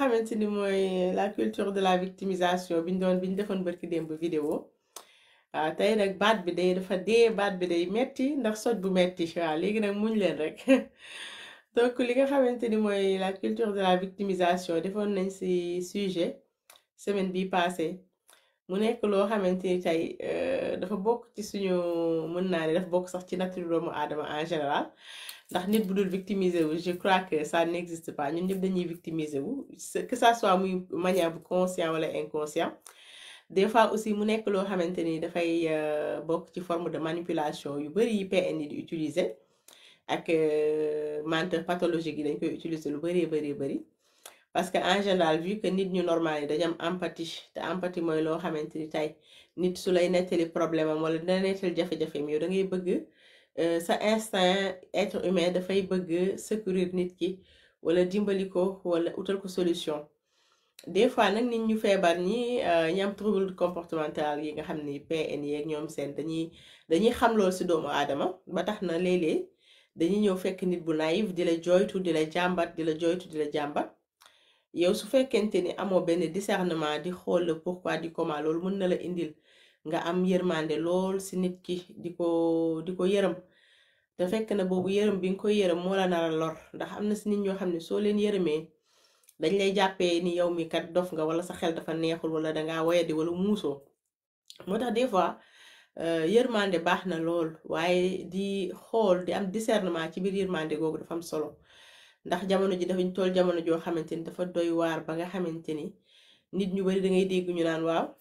xamante ni mooy la culture de la victimisation bi ñu doon bi ñu defoon barki démb vidéo waaw tey nag baat bi day dafa dee baat bi day metti ndax soj bu metti waaw léegi nag muñ leen rek donc li nga xamante ni mooy la culture de la victimisation defoon nañ ci sujet semaine bi passé mu nekk loo xamante ni tey dafa bokk ci suñu mën naa ne dafa bokk sax ci nature doomu aadama en général ndax nit bu dul victimiser wu je crois que ça n'existe pas ñun ñëpp dañuy victimiser wu que ça soit muy manière bu conscient wala inconscient des fois aussi mu nekk loo xamante ni dafay bokk ci forme de manipulation yu bari yi PN yi di utiliser ak menteur pathologique yi dañ koy utiliser lu bari bari bari parce que en général vu que nit ñu normal yi dañu am empathie te empathie mooy loo xamante ni tey nit su lay nettali problème am wala dina nettali jafe-jafeem yow da ngay bëgg sa instinct être humain dafay bëgg secourir nit ki wala dimbali ko wala utal ko solution des fois nag nit ñu feebar ñi ñi am trouble comportemental yi nga xam ni PN yeeg ñoom seen dañuy dañuy xam loolu ci doomu aadama ba tax na léeg-léeg dañuy ñëw fekk nit bu naïf di la jooytu di la jàmbat di la jooytu di la jàmbat yow su fekkente ni amoo benn discernement di xool le pourquoi di comment loolu mën na la indil nga am yërmande lool ci nit ki di ko di ko yërëm te fekk na boobu yërëm bi nga koy yërëm moo la nar a lor ndax am na ci nit ñoo xam ne soo leen yërëmee dañ lay jàppee ni yow mi kat dof nga wala sa xel dafa neexul wala dangaa woyadi wala muusoo moo tax des fois yërmande baax na lool waaye di xool di am discernement ci biir yërmande googu dafa am solo ndax jamono ji dafañ toll jamono joo xamante ni dafa doy waar ba nga xamante ni nit ñu bari da ngay dégg ñu naan waaw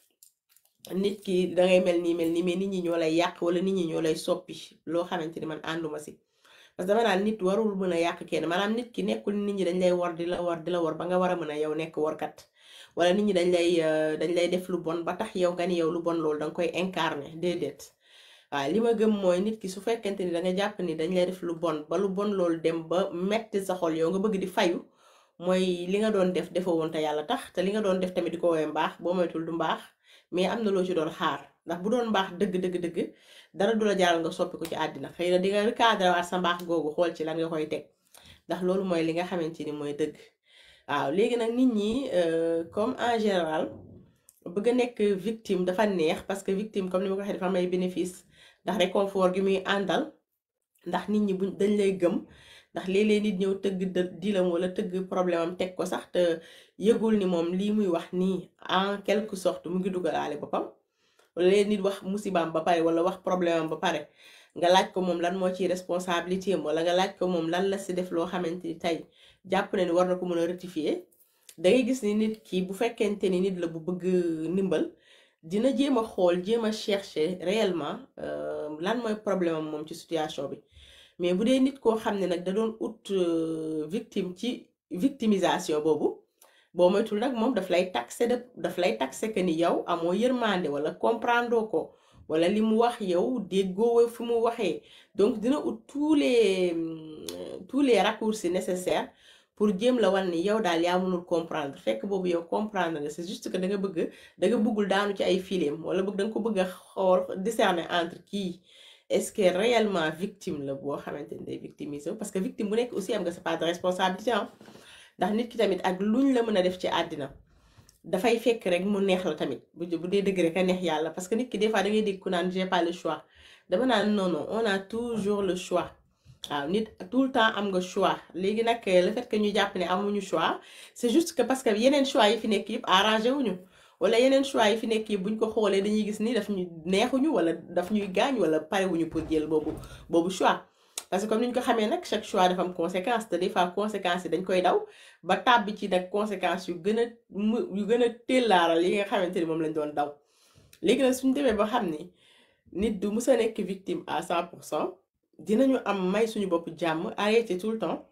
nit ki dangay mel nii mel nii mais nit ñi ñoo lay yàq wala nit ñi ñoo lay soppi loo xamante ni man ànduma si parce que dama naan nit warul mën a yàq kenn maanaam nit ki nekkul nit ñi dañ lay war di la war di la war ba nga war a mën a yow nekk warkat wala nit ñi dañ lay dañ lay def lu bon ba tax yow nga ni yow lu bon loolu danga koy incarner déedéet waaw li ma gëm mooy nit ki su fekkente ni danga jàpp ni dañ lay def lu bon ba lu bon loolu dem ba metti sa xol yow nga bëgg di fayu mooy li nga doon def defoo woon te yàlla tax te li nga doon def tamit di ko woowee mbaax boo moytul du mbaax mais am na loo ci doon xaar ndax bu doon mbaax dëgg dëgg dëgg dara du la jaaral nga soppi ko ci àddina xëy na di nga recadré waat sa mbaax googu xool ci lan nga koy teg ndax loolu mooy li nga xamante ni mooy dëgg waaw léegi nag nit ñi comme en général bëgg a nekk victime dafa neex parce que victime comme ni ma ko waxee dafa am ay bénéfice ndax réconfort gi muy àndal ndax nit ñi buñ dañ lay gëm ndax léeg-léeg nit ñëw tëgg dilam wala tëgg problème am teg ko sax te yëgul ni moom lii muy wax nii en quelque sorte mu ngi dugalaale boppam wala léeg nit wax musibaam ba pare wala wax problème am ba pare nga laaj ko moom lan moo ciy responsabilité am wala nga laaj ko moom lan la si def loo xamante ni tey jàpp na ni war na ko mën a rectifier da ngay gis ni nit ki bu fekkente ni nit la bu bëgg ndimbal dina jéem a xool jéem a chercher réellement lan mooy problème am moom ci situation bi mais bu dee nit koo xam ne nag da doon ut victime ci victimisation boobu boo moytul nag moom daf lay taxé de daf lay taxé que ni yow amoo yërmande wala comprendre ko wala li mu wax yow déggoo fi mu waxee donc dina ut tous les tous les raccourcis nécessaires pour jéem la wan ni yow daal yaa mënul comprendre fekk boobu yow comprendre nga c'est juste que da nga bëgg da nga bëggul daanu ci ay fileem wala bëgg da nga ko bëgg a xool discerner entre kii est-ce que réellement victime la boo xamante ni day victimiser parce que victime bu nekk aussi am nga sa part de responsabilité am ndax nit ki tamit ak luñ la mën a def ci àddina dafay fekk rek mu neex la tamit bu bu dee dëgg rek a neex yàlla parce que nit ki des fois da ngay dégg ku naan j'ai pas le choix dama naan non non on a toujours le choix waaw nit tout le temps am nga choix léegi nag le fait que ñu jàpp ne amuñu choix c'est juste que parce que yeneen choix yi fi nekk yëpp arrangé wuñu wala yeneen choix yi fi nekk yëpp buñ ko xoolee dañuy gis ni daf ñu neexuñu wala daf ñuy gaañ wala parewuñu pour jël boobu boobu choix parce que comme ni ñu ko xamee nag chaque choix dafa am conséquence te des fois conséquences yi dañ koy daw ba tàbbi ci nag conséquences yu gën a mu yu gën a téllaaral yi nga xamante ni moom lañ doon daw léegi nag suñu demee ba xam ni nit du mës a nekk victime à 100 pour cent dinañu am may suñu bopp jàmm arrêté tout le temps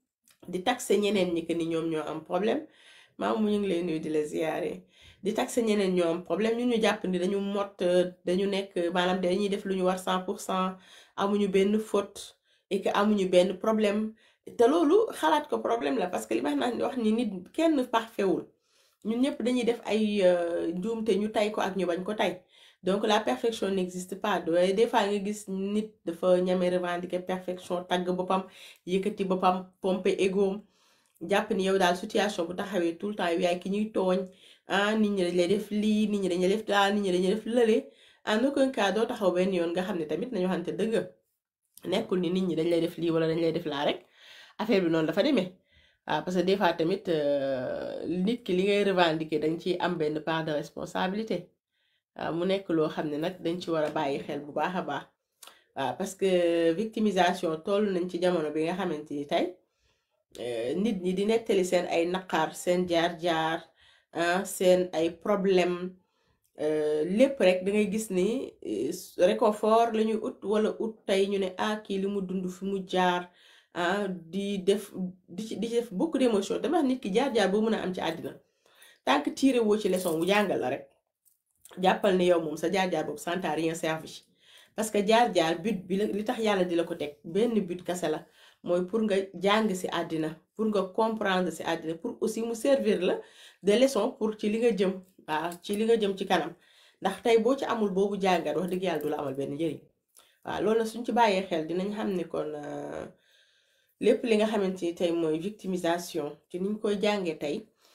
di taxé ñeneen ñi que ni ñoom ñoo am problème maam mu ñu ngi lay nuyu di la ziyaare di taxé ñeneen ñoo am problème ñun ñu jàpp ni dañu mot dañu nekk maanaam dañuy def lu ñu war 100 pour cent amuñu benn faute et que amuñu benn problème te loolu xalaat ko problème la parce que li ma wax ni nit kenn parfait wul ñun ñëpp dañuy def ay njuumte ñu tay ko ak ñu bañ ko tay donc la perfection n'existe pas doy des fois nga gis nit dafa ñame revendiquer perfection tagg boppam yëkkati boppam pomper ego jàpp ni yow daal situation bu taxawee tout le temps yow yaay ki ñuy tooñ ah nit ñi dañ lay def lii nit ñi dañ lay def daal nit ñi dañ lay def lële en aucun cas doo taxaw benn yoon nga xam ne tamit nañu waxante dëgg nekkul ni nit ñi dañ lay def lii wala dañ lay def laa rek affaire bi noonu dafa demee waaw parce que des fois tamit nit ki li ngay revendiquer dañ ci am benn part de responsabilité waaw mu nekk loo xam ne nag dañ ci war a bàyyi xel bu baax a baax waaw parce que victimisation toll nañ ci jamono bi nga xamante ni tey nit ñi di nettali seen ay naqar seen jaar-jaar seen ay problème lépp rek da ngay gis ni réconfort la ñuy ut wala ut tey ñu ne ah kii li mu dund fi mu jaar ah di def di ci di ci def beaucoup d'émotion dama wax nit ki jaar-jaar boo mën a am ci àddina tant que tiré woo ci leçon bu jàngal la rek jàppal ne yow moom sa jaar-jaar boobu ça n'a rien servi parce que jaar-jaar but bi la li tax yàlla di la ko teg benn but kase la mooy pour nga jàng ci àddina pour nga comprendre ci àddina pour aussi mu servir la de leçon pour ci li nga jëm waaw ci li nga jëm ci kanam ndax tey boo ci amul boobu jàngat wax dëgg yàlla du la amal benn njëriñ waaw loolu suñ ci bàyyee xel dinañ xam ne kon lépp li nga xamante ni tey mooy victimisation ci niñ koy jàngee tey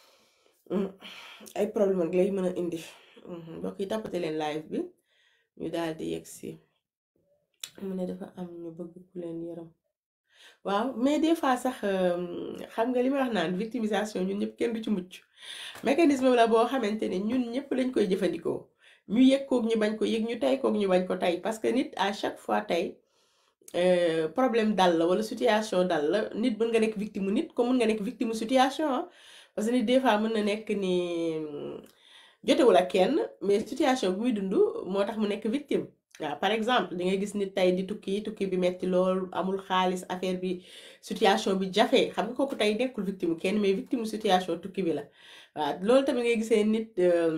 ay problème rek lay mën a indi mbokk yi tappate leen live bi ñu daal di yegg si mu ne dafa am ñu bëgg ku leen yërëm waaw mais des fois sax xam nga li may wax naan victimisation ñun ñëpp kenn du ci mucc mécanisme la boo xamante ne ñun ñëpp lañ koy jëfandikoo ñu yëg koog ñu bañ ko yëg ñu tey koog ñu bañ ko tey parce que nit à chaque fois tey problème dal la wala situation dal la nit mën nga nekk victime nit comme mën nga nekk victime situation parce que nit des fois mën na nekk ni jotewul ak kenn mais situation bi muy dund moo tax mu nekk victime waaw par exemple da ngay gis nit tey di tukki tukki bi metti lool amul xaalis affaire bi situation bi jafe xam nga kooku tey nekkul victime kenn mais victime situation tukki bi la waaw loolu tamit ngay gisee nit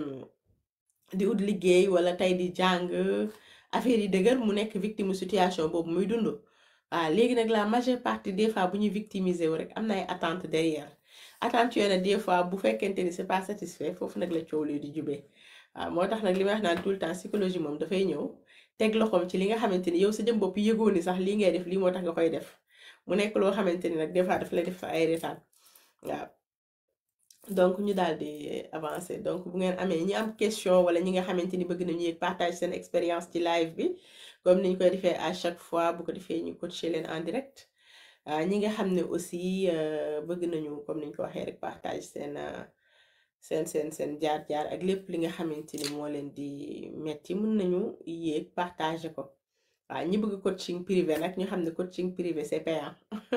di ut liggéey wala tey di jàng affaire yi dëgër mu nekk victime situation boobu muy dund waaw léegi nag la majeure partie des fois bu ñuy victimiser wu rek am na ay attente derrière attente yooyu nag des fois bu fekkente ni c'est pas satisfait foofu nag la coow li di jubee waaw moo tax nag li may wax naan tout le temps psychologie moom dafay ñëw teg loxoom ci li nga xamante ni yow sa jëm bopp yëgoo ni sax lii ngay def lii moo tax nga koy def mu nekk loo xamante ni nag des fois daf lay def sa ay retaan waaw donc ñu daal di avancer donc bu ngeen amee ñi am question wala ñi nga xamante ni bëgg nañu yëg partage seen expérience ci live bi comme niñ koy defee à chaque fois bu ko defee ñu coacher leen en direct ñi nga xam ne aussi bëgg nañu comme niñ ko waxee rek partage seen seen seen seen jaar-jaar ak lépp li nga xamante ni moo leen di metti mën nañu yéeg partager ko waaw ñi bëgg coaching privé nag ñu xam ne coaching privé c'est payant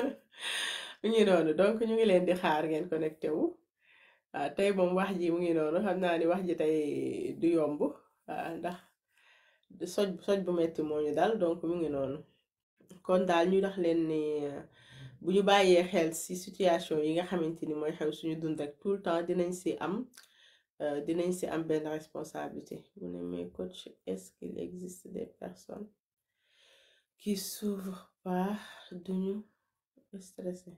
mu ngi noonu donc ñu ngi leen di xaar ngeen connecté wu waaw tey moom wax ji mu ngi noonu xam naa ni wax ji tey du yomb waaw ndax soj soj bu metti moo ñu dal donc mu ngi noonu kon daal ñu dax leen ni bu ñu bàyyee xel ci situation yi nga xamante ni mooy xew suñu dund rek tout le temps dinañ ci am dinañ ci am benn responsabilité mu ne mais coach est-ce qu'il existe des personnes qui s'ouvrent pas duñu stressé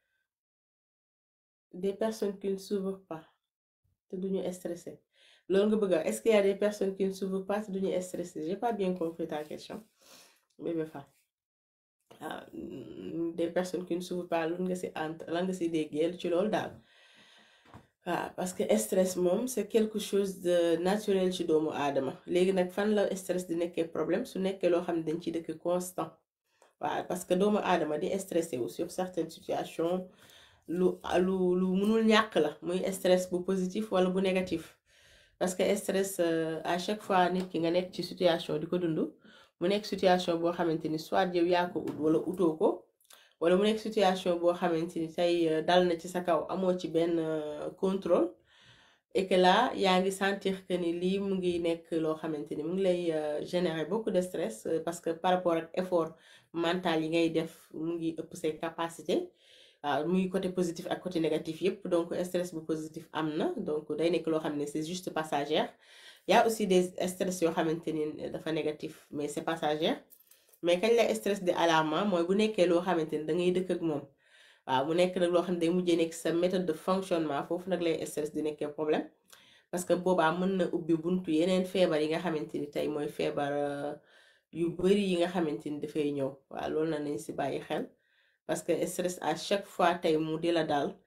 des personnes qui ne s'ouvrent pas te duñu stressé loolu nga bëgg a est-ce qu'il y a des personnes qui ne s'ouvrent pas te duñu stressé j'ai pas bien compris ta question bébé fa ah des personnes qui ne s'ouvrent pas lan nga ci ant lan nga ci déggee ci loolu daal waaw parce que stress moom c'est quelque chose de naturel ci doomu aadama léegi nag fan la stress di nekkee problème su nekkee loo xam ne dañ ciy dëkk constant waaw parce que doomu aadama di stressé wu sur certaines situations lu lu lu mënul ñàkk la muy stress bu positif wala bu négatif parce que stress à chaque fois nit ki nga nekk ci situation di ko dund mu nekk situation boo xamante ni soit yow yaa ko ut wala utoo ko wala mu nekk situation boo xamante ni tey dal na ci sa kaw amoo ci benn contrôle et que là yaa ngi sentir que ni lii mu ngi nekk loo xamante ni mu ngi lay générer beaucoup de stress parce que par rapport ak effort mental yi ngay def mu ngi ëpp say capacité waaw muy côté positif ak côté négatif yépp donc stress bu positif am na donc day nekk loo xam ne c'est juste passagère y a aussi des stress yoo xamante ni dafa négatif mais c'est passagère mais kañ la stress de alarmant mooy bu nekkee loo xamante ni da ngay dëkk ak moom waaw mu nekk nag loo xam ne day mujjee nekk sa méthode de fonctionnement foofu nag lay stress di nekkee problème parce que boobaa mën na ubbi buntu yeneen feebar yi nga xamante ni tey mooy feebar yu bari yi nga xamante ni dafay ñëw waaw loolu na nañ ci bàyyi xel parce que stress à chaque fois tey mu di la daal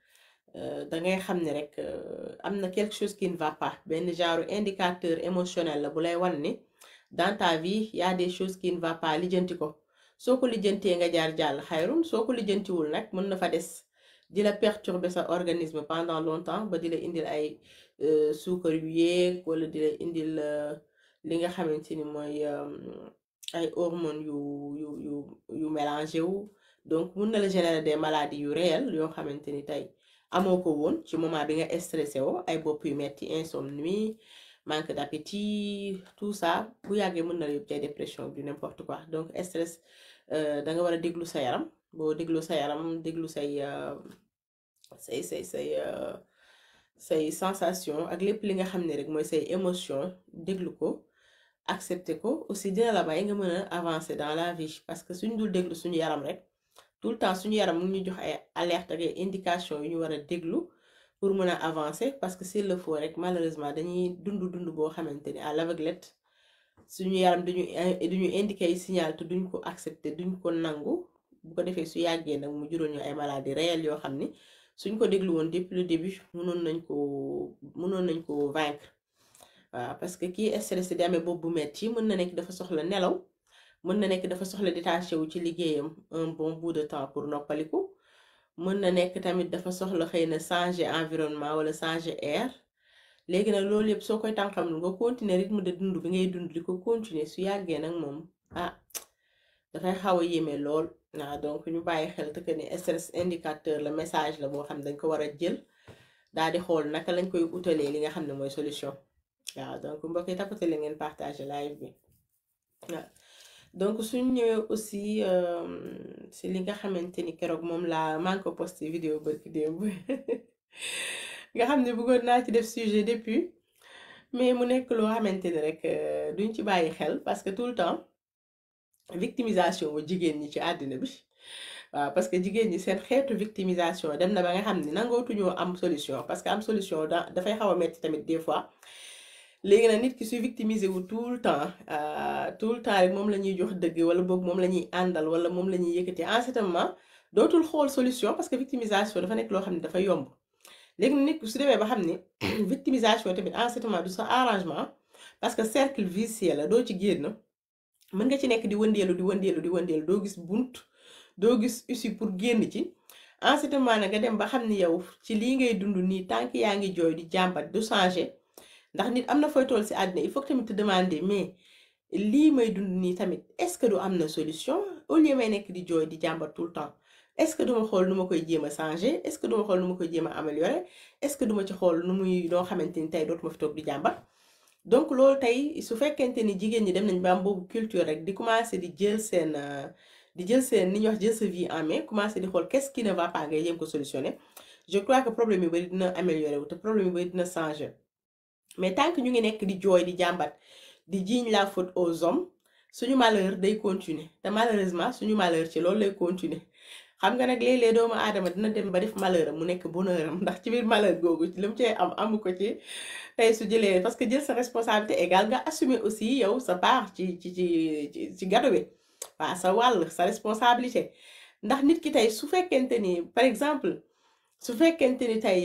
euh, da ngay xam ne rek euh, am na quelque chose qui ne va pas benn genre indicateur émotionnel la bu lay wan ni dans ta vie y a des choses qui ne va pas lijjanti ko soo ko lijjantee nga jaar jàll xayrun soo ko lijjantiwul nag mën na fa des di la perturber sa organisme pendant longtemps ba di la indil ay euh, suukar yu yéeg wala di la indil euh, li nga xamante ni mooy euh, ay hormones yu yu yu yu mélangé wu donc mun na la générer des maladies yu réelles yoo xamante ni tey amoo ko woon ci moment bi nga stressé woo ay bopp yu metti insomnie manque d'appétit tout ça bu yàggee mën na la yóbbu ci ay dépression du n'importe quoi donc stress euh, da nga war a déglu sa yaram boo déglu sa yaram déglu say euh, say say say euh, say sensation ak lépp li nga xam ne rek mooy say émotion déglu ko accepter ko aussi dina la may nga mën a avancer dans la vie parce que suñ dul déglu suñu yaram rek tout le temps suñu yaram mu ngi ñu jox ay alerte ak ay indication yu ñu war a déglu pour mën a avancer parce que s'il le faut rek malheureusement dañuy dund dund boo xamante ni à l'aveuglette suñu yaram duñu duñu indiquer ay signal te duñ ko accepter duñ ko nangu bu ko defee su yàggee nag mu juróon ñu ay maladies réelles yoo xam ni suñ ko déglu woon depuis le début mënoon nañ ko mënoon nañ ko vaincre waaw parce que kii stressé di amee bopp bu metti mën na nekk dafa soxla nelaw mën na nekk dafa soxla détaché wu ci liggéeyam un bon bout de temps pour noppaliku mën na nekk tamit dafa soxla xëy na changer environnement wala changer air léegi nag loolu yëpp soo koy tànqam lu nga continuer rythme de dund bi ngay dund di ko continuer su yàggee nag moom ah dafay xaw a yéeme lool waaw donc ñu bàyyi xel te que ni stress indicateur la message la boo xam ne dañ ko war a jël daal di xool naka lañ koy utalee li nga xam ne mooy solution waaw donc mbokk yi tapote la ngeen partager live bi waaw donc suñ ñëwee aussi si li nga xamante ni keroog moom laa maa ngi ko posté vidéo barki démb nga xam ne bëggoon naa ci def sujet depuis mais mu nekk loo xamante ni rek duñ ci bàyyi xel parce que tout le temps victimisation wu jigéen ñi ci àddina bi waaw parce que jigéen ñi seen xeetu victimisation dem na ba nga xam ne nangootuñoo am solution parce que am solution da dafay xaw a metti tamit des fois léegi nag nit ki suy victimiser wu tout le temps tout le temps rek moom la ñuy jox dëgg wala boog moom la ñuy àndal wala moom la ñuy yëkkati en ce moment dootul xool solution parce que victimisation dafa nekk loo xam ne dafa yomb léegi nag nit ki su demee ba xam ni victimisation tamit en ce moment du sa arrangement parce que cercle vicieux la doo ci génn mën nga ci nekk di wëndeelu di wëndeelu di wëndeelu doo gis bunt doo gis issue pour génn ci en ce moment nag nga dem ba xam ni yow ci lii ngay dund nii tant que yaa ngi jooy di jàmbat du changer. ndax nit am na fooy toll ci àddina il faut que tamit te demander mais lii may dund nii tamit est-ce que du am na solution au lieu may nekk di jooy di jàmbat tout le temps est-ce que duma xool nu ma koy jéem a changer est-ce que duma xool nu ma koy jéem a améliorer est-ce que duma ci xool nu muy noo xamante ni tey dootuma fi toog di jàmbat donc loolu tey su fekkente ni jigéen ñi dem nañ ba am boobu culture rek di commencer di jël seen di jël seen ni ñuy wax jël sa vie en main commencer di xool qu'est-ce qui ne va pas ngay jéem ko solutionner je crois que problème yu bari dina améliorer wu te problème yu bari dina changer. mais tant que ñu ngi nekk di jooy di jàmbat di jiiñ la faute aux hommes suñu malheur day continuer te malheureusement suñu malheur ci loolu lay continuer xam nga nag léeg-léeg doomu aadama dina dem ba def malheur am mu nekk bonheur am ndax ci biir malheur googu li mu cee am amu ko ci tey su jëlee parce que jël sa responsabilité égale nga assumer aussi yow sa part ci ci ci ci gado bi waaw sa wàll sa responsabilité ndax nit ki tey su fekkente ni par exemple su fekkente ni tey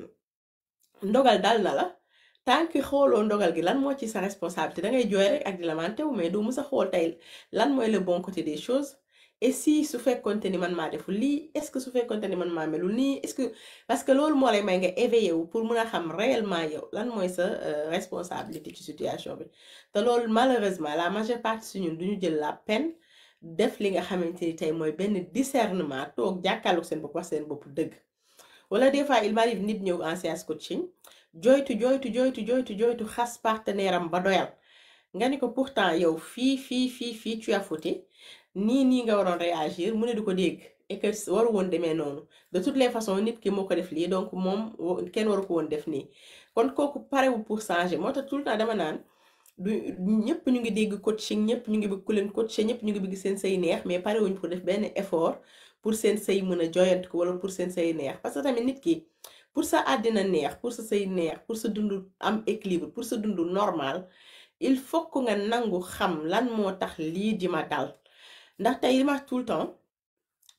ndogal dal na la. tant que xooloo ndogal gi lan moo ci sa responsabilité da ngay jooy rek ak di lamenté wu mais doo mës a xool tey lan mooy le bon côté des choses et si su fekkonte ni man maa deful lii est-ce que su fekkonte ni man maa melul nii est-ce que parce que loolu moo lay may nga éveillé wu pour mun a xam réellement yow lan mooy sa responsabilité ci situation bi te loolu malheureusement la majeure partie si ñun duñu jël la peine def li nga xamante ni tey mooy benn discernement toog jàkkaarloog seen bopp wax seen bopp dëgg wala des fois il m'arrive nit ñëw en séance coaching joytu joytu joytu joytu joytu xas partenaire am ba doyal nga ni ko pourtant yow fii fii fii fii tu as fauté nii nii nga waroon réagir mu ne du ko dégg et que waru woon demee noonu de toutes les façons nit ki moo ko def lii donc moom kenn waru ko woon def nii kon kooku parewu pour changer moo tax tout le temps dama naan du ñëpp ñu ngi dégg coaching ñëpp ñu ngi bëgg ku leen coacher ñëpp ñu ngi bëgg seen say neex mais parewuñ pour def benn effort pour seen say mën a joyant ko wala pour seen say neex parce que tamit nit ki pour sa àddina neex pour sa say neex pour sa dund am équilibre pour sa dund normal il faut que nga nangu xam lan moo tax lii di ma dal ndax tey li ma tout le temps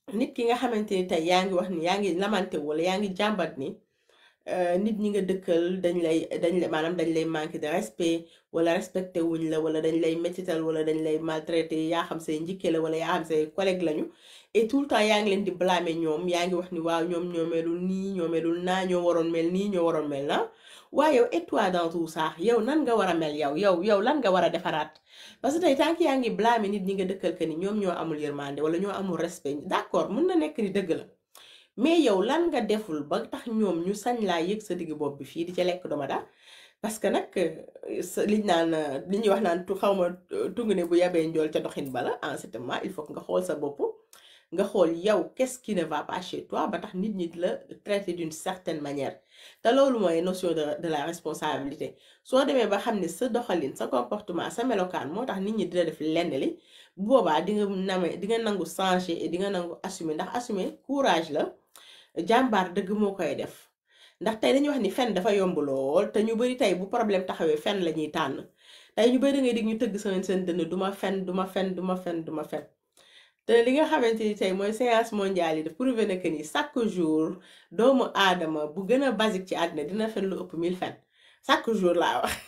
nit ki nga xamante ni tey yaa ngi wax ni yaa ngi lamante wala yaa ngi jàmbat ni euh, nit ñi nga dëkkal dañ lay dañ lay maanaam dañ lay manquer de respect wala respecté wuñ la wala dañ lay métital wala dañ lay maltraité yaa xam say njikke la wala yaa xam say collègue lañu et tout le temps yaa ngi leen di blâmer ñoom yaa ngi wax ni waaw ñoom ñoo melul nii ñoo melul naa ñoo waroon mel nii ñoo waroon mel na waaye yow et toi dans tout ça yow nan nga war a mel yow yow yow lan nga war a defaraat parce que tey tant que yaa ngi blâmer nit ñi nga dëkkal que ni ñoom ñoo amul yërmande wala ñoo amul respect d'accord mën na nekk ni dëgg la mais yow lan nga deful ba tax ñoom ñu sañ laa yëg sa digg bopp bi fii di ca lekk doma daa parce que nag euh, sa liñ naan euh, li ñuy wax naan tu xaw ma tungu ne bu yabee njool ca doxin bala en ce moment il faut que nga xool sa bopp nga xool yow qu'est-ce qui ne va pas chez toi ba tax nit ñi di la traiter d'une certaine manière te loolu mooy notion de de la responsabilité soo demee ba xam ne sa doxalin sa comportement sa melokaan moo tax nit ñi di la def lenn li bu boobaa di nga name di nga nangu changer et di nga nangu assumer ndax assumer courage la jàmbaar dëgg moo koy def ndax tey dañuy wax ni fen dafa yomb lool te ñu bari tey bu problème taxawee fen la ñuy tànn tey ñu bari da ngay dig ñu tëgg seen seen dënn duma fen duma fen duma fen duma fen te li nga xamante ni tey mooy séance mondiale yi daf prouvé na que ni chaque jour doomu aadama bu gën a basique ci àddina dina fen lu ëpp 1000 fen chaque jour laa wax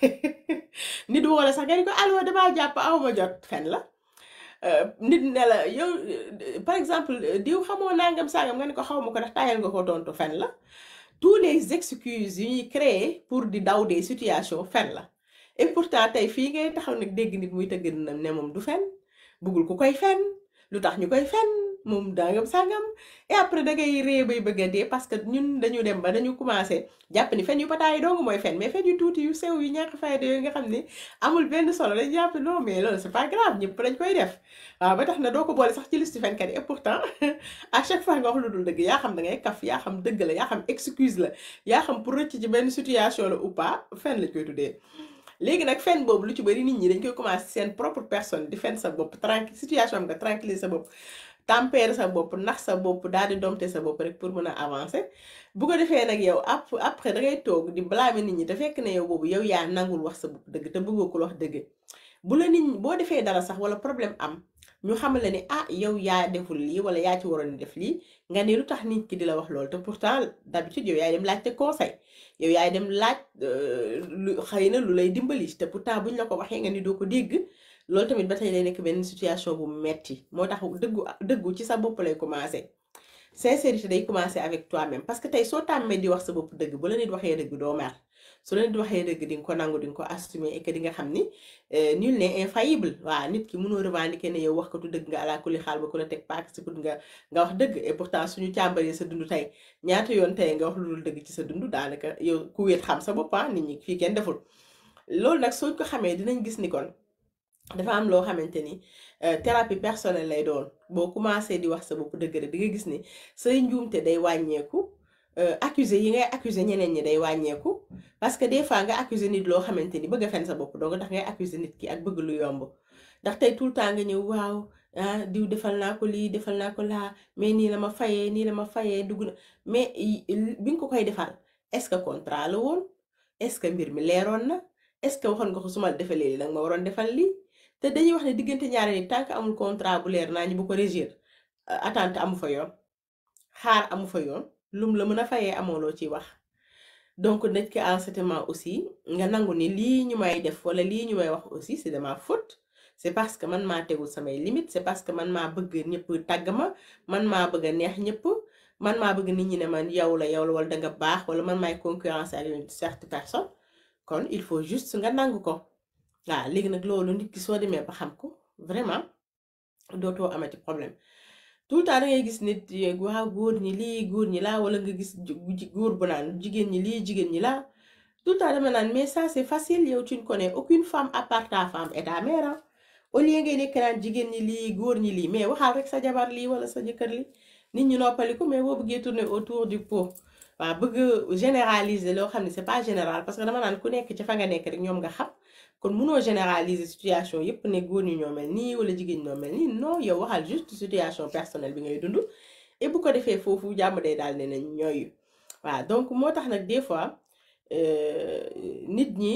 nit wala sax nga ni ko allo damaa jàpp awma jot fen la Euh, nit ne la yow euh, par exemple euh, diw xamoo nangam sangam nga ne ko xaw ma ko ndax tayal nga ko tontu fen la tous les excuses yu ñuy créer pour di daw des situations fen la et pourtant tey fii ngay taxaw nag dégg nit muy tëgg na ne moom du fen bëggul ku koy fen lu tax ñu koy fen moom dangam sangam et après da ngay ree bay bëgg a dee parce que ñun dañu dem ba dañu commencé jàpp ni fen yu pataay dong mooy fen mais fen yu tuuti yu sew yu ñàkk fayda yooyu nga xam ni amul benn solo dañu jàpp non mais loolu c'est pas grave ñëpp dañ koy def waaw ba tax na doo ko boole sax ci liste fenkat yi et pourtant à chaque fois nga wax lu dul dëgg yaa xam da ngay kaf yaa xam dëgg la yaa xam excuse la yaa xam pour rëcc ci benn situation la ou pas fen lañ koy tuddee léegi nag fen boobu lu ci bëri nit ñi dañ koy commencé seen propre personne di fen sa bopp tranquille situation am nga tranquilliser sa bopp tempérer sa bopp nax sa bopp daal di domter sa bopp rek pour mën a avancer bu ko defee nag yow ap après da ngay toog di blâmer nit ñi te fekk ne yow boobu yow yaa nangul wax sa bopp dëgg te bëggoo ko wax dëgg bu la nit ñi boo defee dara sax wala problème am ñu xamal la ni ah yow yaa deful lii wala yaa ci waroon def lii nga ne lu tax nit ki di la wax loolu te pourtant d'habitude yow yaay dem laaj te conseil yow yaay dem laaj lu xëy na lu lay dimbali te pourtant buñ la ko waxee nga ni doo ko dégg loolu tamit ba tey lay nekk benn situation bu metti moo tax dëggu dëggu ci sa bopp lay commencer sincérité day commencer avec toi-même parce que tey soo tàmmee di wax sa bopp dëgg bu la nit waxee dëgg doo mer su la nit waxee dëgg di nga ko nangu di nga ko assumer et que di nga xam ni nul n'est infaillible waaw nit ki mënoo revendiquer ne yow wax ko tu dëgg nga ala kulli xaal ba ku la teg paak si kut nga nga wax dëgg et pourtant suñu càmbaree sa dund tey ñaata yoon tey nga wax lu dul dëgg ci sa dund daanaka yow ku wéet xam sa bopp nit ñi fii kenn deful loolu nag soo ko xamee dinañ gis ni kon dafa am loo xamante ni thérapie personnelle lay doon boo commencé di wax sa bopp dëgg rek di nga gis ni say njuumte day wàññeeku accuser yi ngay accuser ñeneen ñi day wàññeeku parce que des fois nga accuser nit loo xamante ni bëgg a fen sa bopp doo nga tax ngay accuser nit ki ak bëgg lu yomb ndax tey tout le temps nga ñëw waaw ah diw defal naa ko lii defal naa ko laa mais nii la ma fayee nii la ma fayee dugg na mais bi nga ko koy defal est-ce que contrat la woon est-ce que mbir mi leeroon na est-ce que waxoon nga ko su ma defalee lii danga ma waroon defal lii te dañuy wax ne diggante ñaari nit tant que amul contrat bu leer naa ñu bu ko régir attente amu fa yoon xaar amu fa yoon lum la mën a fayee amoo loo ciy wax donc nit ki en ce moment aussi nga nangu ni lii ñu may def wala lii ñu may wax aussi c'est de ma faute c'est parce que man maa tegul samay limites c'est parce que man maa bëgg ñëpp tàgg ma man maa bëgg a neex ñëpp man maa bëgg nit ñi ne man yow la yow la wala danga baax wala man maay concurrence avec une certaine personne kon il faut juste nga nangu ko waaw léegi nag loolu nit ki soo demee ba xam ko vraiment dootoo amati problème tout le temps da ngay gis nit waaw góor ñi lii góor ñi laa wala nga gis góor bu naan jigéen ñi lii jigéen ñi laa tout le temps dama naan mais ça c'est facile yow tu ne connais aucune femme à part ta femme et ta mère au lieu ngay nekk naan jigéen ñi lii góor ñi lii mais waxal rek sa jabar lii wala sa jëkkër li nit ñi noppaliku mais boo bëggee tourner autour du pot waaw bëgg généraliser loo xam ne c'est pas général parce que dama naan ku nekk ci fa nga nekk rek ñoom nga xam kon munoo généraliser situation yépp ne góor ñi ñoo mel nii wala jigéen ñoo mel nii non yow waxal juste situation personnelle bi ngay dund et bu ko defee foofu jàmm day daal ne nañ ñooy waaw donc moo tax nag des fois nit ñi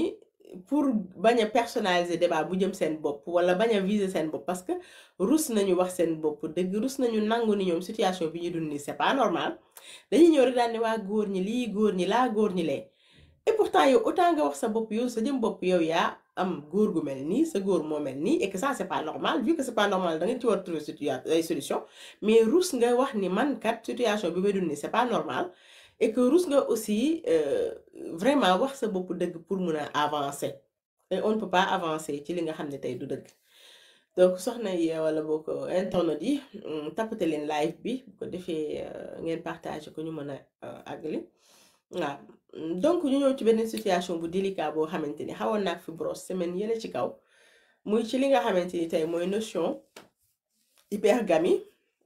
pour bañ a personnaliser débat bu jëm seen bopp wala bañ a viser seen bopp parce que rus nañu wax seen bopp dëgg rus nañu nangu ni ñoom situation bi ñu dund nii c'est pas normal dañuy ñëw rek daal ne waa góor ñi lii góor ñi laa góor ñi lee et pourtant yow autant nga wax sa bopp yow sa jëm bopp yow yaa am góor gu mel nii sa góor moo mel nii et que ça c'est pas normal vu que c'est pas normal da nga ci war trouver situa ay solution mais rus nga wax ni man kat situation bi may dund nii c'est pas normal et que rus nga aussi euh, vraiment wax sa bopp dëgg pour mun a avancer et on ne peut pas avancer ci li nga xam ne tey du dëgg donc soxna yi wala boo ko internet yi tappate leen live bi bu ko defee ngeen partager ko ñu mën a àggali waaw donc ñu ñëw ci benn situation bu délicat boo xamante ni xawoon naa fi brosse semaine yële ci kaw muy ci li nga xamante ni tey mooy notion hypergamie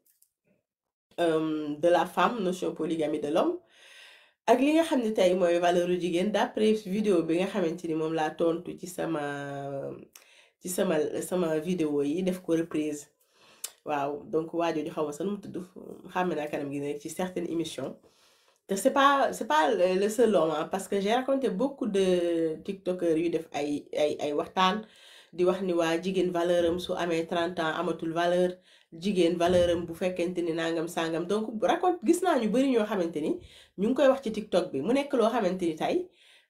euh, de la femme notion polygamie de l'homme ak li nga xam ne tey mooy valeur u jigéen d'après vidéo bi nga xamante ni moom laa tontu ci sama ci sama sama vidéo yi def ko reprise waaw donc waajooju xaw ma sa nu mu tudd xam naa kanam gi nekk ci certaines émissions te c'est pas c'est pas le le seul homme hein, parce que j'ai raconté beaucoup de tiktokers yu def ay ay ay waxtaan di wax ni waa jigéen valeur am su amee 30 ans amatul valeur jigéen valeur am bu fekkente ni nangam sangam donc raconte gis naa ñu bari ñoo xamante ni ñu ngi koy wax ci tiktok bi mu nekk loo xamante ni tey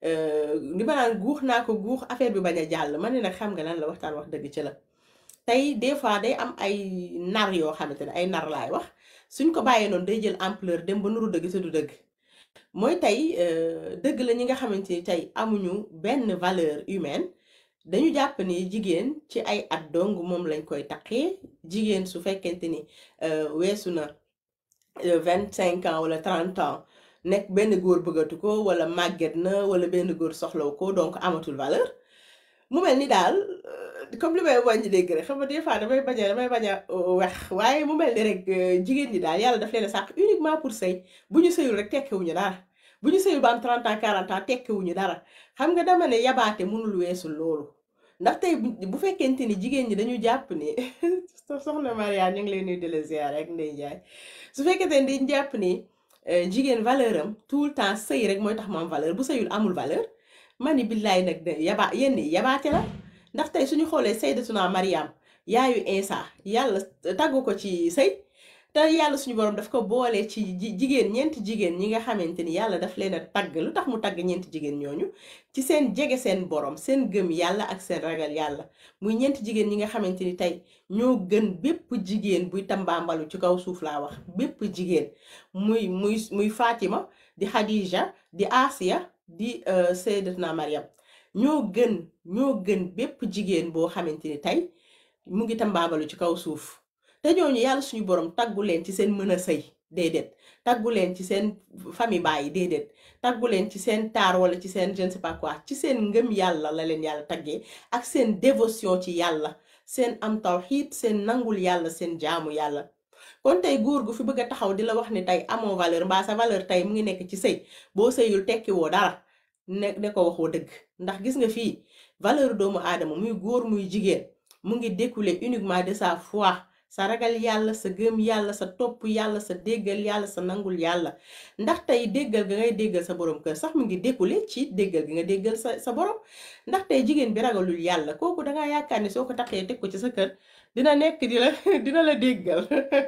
li ma naan guux naa ko guux affaire bi bañ a jàll ma ne nag xam nga lan la waxtaan wax dëgg ci la tey des fois day am ay nar yoo xamante ne ay nar laay wax suñ ko bàyyee noonu day jël ampleur dem ba nuru dëgg te du dëgg mooy tey dëgg la ñi nga xamante ni tey amuñu benn valeur humaine dañu jàpp ni jigéen ci ay at dong moom lañ koy taqee jigéen su fekkente ni weesu na vingt cinq ans wala trente ans nekk benn góor bëggatu ko wala màgget na wala benn góor soxlaw ko donc amatul valeur mu mel ni daal comme li may wàññi dégg rek xam nga des fois damay bañ a damay bañ a wax waaye mu mel ni rek jigéen ñi daal yàlla daf leen a sàq uniquement pour sëy bu ñu sëyul rek tekkiwuñu dara bu ñu sëyul ba am 30 ans 40 ans tekkiwuñu dara xam nga dama ne yabaate mënul weesu loolu ndax tey bu fekkente ni jigéen ñi dañu jàpp ni soxna Maria ñu ngi lay nuyu di la ziar rek Ndeye Ndiaye su fekkente ni dañu jàpp ni jigéen valeur am tout le temps sëy rek mooy tax mu am valeur bu sëyul amul valeur ma ni billaay nag de yaba yenn yabaate la ndax tey suñu xoolee sayyidatuna Mariam yaayu Insa yàlla taggu ko ci sëy te yàlla suñu borom daf ko boole ci jigéen ñeenti jigéen ñi nga xamante ni yàlla daf leen a tagg lu tax mu tagg ñeenti jigéen ñooñu ci seen jege seen borom seen gëm yàlla ak seen ragal yàlla muy ñeenti jigéen ñi nga xamante ni tey ñoo gën bépp jigéen buy tambaambalu ci kaw suuf laa wax bépp jigéen muy muy muy Fatima di Khadija di Asiya di sayyidatuna Mariam ñoo gën ñoo gën bépp jigéen boo xamante ni tey mu ngi tambaambalu ci kaw suuf te ñooñu yàlla suñu borom taggu leen ci seen mën a sëy déedéet taggu leen ci seen famille baay déedéet taggu leen ci seen taar wala ci seen je ne sais pas quoi ci seen ngëm yàlla la leen yàlla taggee ak seen dévotion ci yàlla seen am tawxiid seen nangul yàlla seen jaamu yàlla kon tey góor gu fi bëgg a taxaw di la wax ni tey amoo valeur mbaa sa valeur tey mu ngi nekk ci sëy boo sëyul tekki woo dara ne ne ko waxoo dëgg ndax gis nga fii valeur doomu aadama muy góor muy jigéen mu ngi découler uniquement de sa foi sa ragal yàlla sa gëm yàlla sa topp yàlla sa déggal yàlla sa nangul yàlla ndax tey déggal ga ngay déggal sa borom kër sax mu ngi découlé ci déggal gi nga déggal sa sa borom ndax tey jigéen bi ragalul yàlla kooku dangaa yaakaar ni soo ko taxee teg ko ci sa kër dina nekk di la dina la déggal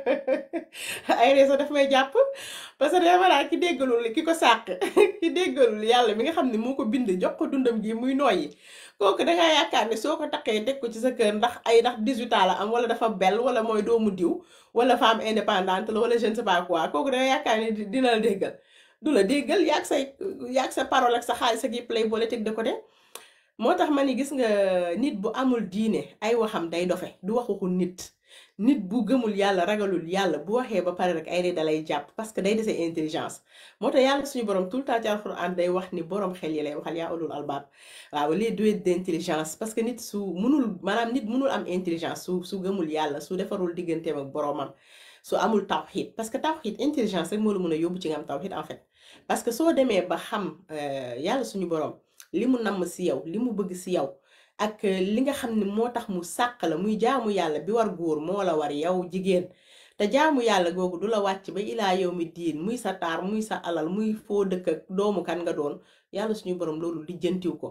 ay ree sax daf may jàpp parce que dama naa ki déggalul ki ko sàq ki déggalul yàlla mi nga xam ne moo ko bind jox ko dundam gi muy nooyi kooku dangaa yaakaar ne soo ko takkee teg ko ci sa kër ndax ay ndax 18 ans la am wala dafa bel wala mooy doomu diw wala femme indépendante la wala je ne sais pas quoi kooku dangaa yaakaar ne dina la déggal du la déggal yaag say yaag sa parole ak sa xaalis ak yëpp lay boole teg de côté moo tax ma ni gis nga nit bu amul diine ay waxam day dofe du wax waxul nit nit bu gëmul yàlla ragalul yàlla bu waxee ba pare rek ay ree dalay jàpp parce que day dese intelligence moo tax yàlla suñu borom tout le temps ci alxuraan day wax ni borom xel yi lay waxal yaa ulul albaab waaw les doués d'intelligence parce que nit su mënul maanaam nit mënul am intelligence su su gëmul yàlla su defarul digganteem ak boromam su amul tawxiid parce que tawxiid intelligence rek moo la mën a yóbbu ci nga am tawxiid en fait parce que soo demee ba xam yàlla suñu borom li mu namm si yow li mu bëgg si yow ak li nga xam ne moo tax mu sàq la muy jaamu yàlla bi war góor moo la war yow jigéen te jaamu yàlla googu du la wàcc ba ilaa yow mi diin muy sa taar muy sa alal muy foo dëkk ak doomu kan nga doon yàlla suñu borom loolu lijjantiw ko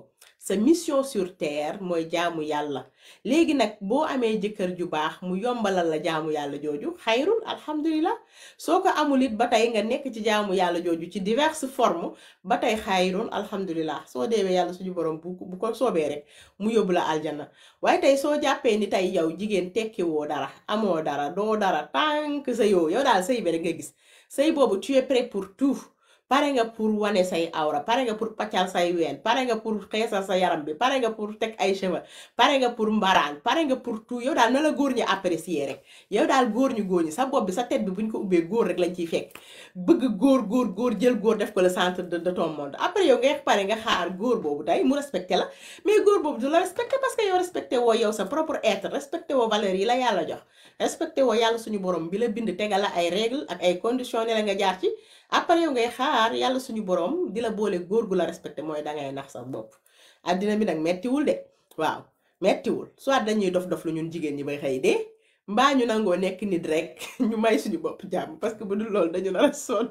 sa mission sur terre mooy jaamu yàlla léegi nag boo amee jëkkër ju baax mu yombalal la jaamu yàlla jooju xayrul alhamdulilah soo ko amul it ba tey nga nekk ci jaamu yàlla jooju ci diverses formes ba tey xayrun alhamdulilah soo deewee yàlla suñu borom bu bu ko soobee rek mu yóbbu la aljana waaye tey soo jàppee ni tey yow jigéen tekki woo dara amoo dara doo dara tànk sa yow yow daal sëy bi rek nga gis sëy boobu tu es prêt pour tout pare nga pour wane say awra pare nga pour paccal say ween pare nga pour xeesal sa yaram bi pare nga pour teg ay cheveux pare nga pour mbaraan pare nga pour tout yow daal na la góor ñi apprécier rek yow daal góor ñu góor ñi sa bopp bi sa tête bi buñ ko ubbee góor rek lañ ciy fekk bëgg góor góor góor jël góor def ko le centre de de ton monde après yow ngay pare nga xaar góor boobu day mu respecté la mais góor boobu du la respecté parce que yow respecté woo yow sa propre être respecté woo valeurs yi la yàlla jox respecté woo yàlla suñu borom bi la bind tegal la ay règles ak ay conditions ne la nga jaar ci après yow ngay xaar yàlla suñu borom di la boole góor gu la respecté mooy dangay nax sa bopp addina bi nag mettiwul de waaw mettiwul soit dañuy dof dof lu ñun jigéen ñi bay xëy dee mbaa ñu nangoo nekk nit rek ñu may suñu bopp jàmm parce que bu dul loolu dañu nar a sonn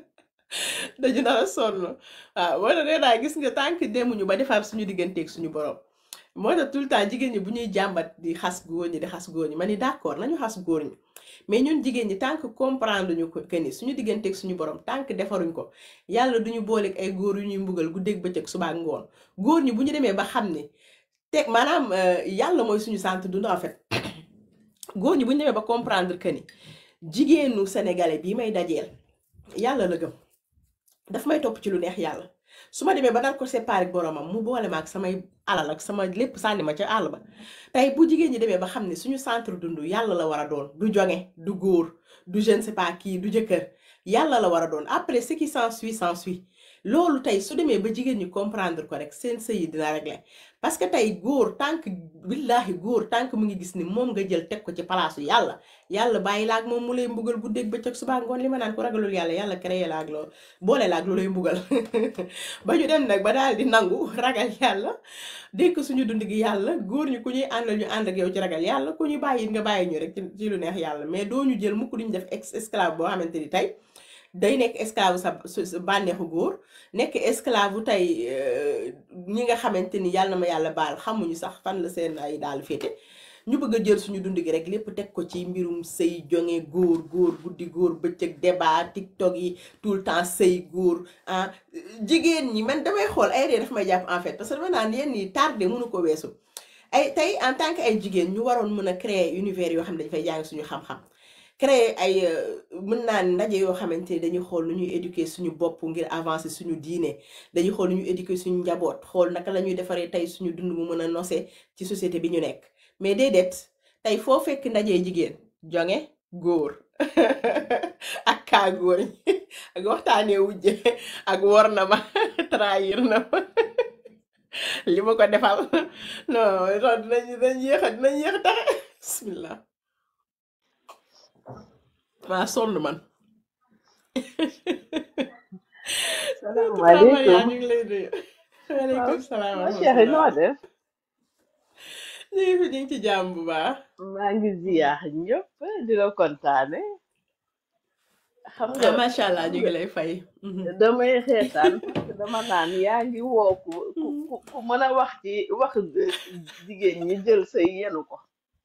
dañu nar a sonn waaw moo tax nee naa gis nga tànk demuñu ba defar suñu digganteeg suñu borom moo tax tout le temps jigéen ñi bu ñuy jàmbat di xas góor ñi di xas góor ñi ma ni d'accord nañu xas góor ñi mais ñun jigéen ñi tant que comprendre ñu ko que ni suñu digganteeg suñu borom tant que defaruñ ko yàlla duñu booleeg ay góor yu ñuy mbugal guddeeg bëccëg suba ak ngoon góor ñi bu ñu demee ba xam ni teg maanaam euh, yàlla mooy suñu sant dund en fait góor ñi bu ñu demee ba comprendre que ni jigéenu sénégalais bii may dajeel yàlla la gëm daf may topp ci lu neex yàlla su ma demee ba dal ko séparé ak boromam mu boole ma ak samay alal ak sama lépp sànni ma ca àll ba tey bu jigéen ñi demee ba xam ne suñu centre dund yàlla la war a doon du jonge du góor du je ne sais pas kii du jëkkër yàlla la war a doon après ce qui s'ensuit s'ensuit loolu tey su demee ba jigéen ñi comprendre ko rek seen sëy yi dina régler parce que tey góor tànk billaahi góor tànk mu ngi gis ni moom nga jël teg ko ci palaasu yàlla yàlla bàyyi laag moom mu lay mbugal guddeeg bëccëg suba ngoon li ma naan ko ragalul yàlla yàlla créé laag loo boole laag lu lay mbugal ba ñu dem nag ba daal di nangu ragal yàlla dénk suñu dund gi yàlla góor ñi ku ñuy àndal ñu ànd ak yow ci ragal yàlla ku ñu bàyyi nga bàyyi ñu rek ci ci lu neex yàlla mais doo ñu jël mukk duñu def ex esclave boo xamante ni tey day nekk esclave sa sa bànneexu góor nekk esclave tey euh, ñi nga xamante ni yàlla na ma yàlla baal xamuñu sax fan la seen ay daal féete ñu bëgg a jël suñu dund gi rek lépp teg ko ci mbirum sëy jonge góor góor guddi góor bëccëg débat tiktok yi tout le temps sëy góor ah jigéen ñi man damay xool ay ree daf may jàpp en fait parce que dama naan yenn yi tardé mënu ko weesu ay tey en tant que ay jigéen ñu waroon mën a créer univers yoo xam ne dañ fay jàng suñu xam-xam créer ay mën naa ndaje yoo xamante ni dañuy xool nu ñuy éduquer suñu bopp ngir avancer suñu diine dañuy xool nu ñuy éduquer suñu njaboot xool naka la ñuy defaree tey suñu dund mu mën a nose ci société bi ñu nekk mais déedéet tey foo fekk ndaje jigéen jonge góor ak kaa góor ñi ak waxtaanee wujje ak wor na ma trahir na ma li ma ko defal non non dinañ dinañ yéex a dinañ yéex a taxe bismillah maa sonn man Fatou Maria salaamaaleykum ñu ngi lay nuyu waaw waaleykum salaam wa ma chérie noo rahmatullah def ñu ngi fi ñu ngi ci jàmm bu baax maa ngi ziyaar ñëpp di la kontaane xam ah nga macha allah xam ñu nga ngi lay fay Mhm. damay xeetaan parce que dama naan yaa ngi woo ku ku ku ku mën a wax ci wax de- jigéen ñi jël say yenu ko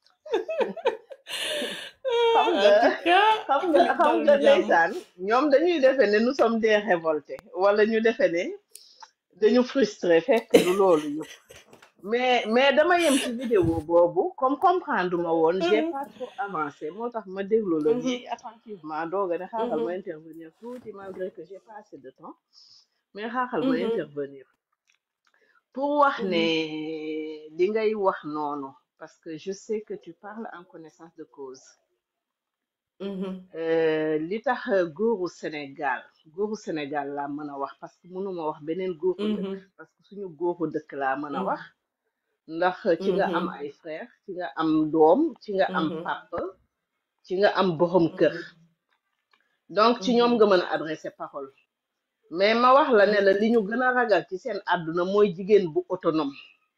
xam en nga tout cas xam nga lépp xam dal nga di jàmm ndeysaan ñoom dañuy defe ne nous sommes des révoltés wala ñu defe ne dañu frustré fekk du loolu yëpp mais mais dama yem ci vidéo boobu comme comprendre ma woon j'ai Mhm. pas trop avancé moo tax ma déglu la Mhm. nii attentivement dooga ne xaaral ma Mhm. intervenir tuuti malgré que j'ai pas assez de temps mais xaaral ma Mhm. intervenir pour wax ne Mhm. li ngay wax noonu parce que je sais que tu parles en connaissance de cause Mhm. Euh, li tax góoru Sénégal góoru Sénégal laa mën a wax parce que mënuma wax beneen góoru dëkk Mhm. parce que suñu góoru dëkk laa mën a wax Mhm. ndax ci nga am Mhm. ay frère ci nga am doom ci nga am Mhm. papa ci nga am borom kër Mhm. donc ci ñoom Mhm. nga mën a adressé parole mais ma wax la ne la li ñu gën a ragal ci seen àdduna mooy jigéen bu autonome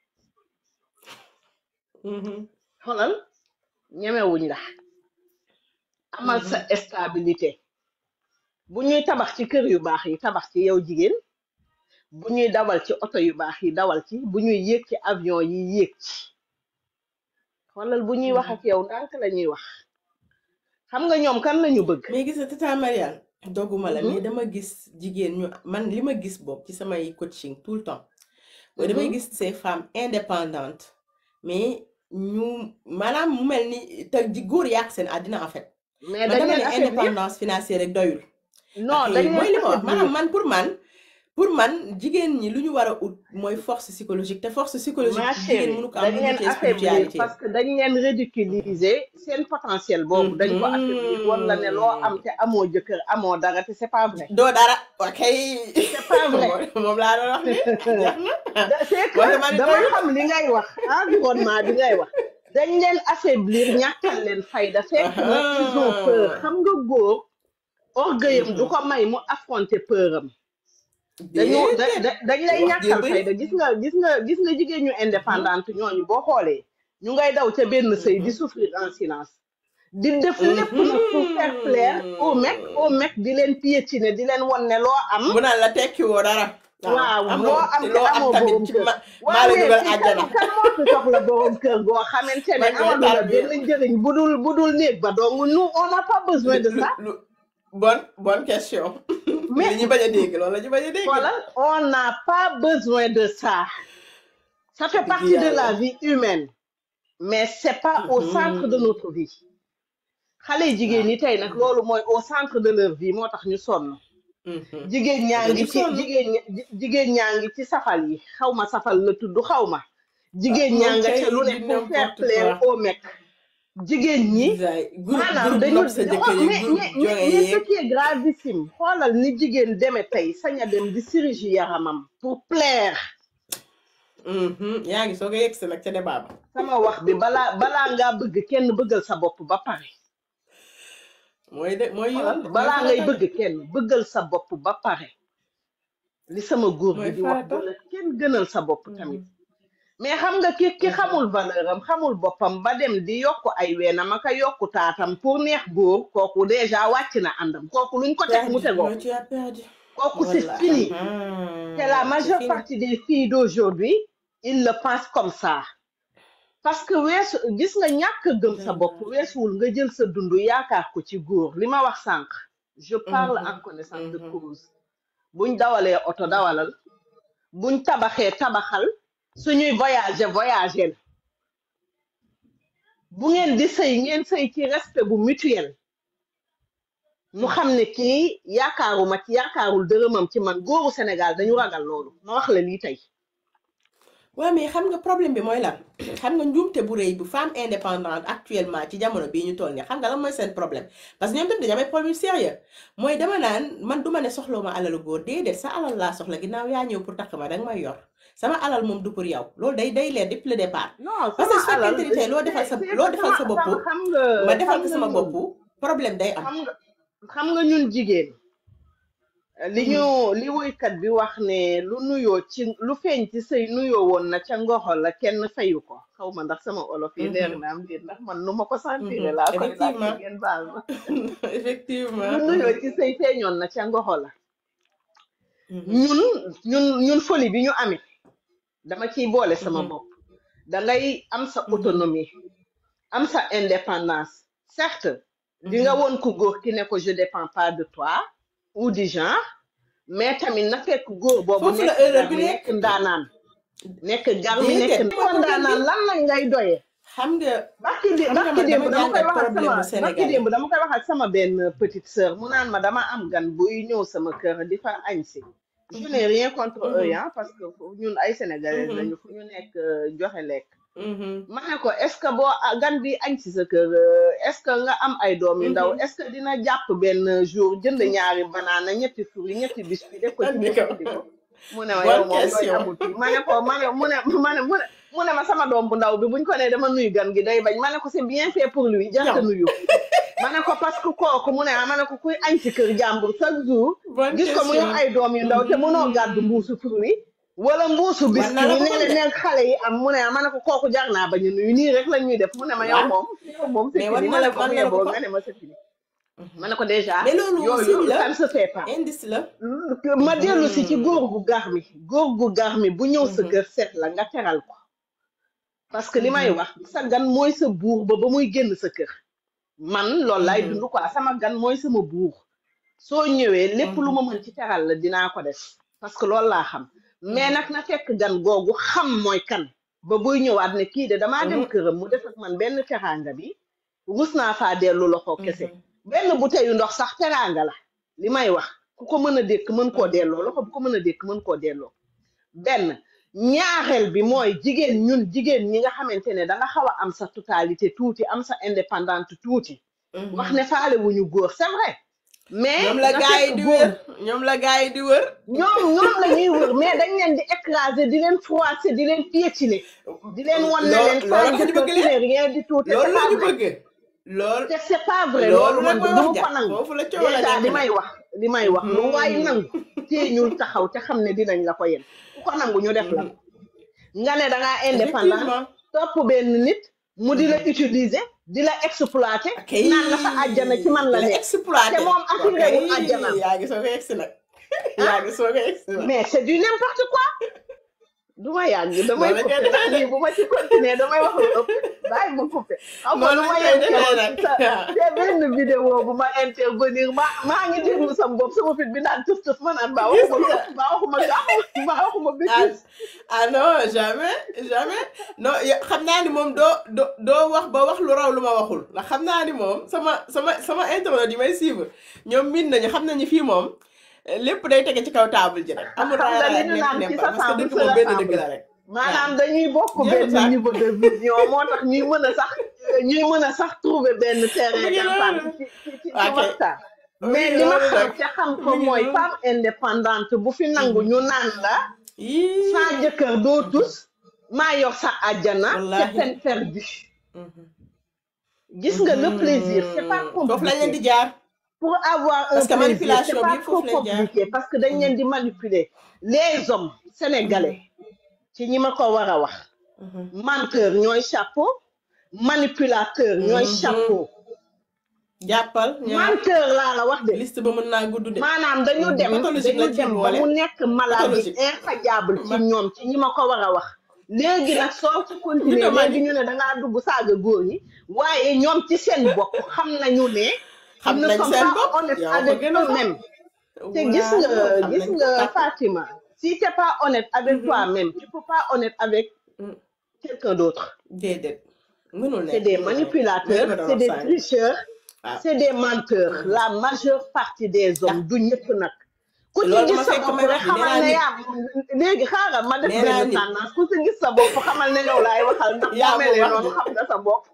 Mhm. xoolal ñemewuñ la amal sa Mhm. stabilité bu ñuy tabax ci kër yu baax yi tabax ci yow jigéen bu ñuy dawal ci oto yu baax yi dawal ci bu ñuy yéeg ci avion yi yéeg ci xoolal bu ñuy wax Mhm. ak yow ndànk la ñuy wax xam nga ñoom kan lañu bëgg mais gis nga tata Mariane dogguma la Mhm, mais dama gis jigéen ñu man li ma gis boobu ci samay coaching tout le temps mooy damay mhm. gis ces femmes indépendantes mais ñu maanaam mu mel ni te ji góor yàq seen àddina en fait mais man dañ dama leen ne affaiblir indépendance financière rek doyul non ak dañ mooy leen li ma wax maanaam affaiblir man pour man pour man jigéen ñi lu ñu war a ut mooy force psychologique te force psychologique ma jigéen chérie mënu ko am dañ lu leen dul ci affaiblir spiritualité parce que dañ leen ridiculiser seen potentiel boobu dañ ko affaiblir wan la ne loo am Mhm. te amoo jëkkër amoo dara te c'est pas vrai doo dara ok c'est pas vrai moom laa doon wax ni jeex na da- c'est mooy que man dama doyul xam li ngay wax environnement bi ngay wax dañ leen affaiblir ñàkkal leen fayda fekk na ils ont peur xam nga góor orgueilam du Mhm. ko may mu affronter peuram dañu da déedéet da- dañ lay wax jee ñàkkal bëri fayda gis nga gis nga gis nga jigéen ñu Mhm. indépendante ñooñu boo xoolee ñu ngay daw ca benn sëy di Mhm. souffrir en silence di def lépp nag pour faire plaire au mec au Mhm. mec di leen piétiner di leen won ne loo am mu naan la tekki woo dara waaw waaw loo amoo am te te loo am amoo tamit borom ci kër ma maa waaw la mais dugal fii kan àjjana kan moo fi soxla borom kër goo xamante ne man ngay amalu la tarbiya benn njëriñ bu dul bu dul néeg ba donc nous on n'a pas besoin lu de lu ça lu bonne bonne question li mais ñu bañ a dégg loolu la ñu bañ a dégg voilà on n'a pas besoin de ça ça fait dëgg partie de yàlla la vie humaine mais c'est pas au centre de Mhm. notre vie xale yi jigéen waaw ñi tey nag loolu mooy au centre de leur vie moo tax ñu sonn Mhm. jigéen ñaa dañu ngi ci sonn jigéen ña- ji- jigéen ñaa ngi ci safal yi xaw ma safal la tudd xaw ma ah jigéen ñaa moom nga kay ca lu ne di pour faire n'importe plaire quoi au mec jigéen ñi bisaay groupe maanaam groupe dañu nopp sa jëkkër xool yeeg mais groupe mais mais jonge mais ce yeeg qui est gravissime xoolal ni jigéen deme tey sañ a dem di sirigi yaramam pour plaire Mhm. yaa ngi soog a yegg si nag ca débat ba sama wax bi balaa balaa ngaa bëgg kenn bëggal sa bopp ba pare mooy de mooy yoon xoolal de mooy balaa ngay farata de bëgg kenn bëggal sa bopp ba pare li sama góor gi mooy di wax farata bu la kenn gënal sa bopp tamit Mhm. mais xam nga ki ki Mhm. xamul valeur am xamul boppam ba dem di yokku ay weenam ak a yokku taatam pour neex góor kooku déjà wàcc na àndam kooku luñ ko teg mu perdu tegoo non tu as perdu kooku c'est voilà fini Mhm. c'est la c'est majeure fini partie des filles d'aujourd'hui ils le pensent comme ça parce que weesu gis nga ñàkk a gëm sa bopp Mhm. weesuwul nga jël sa dund yaakaar ko ci góor li ma wax sànq je parle en Mhm. connaissance de Mhm. cause buñ dawalee oto dawalal buñ tabaxee tabaxal suñuy voyager voyager bu ngeen di sëy ngeen sëy ci respect bu mutuel mu xam ne kii yaakaaruma ci yaakaarul dërëmam ci man góoru Sénégal dañu ragal loolu ma wax la lii tey waaw mais xam nga problème bi mooy lan xam nga njuumte bu rëy bu femme indépendante actuellement ci jamono bii ñu toll nii xam nga lan mooy seen problème parce que ñoom tamit dañu am ay problème sérieux mooy dama naan man duma ne soxlawu ma alalu góor déedéet sa alal laa soxla ginnaaw yaa ñëw pour takk ma danga may yor sama alal moom du pour yow loolu day day leer depuis le départ non parce que sama su alal fekkente ni tey loo defal c'est sa c'est loo que defal sama sa bopp sama xam nga ma defal xam ko nga sama ñun bopp problème day am xam nga xam nga ñun jigéen li ñu li woykat bi wax ne lu nuyoo ci lu feeñ ci sëy nuyoo woon na ca ngoxo la kenn fayu ko xaw ma ndax sama olof yi leer na am déet ndax man nu ma ko sentir laa koy laajte effectivement ngeen baal ma effectivement lu nuyoo ci sëy feeñoon na ca ngoxo la Mhm. ñun ñun ñun folie bi ñu amee dama ciy boole sama Mhm. bopp da ngay am sa Mhm. autonomie am sa indépendance certes di nga Mhm. woon ku góor ki ne ko je dépends pas de toi ou du genre mais tamit na fekk góor boobu foofu la nekk erreur gar bi mi nekk nekk ndaanaan nekk gar mi nekk déedéet ko mooy problème bi ndaanaan lan lañ lay doyee xam nga barki dé xam nga barki man démb dama dama koy jàngat wax ak problème sama bu barki sénégalais démb dama koy wax ak sama benn petite sœur mu naan ma dama am gan buy ñëw sama kër di fa añ si je n'ai rien contre eux Mhm. hein parce que fu- ñun ay sénégalais Mhm. lañu fu ñu nekk euh, joxe lekk Mhm. ma ne ko est ce que boo ah, gan bi añ si sa kër euh, est ce que nga am ay doom yu ndaw Mhm. est ce que dina jàpp benn jour jënd ñaari banaana ñetti fruits ñetti biscuits def ko ci andi mbuus ko indi ko mu ne ma yow bonne moom yooyu question amul fii ma ne ko ma ne mu ne ma ne mu ne mu ne ma sama doom bu ndaw bi buñ ko nee dama nuyu gan gi day bañ ma ne ko c'est bien fait pour lui jarta ñaw nuyu ma ne ko parce que kooku mu ne ah ma ne ko kuy añ si kër jàmbur chaque jour bonne gis ko mu yor question ay doom yu ndaw te mënoo gàddu mbuusu fruits wala mbuusu war biscuit na la yi ko ne mën leen de neen xale yi am mu ne ah ma ne ko kooku jar naa bañ a nuyu nii rek la ñuy def mu ne ma yow waaw moom yow moom c'est mais war fini na ma la ne ko war bu na la ko yeboo ko nga ne ma c'est fini Mhm. ma ne ko déjà mais loolu yooyu signe ça la ne se fait pas indice la. ma dellu si ci Mhm. góor gu gar mi góor gu gar mi bu ñëw sa Mhm. kër seet la nga teral ko parce que li may Mhm. wax sa gan mooy sa buur ba ba muy génn sa kër man loolu laay Mhm. dund quoi sama gan mooy sama buur soo ñëwee lépp lu Mhm. ma mën ci teral la dinaa ko def parce que loolu laa xam mais Mhm. nag na fekk gan googu xam mooy kan ba buy ñëwaat ne kii de damaa dem Mhm. këram mu def ak man benn teraanga bi rus naa faa dellu loxo kese Mhm. benn bouteille yu ndox sax teraanga la li may wax ku ko mën a dékk mën koo delloo loxo bu ko mën a dékk mën koo delloo benn ñaareel bi mooy jigéen ñun jigéen ñi nga xamante ne da nga xaw a am sa totalité tuuti am sa indépendante tuuti wax Mhm. ne faale wuñu góor c'est vrai mais ñoom la na gars yi fekk di góor wër ñoom la gars yi di wër. ñoom ñoom la ñuy wër mais dañ leen di écraser di leen froisser di leen piétiner di leen wan ne loo leen loolu sans la ñu jëkkër bëgg tu leen n'es rien du tout te loolu c'est la pas ñu vrai bëgg. loolu te c'est pas vrai loolu loolu nag man mooy du wax ma ja ko nangu foofu la coow la déjà nekk li nag. may wax li may wax lu waay nangu tee ñul taxaw te xam ne dinañ la ko yen ku ko nangu ñu def la Mhm. ko nga ne da ngaa indépendant effectivement. topp benn nit mu di la Mhm. utiliser di la exploiter ok naan la sa àjjana ci man la la nekk exploité te moom assuré wul ok àjjanaam yaa ngi soog a egsi nag ah yaa ngi soog a egsi nag mais c'est du n'importe quoi du ma yàgg damay noonu la koy coupé ndax defee de lii bu ma ci continuer damay wax lu ëpp bàyyi ma coupé xam nga noonu lu la ma koy defee yenkewoon nag ci sa te benn vidéo bu ma intervenir ma maa ngi déglu sam bopp sama fit bi naan tëf tëf ma naan baa gis waxuma lu nga ëpp baa waxuma gàmm baa waxuma ah bêtise ah non jamais jamais non ya- xam naa ni moom doo doo doo wax ba wax lu raw lu ma waxul ndax xam naa ni moom sama sama sama internet yi may suivre ñoom miin nañu xam nañu fii moom eh, lépp day tege ci kaw table ji rek amul xam nga raara li ak ñu nepp naan ci neppal parce que s'assemble dëgg se moom benn dëgg rassemble la rek waaw maanaam dañuy bokk jeexul benn sax niveau de vision moo tax ñuy mën a sax ñuy mën a sax trouver benn mu terrain ngi d'entente noonu ci ci ci ci ok waxtaan mu mais ngi li ma noonu xam nag te xam mu ko ngi mooy noonu femme indépendante bu fi nangu Mhm. ñu naan la yii sans jëkkër doo Mhm. tus maa yor sa àjjana c'est wallaahi peine perdue Mhm. gis nga le plaisir c'est pas Mhm. foofu lañ leen compliqué di jaar pour avoir un parce que plaisir manipulation c'est bi pas yëpp trop foofu lay jaar compliqué parce que dañ leen Mhm. di manipuler les hommes sénégalais Mhm. ci ñi ma ko war a wax Mhm. menteur ñooy chapeau manipulateur ñooy Mhm. chapeau jàppal ñaar menteur laa la wax de liste ba mën naa gudd de maanaam dañu Mhm. dem pathologique dañu lañ ciy dem ba boole mu nekk maladie pathologique infatigable ci ma ñoom ci ñi ma ko war a wax léegi nag soo ci continuer léegi mythomanie ñu ne dangaa dugg saaga góor ñi waaye ñoom ci seen bopp xam nañu ne xam ils ne nañ sont seen pas bopp honnêtes yow ko avec gën a xam eux-mêmes te gis waaw nga xam gis nañ ko nga tàkk Fatima si t'es pas honnête avec Mhm. toi-même tu peux pas honnête avec Mm. quelqu'un d'autre déedéet mënul c'est nekk des mënul nekk mooy li manipulateurs ma doon c'est wax des sànq tricheurs waaw c'est des menteurs Mhm. la majeure partie des ndax hommes du ñëpp nag ku ci loolu gis dama sa fekk bopp may rek wax ni nee xamal naa ne nit yaa léegi xaaral ma def nee naa benn nit tendance ku ci gis sa bopp xamal ne yow laay waxal ndax boo yaa ma melee wax noonu de xam nga sa bopp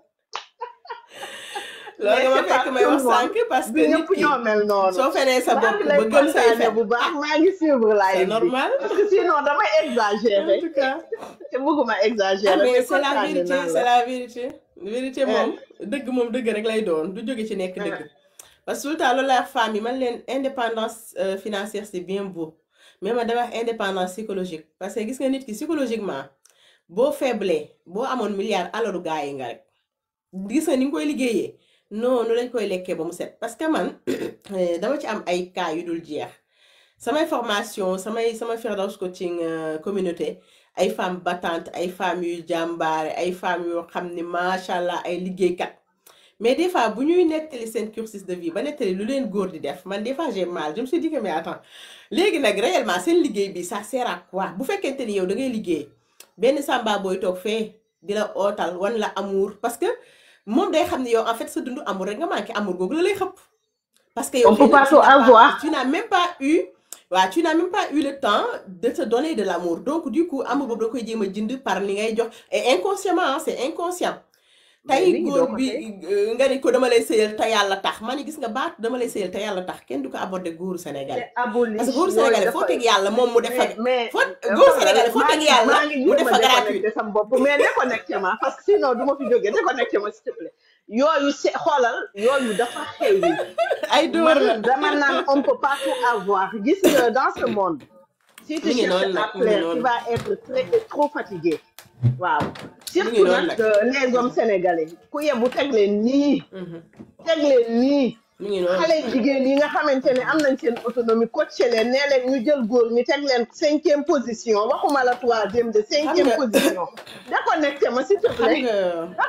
loolu mais dama c'est pas fekk may tout le wax monde sànq parce du que nit ñëpp ki ñoo mel noonu soo fenee sa maa bopp ngi ba lay gëm say kontaane fen bu baax ah maa ngi suivre c'est live bi normal parce que sinon damay en exagérer tout cas te bëgguma ah exagérer mais mais c'est la kontaane vérité naa c'est la la vérité vérité Eh, moom dëgg moom dëgg rek lay doon du jóge ci nekk eh, dëgg parce que tout le temps loolu la femme yi man leen indépendance euh, financière c'est bien beau mais man dama wax indépendance psychologique parce que gis nga nit ki psychologiquement boo faible boo amoon milliard alalu gaa yi nga rek gis nga ni nga koy liggéeyee noonu lañ koy lekkee ba mu set parce que man eh, dama ci am ay cas yu dul jeex samay formation samay sama Firdaws coaching euh, communauté ay femmes battantes ay femmes yu jàmbaare ay femmes yoo xam ni macha allah ay liggéeykat mais des fois bu ñuy nettali seen cursus de vie ba nettali lu leen góor di def man des fois j'ai mal je me suis dit que mais attends léegi nag réellement seen liggéey bi ça sert à quoi bu fekkente ni yow da ngay liggéey benn samba booy toog fee di la ootal wan la amour parce que moom day xam ne yow en fait sa dund amour rek nga manqué amour googu la lay xëpp parce que yow on peut xëy na pas tu tout n'as pas avoir tu n'as même pas eu waaw tu n'as même pas eu le temps de te donner de l'amour donc du coup amour boobu da koy jéem a jënd par li ngay jox et inconsciemment hein, c'est inconscient mais tey oui doo góor ko bi tey euh, nga ni ko dama lay sëyal te yàlla tax ma ni gis nga baat dama lay sëyal te yàlla tax kenn du ko aborder góoru c'est sénégalais aboli parce que góoru yooyu sénégalais foo dafa teg yàlla moom mu def fa mais mais foo euh, góoru xam nga sénégalais foo maa teg ngi yàlla maa ngi mu def jéem a fa gratuit déconnecté sama bopp mais déconnecté ma parce que sinon du ma fi jógee déconnecté ma s'il te plaît yooyu c'est xoolal yooyu dafa xewi ay dóor la man dama naan on peut pas tout avoir gis nga dans ce monde si tu mi ngi cherches noonu à nag mi ngi plaire tu noonu vas être très trop fatigué waaw mi ngi surtout noonu nag nag euh, les hommes sénégalais ku yebu teg leen nii Mhm. teg leen nii mu ngi noonu xale jigéen yi nga xamante ne am nañ seen autonomie coaché leen nee leen ñu jël góor ñi teg leen cinquième position waxuma la troisième de cinquième nga- position déconnecté ma s'il te xam plaît nga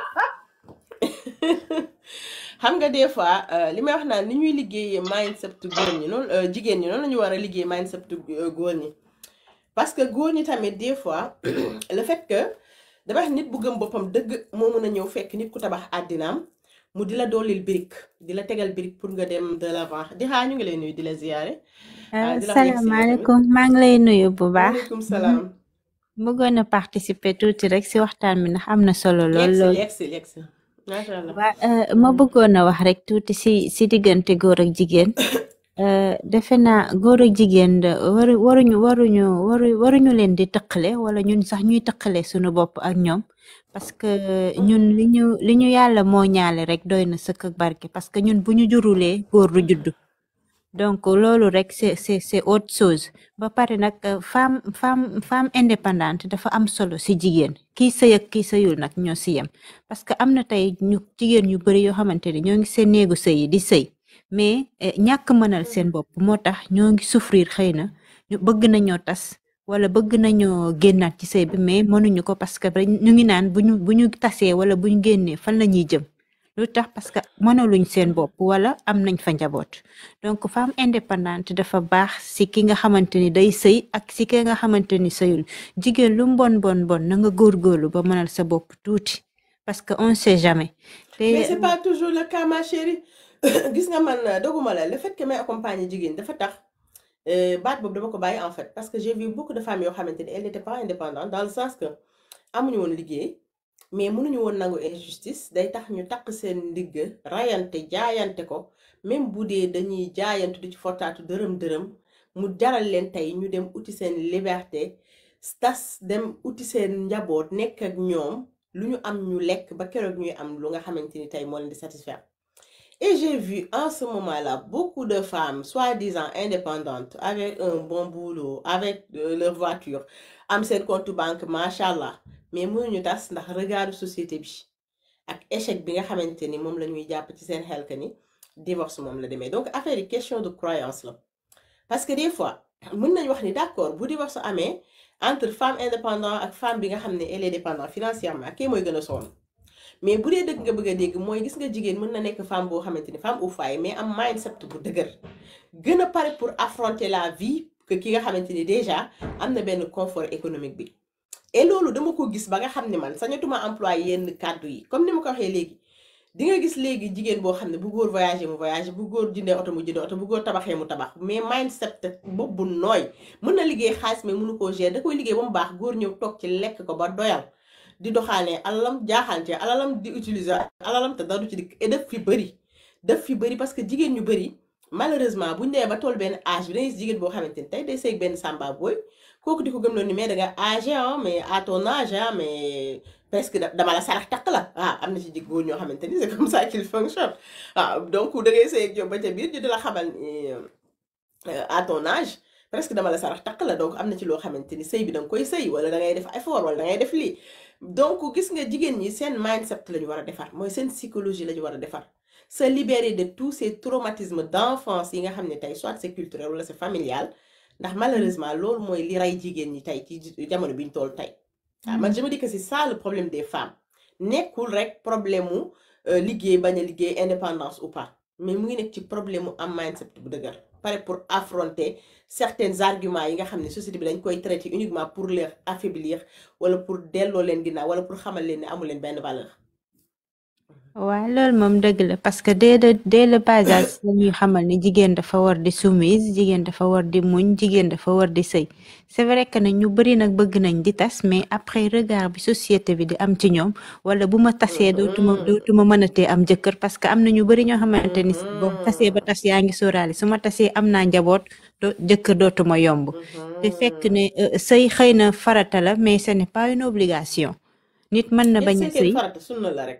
xam nga des fois euh, li may wax naan ni ñuy liggéeyee mindset góor ñi noonu euh, jigéen ñi noonu la ñu war a liggéey mindset euh, góor ñi parce que góor ñi tamit des fois le fait que dama wax nit bu gëm boppam dëgg moo mën a ñëw fekk nit ku tabax àddinaam mu di la doolil birik di la tegal birik pour nga dem de l'avant di xaa ñu ngi lay nuyu di la ziyaare ah di la wax yegg si nga tamit salaamaaleykum maa ngi lay nuyu bu baax waaleykum salaam bëggoon a participer tuuti rek ci waxtaan bi ndax am na solo lool yegg si lool yegg si yegg si macha allah waa euh, ma bëggoon a wax rek tuuti ci ci diggante góor ak jigéen euh, defe naa góor ak jigéen da waru waruñu waruñu waru waruñu leen di tëqale wala ñun sax ñuy tëqale suñu bopp ak ñoom parce que ñun li ñu li ñu yàlla moo ñaale rek doy na sëkk ak barke parce que ñun bu ñu jurulee góor du juddu donc loolu rek c'est c'est c'est autre chose ba pare nag euh, femme femme femme indépendante dafa am solo ci jigéen kii sëy ak kii sëyul nag ñoo ci yem parce que am na tey ñu jigéen yu bari yoo xamante ne ñoo ngi seen néegu sëy yi di sëy mais eh, ñàkk mënal seen bopp moo tax ñoo ngi souffrir xëy na ñu bëgg nañoo tas wala bëgg nañoo génnaat ci sëy bi mais mënuñu ko parce que dañ- ñu ngi naan bu ñu bu ñu tasee wala bu ñu génnee fan la ñuy jëm lu tax parce que mënaluñ seen bopp wala am nañ fa njaboot donc femme indépendante dafa baax si ki nga xamante ni day sëy ak si ki nga xamante ni sëyul jigéen lu mu bon bon bon na nga góorgóorlu ba mënal sa bopp tuuti parce que on sait jamais mais te c'est pas toujours le cas ma chérie gis nga man euh, doguma la le fait que may accompagner jigéen dafa tax euh, baat boobu dama ko bàyyi en fait parce que j'ai vu beaucoup de femmes yoo xamante ni elles n'étaient pas indépendantes dans le sens que amuñu woon liggéey mais mënuñu woon nangu injustice day tax ñu takk seen ndigg rayante jaayante ko même bu dee dañuy jaayantu di ci fortaatu dërëm dërëm mu jaral leen tey ñu dem uti seen liberté tas dem uti seen njaboot nekk ak ñoom lu ñu am ñu lekk ba keroog ñuy am lu nga xamante ni tey moo leen di satisfaire Et j'ai vu en ce moment-là beaucoup de femmes, soi-disant indépendantes, avec un bon boulot, avec euh, leur voiture, am seen compte banque, machallah. Mais mënuñu tas ndax regardu société bi ak échec bi nga xamante ni moom la ñuy jàpp ci seen xel que ni divorce moom la demee. Donc affaire yi question de croyance la. Parce que des fois mën nañu wax ni d'accord bu divorce amee entre femme indépendante ak femme bi nga xam ne elle est dépendante financièrement kii mooy gën a sonn. mais bu dee dëgg nga bëgg a dégg mooy gis nga jigéen mën na nekk femme boo xamante ni femme au foyer mais am mindset bu dëgër gën a pare pour affronter la vie que ki nga xamante ni déjà am na benn confort économique bi et loolu dama ko gis ba nga xam ne man sañatuma employé yenn kàddu yi comme ni ma ko waxee léegi di nga gis léegi jigéen boo xam ne bu góor voyager mu voyager bu góor jëndee oto mu jëndee oto bu góor tabaxee mu tabax mais mindset boobu bu nooy mën na liggéey xaalis mais mënu koo gérer da koy liggéey ba mu baax góor ñëw toog ci lekk ko ba doyal di doxaanee alalam jaaxaan ci alalam di utiliser alalam te dara du ci dikk et daf fi bëri daf fi bëri parce que jigéen ñu bëri malheureusement buñ demee ba toll benn âge bi da ngay gis jigéen boo xamante ni tey day seeg benn samba booy kooku di ko gëm loon ni mais da nga âgé ah mais à ton âge ah mais presque da- dama la sarax takk la ah am na ci jig góor ñoo xamante ni c'est comme ça qu'il fonctionne waaw donc da ngay seeg yow ba ca biir ñu di la xamal ni euh, à ton âge presque dama la sarax takk la donc am na ci loo xamante ni sëy bi da nga koy sëy wala da ngay def effort wala da ngay def lii donc gis nga jigéen ñi seen mindset la ñu war a defar mooy seen psychologie la ñu war a defar se libérer de tous ces traumatismes d'enfance yi nga xam ne tey soit c'est culturel wala c'est familial ndax malheureusement loolu mooy li rey jigéen ñi tey ci jamono bi ñu toll tey waaw man je me dis que c'est ça le problème des femmes nekkul rek problème mu euh, liggéey bañ a liggéey indépendance ou pas mais mu ngi nekk ci problème mu am mindset bu dëgër pare pour affronter certains arguments yi nga xam ne société bi dañ koy traiter uniquement pour les affaiblir wala pour delloo leen ginnaaw wala pour xamal leen ne amu leen benn valeur. waaw loolu moom dëgg la parce que dès le dès le bas âge dañuy xamal ni jigéen dafa war di soumise jigéen dafa war di muñ jigéen dafa war di sëy c'est vrai que ne ñu bari nag bëgg nañ di tas mais après regard bi société bi di am ci ñoom wala bu ma tasee dootuma dootuma mënatee am jëkkër parce que am na ñu bari ñoo xamante ni boo tasee ba tas yaa ngi sóoraale su ma tasee am naa njaboot do jëkkër dootuma yomb te fekk ne euh, sëy xëy na farata la mais ce n'est pas une obligation nit mën na bañ a est-ce que sëy farata sunna la rek.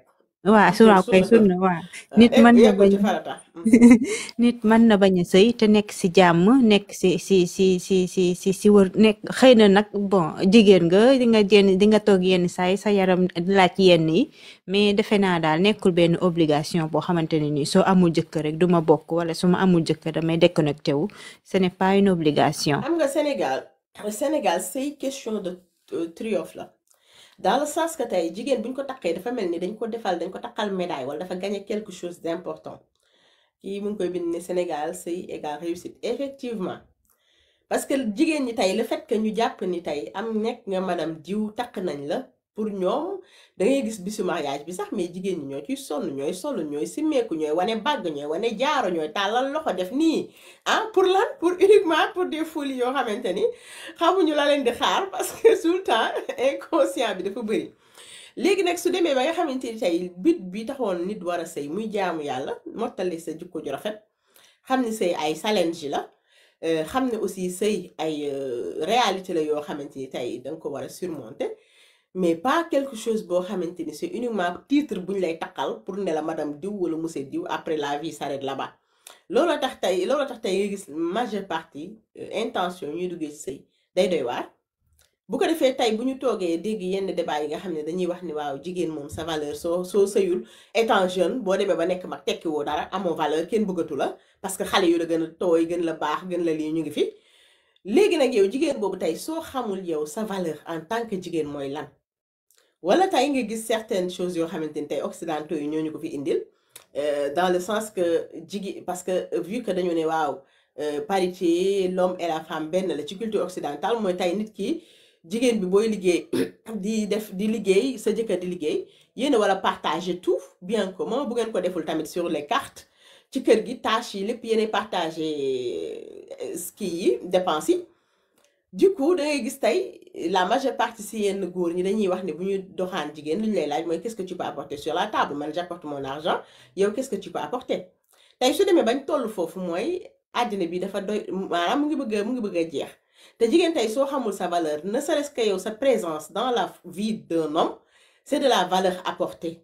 waa su sunna waaw kay sunna sunna waa ah, nit egg mën na yeggul bañ ci farata Mm. nit mën na bañ a sëy te nekk si jàmm nekk si si si si si si si wër nekk xëy na nag bon jigéen nga di nga génn di nga toog yenn saa yi sa yaram laaj yenn yi mais defe naa daal nekkul benn obligation boo xamante ne nii soo amul jëkkër rek du ma bokk wala su ma amul jëkkër damay déconnecté wu ce n'est pas une obligation xam nga Sénégal Sénégal c'est question de euh, triomphe la dans le sens que tey jigéen bu ñu ko takkee dafa mel ni dañ ko defal dañ ko takkal médaille wala dafa gagné quelque chose d'important kii mu ngi koy bind ne Sénégal sëy égal réussite effectivement parce que jigéen ñi tey le fait que ñu jàpp ni tey am nekk nga madame diw takk nañ la pour ñoom da ngay gis bisu mariage bi sax mais jigéen ñi ñoo ciy sonn ñooy solo ñooy simmeeku ñooy wane bàgg ñooy wane jaaro ñooy tàllal loxo def nii ah pour lan pour uniquement pour des folies yoo xamante ni xamuñu la leen di xaar parce que tout le temps inconscient bi dafa bëri léegi nag su demee ba nga xamante ni tey but bi taxoon nit war a sëy muy jaamu yàlla mottali sa jikko ju rafet xam ni sëy ay challenge la euh, xam ne aussi sëy ay euh, réalité la yoo xamante ni tey da nga ko war a surmonter mais pas quelque chose boo xamante ni c'est uniquement titre bu ñu lay takkal pour ne la madame diw wala monsieur diw après la vie s'arrête là-bas looloo tax tey looloo tax tey nga gis majeure partie euh, intention ñuy duggee ci sëy day doy waar bu ko defee tey bu ñu toogee dégg yenn débat yi nga xam ne dañuy wax ni waaw jigéen moom sa valeur soo soo sëyul étant jeune boo demee ba nekk mag tekki woo dara amoo valeur kenn bëggatu la parce que xale yu la gën a tooy gën la baax gën la lii ñu ngi fi léegi nag yow jigéen boobu tey soo xamul yow sa valeur en tant que jigéen mooy lan wala tey nga gis certaines choses yoo xamante ni tey occidentaux yi ñoo ñu ko fi indil euh, dans le sens que jigéen parce que euh, vu que dañu ne waaw euh, parité l'homme et la femme benn la ci culture occidentale mooy tey nit ki jigéen bi booy liggéey di def di liggéey sa jëkkër di liggéey yéen a war a partager tout bien commun bu ngeen ko deful tamit sur les cartes ci kër gi tâches yi lépp yéenay partager ski yi dépenses yi du coup da ngay gis tey la majeure partie si yenn góor ñi dañuy wax ne bu ñu doxaan jigéen lu ñu lay laaj mooy qu'est-ce que tu peux apporter sur la table man j'apporte mon argent yow qu'est-ce que tu peux apporter tey su demee bañ toll foofu mooy àddina bi dafa doy maanaam mu ngi bëgg a mu ngi bëgg a jeex te jigéen tey soo xamul sa valeur ne serait-ce que yow sa présence dans la vie d'un homme c'est de la valeur apportée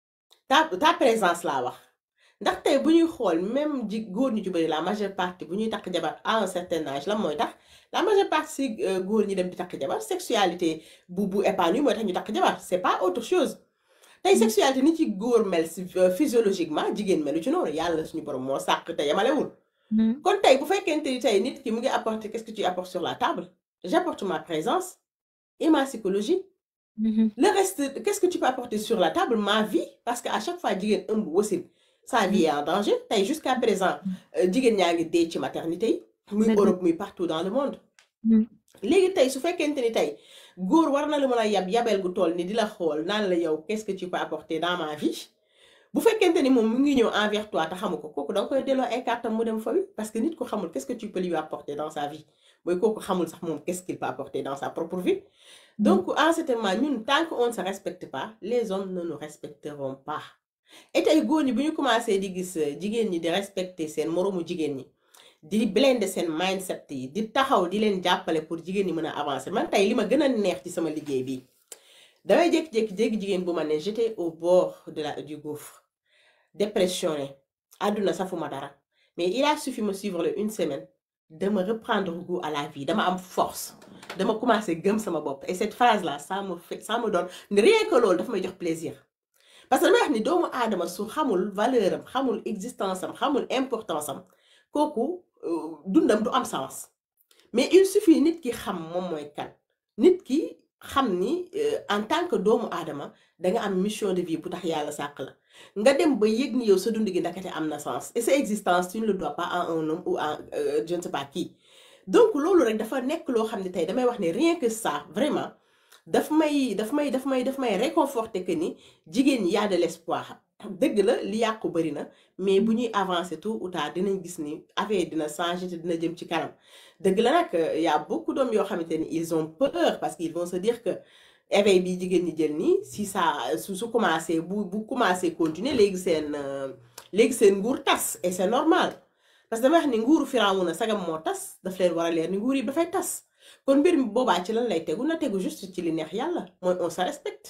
ta ta présence laa wax ndax tey bu ñuy xool même ji góor ñu ci bëri la majeure partie bu ñuy takk jabar à un certain âge lan mooy tax la majeure partie si euh, góor ñi dem di takk jabar sexualité bu bu épanouie mooy tax ñu takk jabar c'est pas autre chose tey sexualité ni ci góor mel si euh, physiologiquement jigéen melu ci noonu yàlla suñu borom moo sàkk te yamalewul Mhm. kon tey bu fekkente ni tey nit ki mu ngi apporter qu'est-ce que tu apportes sur la table j'apporte ma présence et ma psychologie Mhm. le reste qu'est-ce que tu peux apporter sur la table ma vie parce que à chaque fois jigéen ëmb wasin sa vie est en danger tey jusqu'à présent euh, jigéen ñaa ngi dee ci maternité yi muy Dëgg la. Europe muy partout dans le monde Mhm. léegi tey su fekkente ni tey góor war na la mën a yab yabel gu toll ni di la xool naan la yow qu'est-ce que tu peux apporter dans ma vie bu fekkente ni moom mu ngi ñëw envers toi te xamu ko kooku da nga koy delloo ay cartam mu dem fa wi parce que nit ko xamul qu'est-ce que tu peux lui apporter dans sa vie mooy kooku xamul sax moom qu'est-ce qu'il peut apporter dans sa propre vie donc en ce moment ñun tant qu'on ne se respecte pas les hommes ne nous respecteront pas et tey góor ñi bu ñu commencé di gis euh, jigéen ñi di respecter seen moroomu jigéen ñi di blender seen mindset yi di taxaw di leen jàppale pour jigéen ñi mën a avancer man tey li ma gën a neex ci sama liggéey bi damay jékki-jékki jéggi jigéen bu ma ne j'étais au bord de la du gouffre dépressionné àdduna safuma dara mais il a suffi me suivre le une semaine de me reprendre goût à la vie dama am force dama commencé gëm sama bopp et cette phrase là ça me fait ça me donne rien que loolu dafa may jox plaisir parce que damay wax ni doomu aadama su xamul valeur am xamul existence am xamul importance am kooku euh, dundam du am sens mais il suffit nit ki xam moom mooy kan nit ki xam ni euh, en tant que doomu aadama da nga am mission de vie bu tax yàlla sàkk la nga dem ba yëg ni yow sa dund gi ndakate am na sens et sa existence tu ne le dois pas à un homme ou à euh, je ne sais pas qui donc loolu rek dafa nekk loo xam ne tey damay wax ne rien que ça vraiment daf may daf may daf may daf may réconforter que ni jigéen ñi y a de l'espoir dëgg la li yàqu bari na mais bu ñuy avancer tôt ou tard dinañ gis ni affaire dina changer te dina jëm ci kanam dëgg la nag y a beaucoup d'hommes yoo xamante ni ils ont peur parce qu'ils vont se dire que éveil bi jigéen ñi jël nii si ça su su commencé bu bu commencé continuer léegi seen euh, léegi seen nguur tas et c'est normal parce que damay wax ni nguuru Firawuna sagam moo tas daf leen war a leer ni nguur yi dafay tas kon mbir mi boobaa ci lan lay tegu na tegu juste ci li neex yàlla mooy on se respecte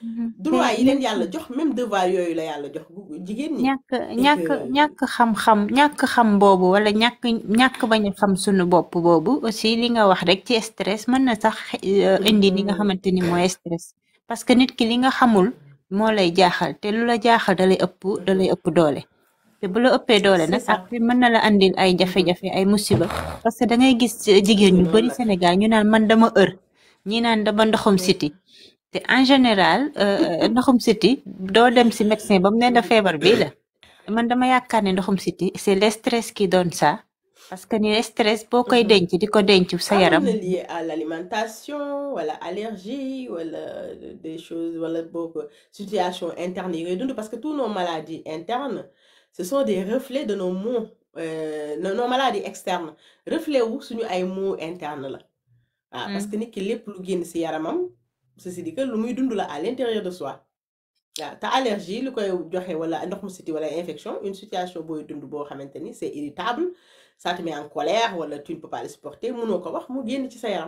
Mhm. te droit yi leen ñàkk yàlla jox même devoir yooyu la yàlla jox gu- jigéen ñi ñàkk et ñàkk que ñàkk xam-xam ñàkk xam boobu wala ñàkk ñàkk bañ a xam sunu bopp boobu aussi li nga wax rek ci stress mën na sax euh, indi li nga xamante ni mooy stress parce que nit ki li nga xamul moo lay jaaxal te lu la jaaxal da lay ëpp da lay ëpp doole te bu la ëppee doole c'est nag ça après mën na la andil ay jafe-jafe ay musiba parce que da ngay gis euh, jigéen ñu noonu bari la Sénégal ñu naan man dama ër ñi naan dama ndoxum siti te en général euh, euh, ndoxum siti doo dem si médecin ba mu ne la feebar bii la man dama yaakaar ne ndoxum siti c'est le stress qui donne ça parce que ni stress boo koy denc di ko denc sa ah mën yaram na lié à l'alimentation wala allergie wala des choses wala boobu situation interne yi ngay dund parce que tous nos maladies internes ce sont des reflets de nos maux euh, nos nos maladies externes reflet wu suñu ay maux internes la waaw parce que nit ki lépp lu génn ci yaramam ceci dit que lu muy dund la à l'intérieur de soi waaw te allergie lu koy joxe wala ndox mu siti wala infection une situation booy dund boo xamante ni c'est irritable ça te met en colère wala tu ne peux pas le supporter mënoo ko wax mu génn ci sa yaram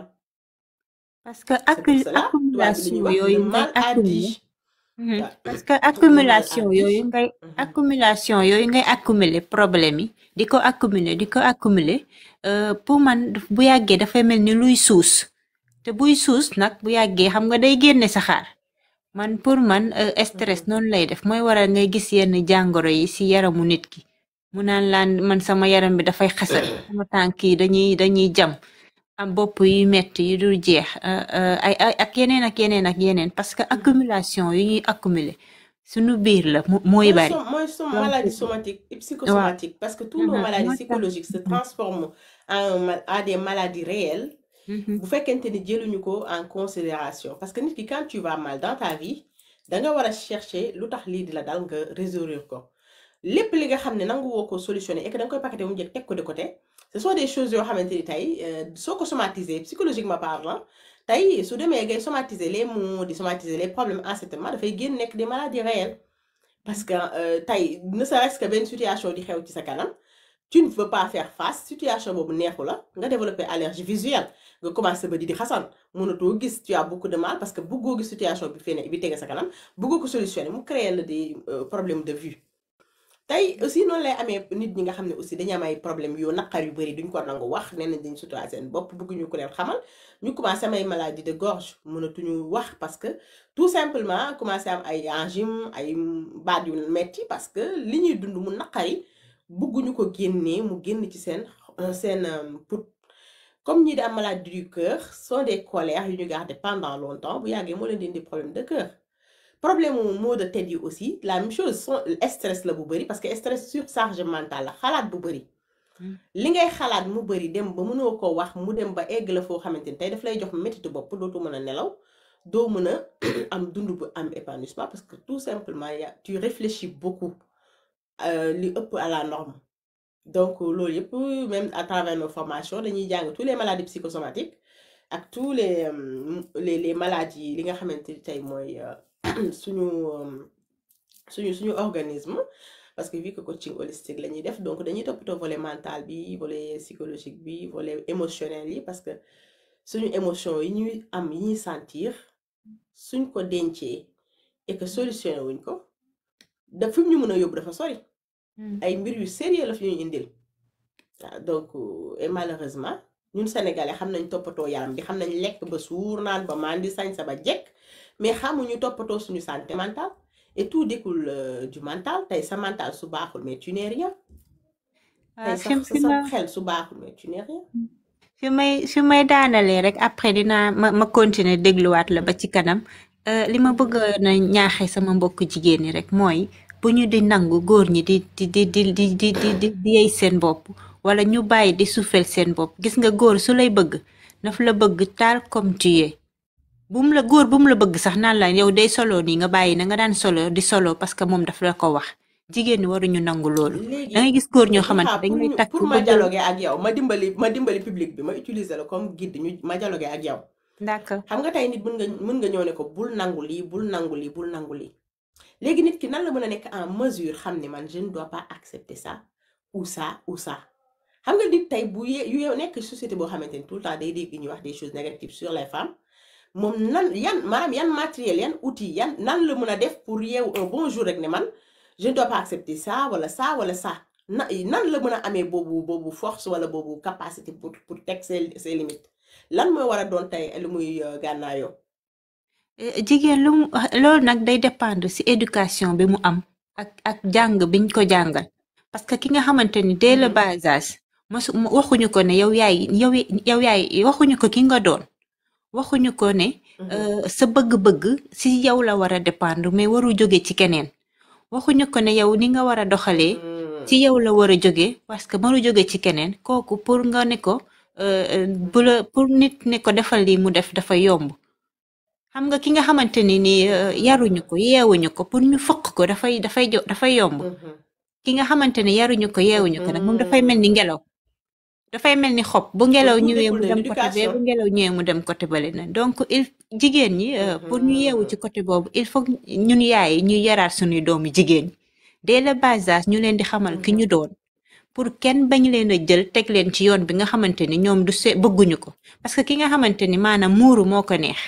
parce que c'est pour accu- cela tubaab bi li accumulation ñuy wax le yooyu ngay mal a accumuler dit Mhm. waaw parce que le mal a accumulation yooyu dit ngay Mhm. accumulation yooyu ngay accumuler problème yi di ko accumuler di ko accumuler euh, pour man daf- bu yàggee dafay mel ni luy suus te buy suus nag bu yàggee xam nga day génne saxaar man pour man euh, stress Mhm. noonu lay def mooy waral ngay gis yenn jàngoro yi ci yaramu nit ki mu naan laan man sama yaram bi dafay xasan sama tànk yi dañuy dañuy jam am bopp yu metti yu dul jeex euh, euh, ay ay ak yeneen ak yeneen ak yeneen parce que accumulation yu ñuy accumuler suñu biir la mo- mooy mooy bari som mooy som donc maladie somatique et waaw psychosomatique parce que tous nos mhm, maladies moo tax psychologiques se mhm, transforment en ma- à des maladies réelles mhm, bu fekkente ni jëluñu ko en considération parce que nit ki quand tu vas mal dans ta vie da nga war a chercher lu tax lii di la dal nga résoudre ko lépp li nga xam ne nangu woo ko solutionner et que da nga koy paqueté mu njëkk teg ko de côté ce sont des choses yoo xamante ni tey euh, soo ko somatiser psychologiquement parlant tey su demee ngay somatiser les maux di somatiser les problèmes en ce moment dafay génn nekk des maladies réelles parce que euh, tey ne serait-ce que benn situation di xew ci sa kanam tu ne veux pas faire face situation boobu neexu la nga développer allergie visuelle nga commencé ba di di xasan mënatoo gis tu as beaucoup de mal parce que bëggoo gis situation bi fene bi tege sa kanam bëggoo ko solutionner mu créer la des euh, problèmes de vue tey aussi noonu lay amee nit ñi nga xam ne aussi dañu am ay problème yu naqar yu bëri duñ ko nangu wax nee nañ dañ sutura seen bopp bëgguñu ko leen xamal ñu commencé am ay maladie de gorge mënatuñu wax parce que tout simplement commencé am ay angine ay baat yu metti parce que li ñuy dund mu naqari bëgguñu ko génnee mu génn ci seen seen euh, put comme ñi di am maladie du cœur sont des colères yu ñu garder pendant longtemps bu yàggee moo leen di indi problème de cœur problème mu maux de tête yi aussi la même chose son stress la bu bëri parce que stress surcharge mentale la xalaat bu bëri mhm, li ngay xalaat mu bëri dem ba mënoo ko wax mu dem ba egg la foo xamante ni tey daf lay jox métitu bopp dootu mën a nelaw doo mën a am dund bu am épanouissement parce que tout simplement ya tu réfléchis beaucoup euh, li ëpp à la norme donc loolu yëpp même à travers nos formations dañuy jàng tous les maladies psychosomatiques ak tous les euh, les les maladies li nga xamante ni tey mooy euh, suñu euh, suñu suñu organisme parce que vu que coaching holistique la ñuy def donc dañuy toppatoo volet mental bi volet psychologique bi volet émotionnel yi parce que suñu émotion yi ñuy am yi ñuy sentir suñ ko dencee et que solutionné wuñ ko da fi mu ñu mën a yóbbu dafa sori mhm. ay mbir yu sérieux la fi ñuy indil waaw donc euh, et malheureusement ñun sénégalais xam nañ toppatoo yaram bi xam nañ lekk ba suur naan ba mandi sañ sa ba jekk mais xamuñu toppatoo suñu santé mentale et tout découle euh, du mental tey sa mental su baaxul mais tu n'es rien waaw tey fi sa fi sa ma xel su baaxul mais tu n'es rien fi may fi may daanalee rek après dinaa ma ma continuer dégluwaat la ba ci kanam Euh, li ma bëgg na ñaaxe sama mbokk jigéen ñi rek mooy bu ñu di nangu góor ñi di di di di di di di di di yey seen bopp wala ñu bàyyi di suufel seen bopp gis nga góor su lay bëgg daf la bëgg taal comme tu es bu mu la góor bu mu la bëgg sax naan la yow day solo nii nga bàyyi na nga daan solo di solo parce que moom daf la ko wax jigéen ñi waruñu nangu loolu da léegi ngay gis góor ñoo Ika xamante dañ pour lay ñu takk pour ma bëgg dialoguer ak yow ma dimbali ma dimbali public bi ma utiliser la comme guide ñu ma dialoguer ak yow d'accord xam nga tey nit mën nga mën nga ñëw ne ko bul nangu lii bul nangu lii bul nangu lii léegi nit ki nan la mën a nekk en mesure xam ne man je ne dois pas accepter ça ou ça ou ça xam nga nit tey bu ye yu yow nekk société boo xamante ni tout le temps day dégg ñuy wax des choses négatives sur les femmes moom nan yan maanaam yan matériel yan outil yan nan la mën a def pour yeewu un bon jour rek ne man je ne dois pas accepter ça wala ça wala ça na nan la mën a amee boobu boobu force wala boobu capacité pour pour teg ses ses limites lan mooy war a doon tey lu muy euh, gànnaayoo Eh, jigéen lu mu loolu nag day dépendre ci éducation bi mu am ak ak jàng biñ ko jàngal parce que ki nga xamante ni dès le Mhm. bas âge mosu mo- waxuñu ko ne yow yaay yow yow yaay waxuñu ko ki nga doon waxuñu ko ne Mhm. euh, sa bëgg-bëgg ci yow la war a dépendre mais waru jóge ci keneen waxuñu ko ne yow ni nga war a doxalee Mm. ci yow la war a jóge parce que waru jóge ci keneen kooku pour nga ne ko euh, euh, bu la pour nit ne ko defal lii mu def dafa yomb xam nga ki nga xamante ni ni euh, yaruñu ko yeewuñu ko pour ñu fëkk ko dafay dafay jo dafay yomb Mhm. ki nga xamante ne yaruñu ko yeewuñu ko nag moom dafay mel ni ngelaw dafay mel ni xob bu donc ngelaw tout ñëwee découle mu de dem côté bee bu l'éducation ngelaw ñëwee mu dem côté bale na donc il jigéen ñi euh, pour ñu yeewu Mhm. ci côté boobu il faut que ñun yaay yi ñuy yaraat suñuy doomu jigéen ñi dès le bas âge ñu leen di xamal ki Mhm. ñu doon pour kenn bañ leen a jël teg leen ci yoon bi nga xamante ni ñoom du se bëgguñu ko parce que ki nga xamante ni maanaam muuru moo ko neex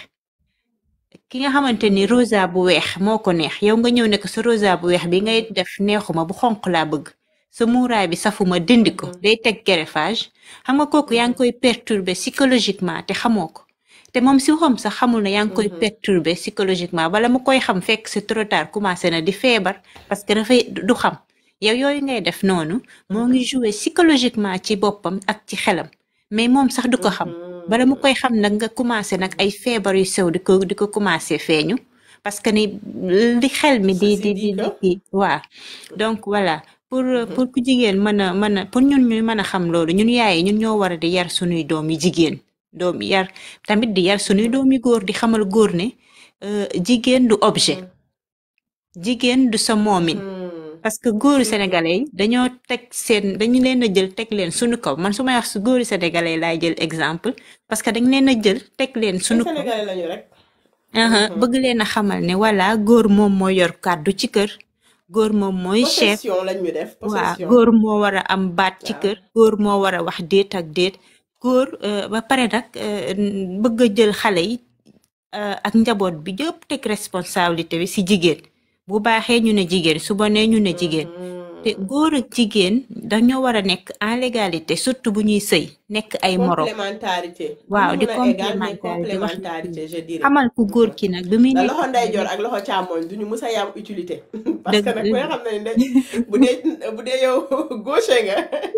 ki nga xamante ni Mhm. rosa bu weex moo ko neex yow nga ñëw ne ko sa rosa bu weex bi ngay def neexuma bu xonq laa bëgg sa muuraay bi safuma dindi ko Mhm. day teg greffage xam nga kooku yaa ngi Mhm. koy perturber psychologiquement te xamoo ko te moom si waxam sax xamul ne yaa ngi koy Mhm. perturber psychologiquement bala mu koy xam fekk c'est trop tard commencé na di feebar parce que dafay du xam yow yooyu ngay def noonu moo ngi jouer psychologiquement ci boppam ak ci xelam mais moom sax du ko xam bala mu koy xam nag nga commencé nag ay feebar yu sew di ko di ko commencé feeñu parce que ni li xel mi di Ceci di dit di di que kii waa donc voilà pour Mhm. pour ku jigéen mën a mën a pour ñun ñu mën a xam loolu ñun yaay yi ñun ñoo war a di yar sunuy doom yi jigéen doom yar tamit di yar sunuy doom yi góor di xamal góor ne euh, jigéen du objet jigéen du sa moomin Mhm. parce que góoru Mhm. sénégalais yi dañoo teg seen dañu leen a jël teg leen sunu kaw man su may wax su góoru sénégalais laay jël exemple parce que dañ leen a jël teg leen ay sunu kaw sénégalais lañu rek aha Mhm. bëgg leen a xamal ne voilà góor moom moo yor kàddu ci kër góor moom mooy chef possession lañ ñu def waa possession góor moo war a am baat ci waaw kër góor moo war a wax déet ak déet góor euh, ba pare nag euh, bëgg a jël xale yi euh, ak njaboot bi yëpp teg responsabilité bi ci jigéen bu baaxee ñu ne jigéen su bonee ñu ne jigéen te Mhm. góor ak jigéen dañoo war a nekk en légalité surtout bu ñuy sëy nekk ay morom complémentarité du waaw ñu di mën a égal mais complémentarité wax na complémentarité je dirais xamal ku góor ki nag bi muy da nekk loxo xale ndeyjoor nekk ak loxo càmmoñ duñu mës a yam utilité parce dëgg que nag koy xam ne ne bu dee bu dee yow gauche nga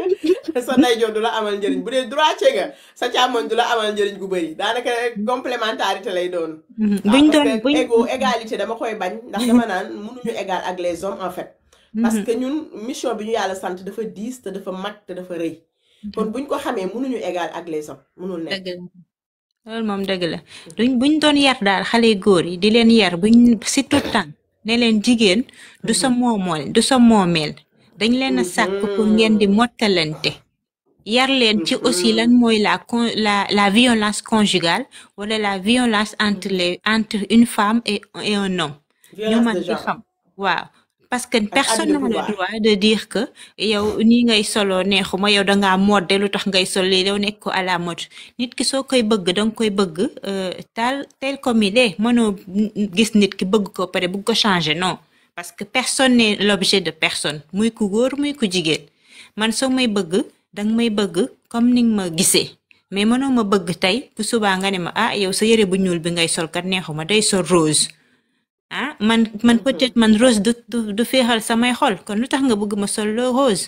sa ndeyjoor du la amal njëriñ bu dee droite nga sa càmmoñ du la amal njëriñ gu bëri daanaka complémentarité lay doon Mhm. waaw buñ parce doon que buñ égo égalité dama koy bañ ndax dama naan mënuñu égal ak les hommes en fait parce Mhm. que ñun mission bi ñu yàlla sant dafa diis te dafa mag te dafa rëy kon buñ ko xamee mënuñu égal ak les hommes mënul nekk dëgg la loolu moom dëgg la duñ buñ doon yar daal xale góor yi di leen yar buñ si tout temps ne leen jigéen du sa moomool du sa moomeel dañ leen a sàkk pour ngeen di mottalante yar leen ci aussi lan mooy la con la la violence conjugale wala la violence entre les entre une femme et et un homme ñu violence mën de di genre xam waaw parce que ak personne abus de n'a le pouvoir droit de dire que yow nii ngay solo neexuma yow dangaa modde lu tax ngay sol lii yow nekk ko à la mode nit ki soo koy bëgg danga koy bëgg euh, tal tel comme il est mënoo gis nit ki bëgg ko pare bëgg ko changer non parce que personne n'est l'objet de personne muy ku góor muy ku jigéen man soo may bëgg danga may bëgg comme ni nga ma gisee mais mënoo ma bëgg tey bu subaa nga ne ma ah yow sa yëre bu ñuul bi ngay sol kat neexuma day sol rose ah man man peut-être man rose du du du féexal samay xol kon lu tax nga bëgg ma sol le rose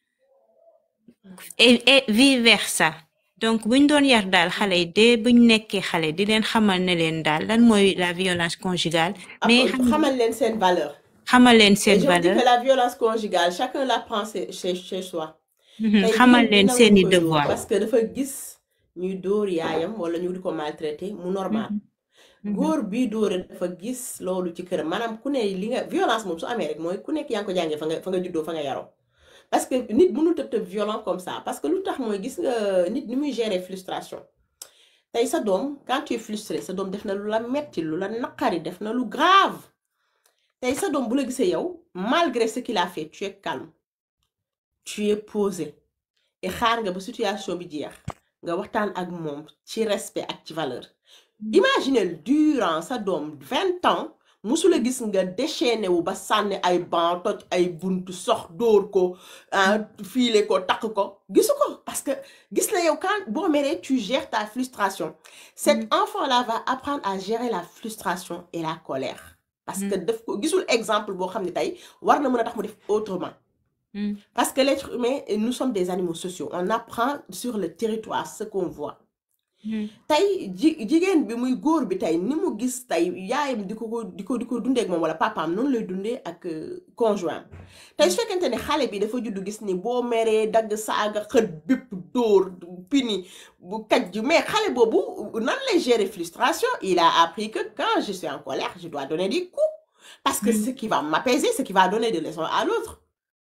et et vice versa donc buñ doon yar daal xale yi de buñ nekkee xale di leen xamal ne leen daal lan mooy la violence conjugale mais après xam xamal leen seen valeur xamal leen et seen je me dis valeur que la violence conjugale chacun la prend chez chez chez soi mhm, tey xamal jigéen bi leen seeni nangu koy dóor devoir parce que dafa gis ñuy dóor yaayam wala ñu di ko maltraité mu normal Mhm, mhm, góor bii dóore dafa gis loolu ci këram maanaam ku ne li nga violence moom su amee rek mooy ku nekk yaa ngi ko jàngee fa nga fa nga juddoo fa nga yaroo parce que nit mënul tëb tëb violent comme ça parce que lu tax mooy gis nga nit ni muy gérer frustration tey sa doom quand tu es frustré sa doom def na lu la metti lu la naqari def na lu grave tey sa doom bu la gisee yow malgré ce qu'il a fait tu es calme tu es posé et xaar nga ba situation bi jeex nga waxtaan ak moom ci respect ak ci valeur imaginez durant sa doom vingt ans musula gis nga déchaîné wu ba sànni ay ban toj ay buntu sox dóor ko ah fiile ko takk ko gisu ko parce que gis na yow quand boo meree tu gères ta frustration cet enfant là va apprendre à gérer la frustration et la colère parce que daf ko gisul exemple boo xam ne tey war na mën a tax mu def autrement Mm. parce que l'être humain nous sommes des animaux sociaux on apprend sur le territoire ce qu'on voit Mm. tey ji jigéen bi muy góor bi tey ni mu gis tey yaayam di ko ko di ko di ko dundee ak moom wala papaam noonu lay dundee ak euh, conjoint tey su fekkente ne xale bi dafa juddu gis ni boo meree dagg saaga xët bépp dóor pini bu kaj mais xale boobu nan lay gérer frustration il a appris que quand je suis en colère je dois donner des coups parce que Mm. ce qui va m'apaiser ce qui va donner des leçons à l'autre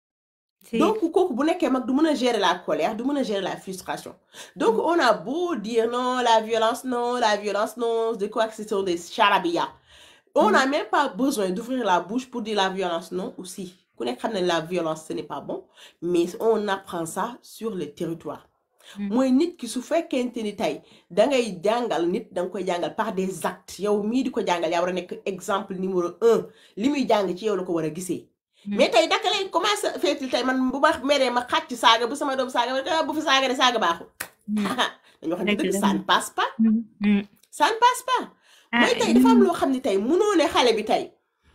Si. donc kooku bu nekkee mag du mën a gérer la colère du mën a gérer la frustration donc on a beau dire non la violence non la violence non de quoi que ce sont des charabia on n'a même pas besoin d'ouvrir la bouche pour dire la violence non aussi ku nekk xam ne la violence ce n'est pas bon mais on apprend ça sur le territoire Mm. mooy nit ki su fekkente ni tey da ngay jàngal nit da nga koy jàngal par des actes yow mii di ko jàngal yaa war a nekk exemple numéro un li muy jàng ci yow la ko war a gisee Mm. mais tey daka lay commencé feetil tey man bu ma meree ma xàcc saaga bu sama doom saaga ma ne ko, ah, bu fi saaga de saaga baaxul Mm. dañu wax ne Dëgg dëgg la. ça ne passe pas Mm. Mm. ça ne passe pas ah mooy tey dafa am loo xam ne tey munoo ne xale bi tey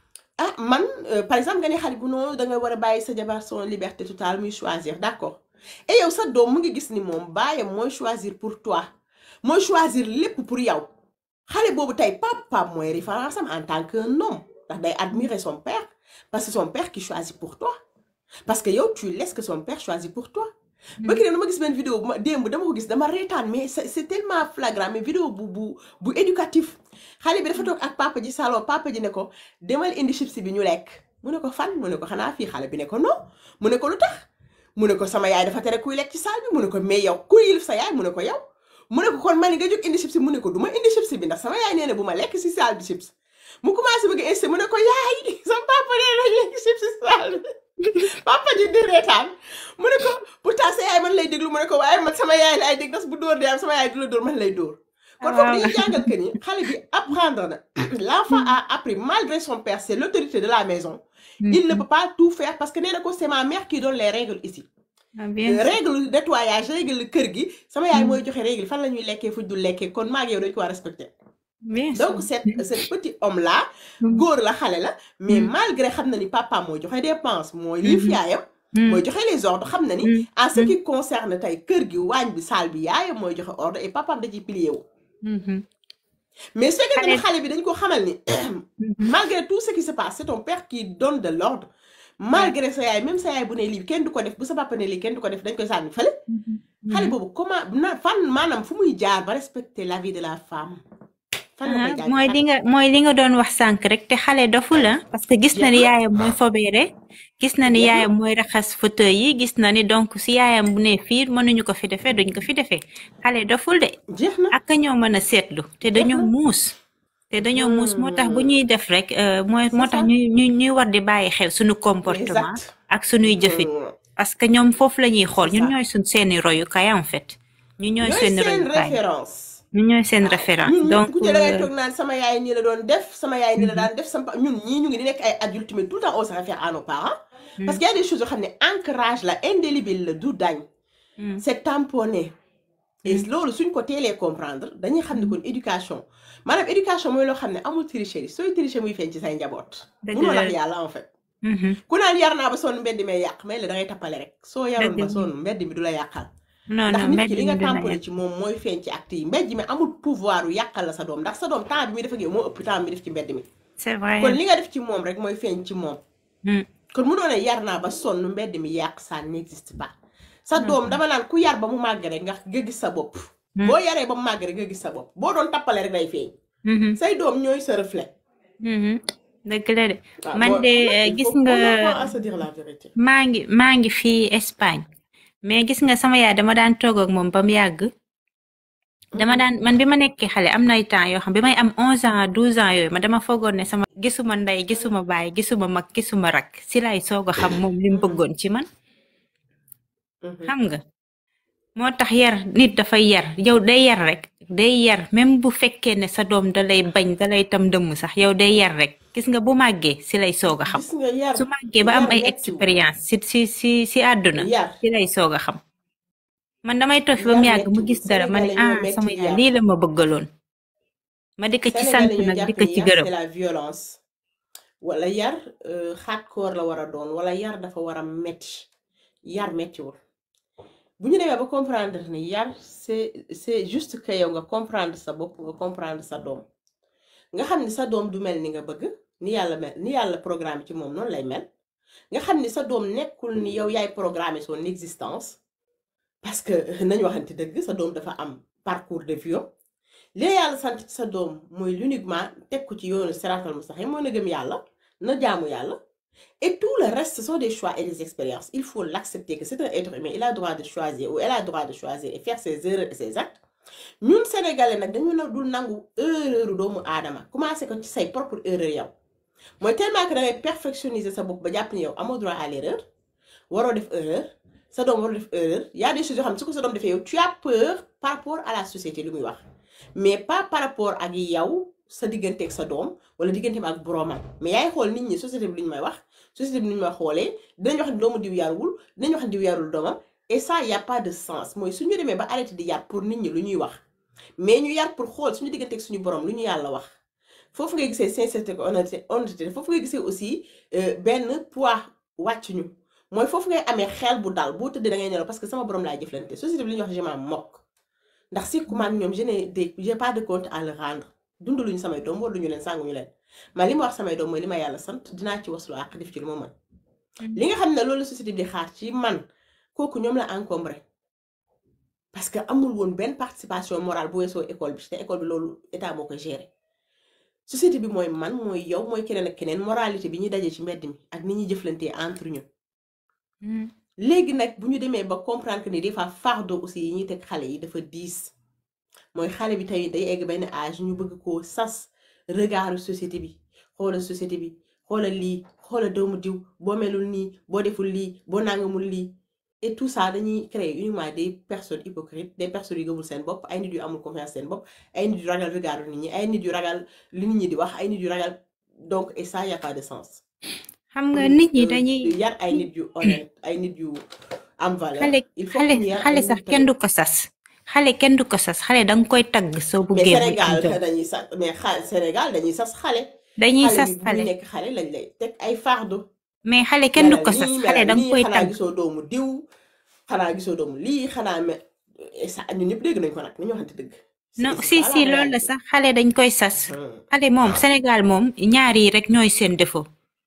ah man euh, par exemple nga ne xale bu noonu da nga war a bàyyi sa jabar son liberté totale muy choisir d'accord et yow sa doom mu ngi gis ni moom baayam mooy choisir pour toi mooy choisir lépp pour yow xale boobu tey papa mooy référence am en tant qu'un homme ndax day admirer son père parce que son père qui choisit pour toi parce que yow tu laisses que son père choisit pour toi ba ki ne ma gis benn vidéo bu ma démb dama ko gis dama reetaan mais c'est c'est tellement flagrant mais vidéo bu bu bu éducatif xale bi dafa toog ak papa ji salon papa ji ne ko demal indi chips bi ñu lekk mu ne ko fan mu ne ko xanaa fii xale bi ne ko non mu ne ko lu tax mu ne ko sama yaay dafa tere kuy lekk ci saal bi mu ne ko mais yow ku yilif sa yaay mu ne ko yow mu ne ko kon man nga jóg indi chips mu ne ko du ma indi chips bi ndax sama yaay nee na bu ma lekk ci saal bi chips mu commencé bëgg a insisté mu ne ko yaay sama papa nee na lekk chips ci saal bi papa ji di reetaan mu ne ko pourtant sa yaay man lay déglu mu ne ko waaye man sama yaay laay dégg ndax bu dóor dee am sama yaay du la dóor man lay dóor kon foofu dañuy jàngal que ni xale bi apprendre na l'enfant a appris malgré son père c'est l'autorité de la maison il ne peut pas tout faire parce que nee na ko c'est ma mère qui donne les règles ici Ah, bien sûr. règle nettoyage règle kër gi sama yaay mooy joxe règle fan la ñuy lekkee fuñ dul lekkee kon maa ngi yow dañu ko war a respecter bien sûr. donc cet ce petit homme là Mm. góor la xale la mais Mm. malgré xam na ni papa mooy joxe dépense mooy liif Mhm. yaayam Mm. mooy joxe les ordres xam na ni Mm. en ce Mm. qui concerne tey kër gi waañ bi saal bi yaayam mooy joxe ordre et papaam da ciy plié wu Mhm. mais su fekkee ne Xale- xale bi dañ ko xamal ni Mhm. malgré tout ce qui se passe c'est ton père qui donne de l'ordre malgré sa yaay même sa yaay bu ne lii kenn du ko def bu sa papa ne lii kenn du ko def dañ koy sànni fële Mhm. xale boobu comment na fan maanaam fu muy jaar ba respecter la vie de la femme fan la koy Ah, jaar mooy li nga mooy li nga doon wax sànq rek te xale dofu la parce que gis na ni Jeex na. yaayam mooy fobeere gis na ni Jeex na. yaayam mooy raxas fauteuil yi gis na ni donc si yaayam bu ne fii mënuñu ko fi defee duñ ko fi defee xale doful de jeex na ak ñoo mën a seetlu te dañoo na. muus te dañoo muus moo tax bu ñuy def rek euh, mooy moo C'est tax ça. ñuy ñuy ñuy war di bàyyi xel suñu comportement exact ak suñuy jëfin Mm. parce que ñoom foofu la ñuy xool C'est ñun ça. ñooy suñ seeni royukaay en fait ñu ñooy ñooy seeni seen royukaay référence ñun ñooy seen waaw référence ñun ñëpp donc ku ci da ngay euh, toog naan sama yaay nii la doon def sama yaay nii la Mhm. daan def sama pa- ñun ñii ñu ngi di nekk ay adultes mais tout le temps on se réfère à nos parents parce mm, qu'il y a des choses yoo xam ne ancrage la indélébile la du dañ mm, c'est tamponné et mm, loolu suñ ko teelee comprendre dañuy xam ne kon éducation maanaam éducation mooy loo xam ne amul tricherie sooy tricher muy feeñ ci say njaboot dëgg munoo la nax yàlla en fait mhm. ku naan yar naa ba sonn mbedd mi yàq mais la da ngay tappale rek soo yaroon dëgg ba la sonn mbedd mi du la yàqal non ndax non nit mbedd ki li mi nga dina tamponné yàq ci moom mooy feeñ ci acte yi mbedd mi amul pouvoir yu yàqal la sa doom ndax sa doom temps bi muy def ak yow moo ëpp temps bi def ci mbedd mi c'est vrai kon li nga def ci moom rek mooy feeñ ci moom Mm, kon mënoo ne yar naa ba sonn mbedd mi yàq ça n'existe pas sa non doom dama naan ku yar ba mu màgg rek nga nga gis sa bopp Mm, boo yaree ba mu màgg rek nga gis sa bopp boo doon tappale rek day feeñ mhm, say doom ñooy sa reflet mhm. dëgg la de waaw man boo de xam nga euh, il gis faut qu'on nga apprend à se dire la vérité maa ngi maa ngi fii Espagne mais gis nga sama yaay dama daan toog ak moom ba mu yàgg dama Mhm. daan man bi ma nekkee xale am na ay temps yoo xam bi may am 11 ans 12 ans yooyu ma dama foogoon ne sama gisuma ndey gisuma baay gisuma mag gisuma rak si lay soog a xam moom li mu Mhm. bëggoon ci man Mhm. xam nga moo tax yar nit dafay yar yow day yar rek day yar même bu fekkee ne sa doom da lay bañ da lay tam dëmm sax yow day yar rek gis nga bu màggee si lay soog a xam gis nga yar su màggee ba am yar ay mettiwul expérience si si si si àdduna yar si lay soog a xam man damay toog fi ba mu yar yàgg mu mettiwul gis dara ma ne sénégalais ñoo ah sama metti yaay yar lii la ma bëggaloon ma di ko ci sant sénégalais ñoo nag di jàpp ko ni ci yar gërëm c'est la violence wala yar euh, hardcore la war a doon wala yar dafa war a metti yar mettiwul bu ñu demee ba comprendre ni yar c'est c'est juste que yow nga comprendre sa bopp nga comprendre sa doom nga xam ni sa doom du mel ni nga bëgg ni yàlla mel ni yàlla programme ci moom noonu lay mel nga xam ni sa doom nekkul ni yow yaay programmer son existence parce que nañu waxante dëgg sa doom dafa am parcours de vie li la yàlla sant ci sa doom mooy l'uniquement teg ko ci yoonu siraatal mustaqim mooy na gëm yàlla na jaamu yàlla et tout le reste ce sont des choix et des expériences il faut l'accepter que c'est un être humain il a droit de choisir ou elle a droit de choisir et faire ses erreurs et ses actes ñun sénégalais nag dañu na dul nangu erreur doomu aadama commencé ko ci say propre erreur yow mooy tellement que da ngay perfectionniser sa bopp ba jàpp ni yow amoo droit à l'erreur waroo def erreur sa doom waroo def erreur y a des choses yoo xam ne su ko sa doom defee yow tu as peur par rapport à la société li muy wax mais pas par rapport ak yow sa digganteeg sa doom wala digganteem ak boroomam mais yaay xool nit ñi société bi lu ñu may wax société bi lu ñu may xoolee dinañ wax ne doomu diw yarul dinañ wax ne diw yarul doomam et ça y a pas de sens mooy suñu demee ba arrêté di yar pour nit ñi lu ñuy wax mais ñu yar pour xool suñu digganteeg suñu borom lu ñu yàlla wax foofu ngay gisee sincérité ko honnêteté honnêteté foofu ngay gisee aussi euh, benn poids wàcc ñu mooy foofu ngay amee xel bu dal boo tëddee da ngay nelaw parce que sama borom laa jëflante société bi li ñuy wax je m'en moque ndax si kumaan ñoom je n'ai des j'ai pas de compte à leur rendre dundaluñu samay doom wala ñu leen sànguñu leen man li ma wax samay doom mooy li ma yàlla sant dinaa ci waslu àq def ci lu ma mën li nga xam ne loolu la société bi di xaar ci man kooku ñoom la encombré parce que amul woon benn participation morale bu weesoo école bi te école bi loolu état moo ko géré société bi mooy man mooy yow mooy keneen ak keneen moralité bi ñuy daje ci mbedd mi ak ni ñuy jëflantee entre ñun Mm. léegi nag bu ñu demee ba comprendre que ni des fois fardeau aussi yi ñuy teg xale yi dafa diis mooy xale bi tey day egg benn âge ñu bëgg koo sas regardu société bi xoolal société bi xoolal lii xoolal doomu diw boo melul nii boo deful lii boo nangamul lii et tout ça dañuy créer uniquement des personnes hypocrites des personnes yu gëmul seen bopp ay nit yu amul confiance seen bopp ay nit yu ragal regardu nit ñi ay nit yu ragal li nit ñi di wax ay nit yu ragal donc et ça y a pas de sens xam pour nga nit ñi euh, dañuy yar ay nit yu honnête ay nit yu am valeur xale il faut xale que ñu yar xale ay sax nit kenn tamit du ko sas xale kenn du ko sas xale danga koy tagg soo mais buggee muy am Sénégal jom dañuy sas mais xa Sénégal dañuy sas xale dañuy xale sas bi bu muy xale nekk xale lañ lay teg ay fardeau mais xale kenn du melal ko sas nii xale melal danga nii koy xanaa tagg gisoo doomu diw xanaa gisoo doomu lii xanaa me et ça ñun ñëpp dégg nañ ko nag nañu waxante dëgg non c'est c'est si ça la si loolu la réalité sax xale dañ koy sas Hmm. xale moom Sénégal moom ñaar yi rek ñooy seen défaut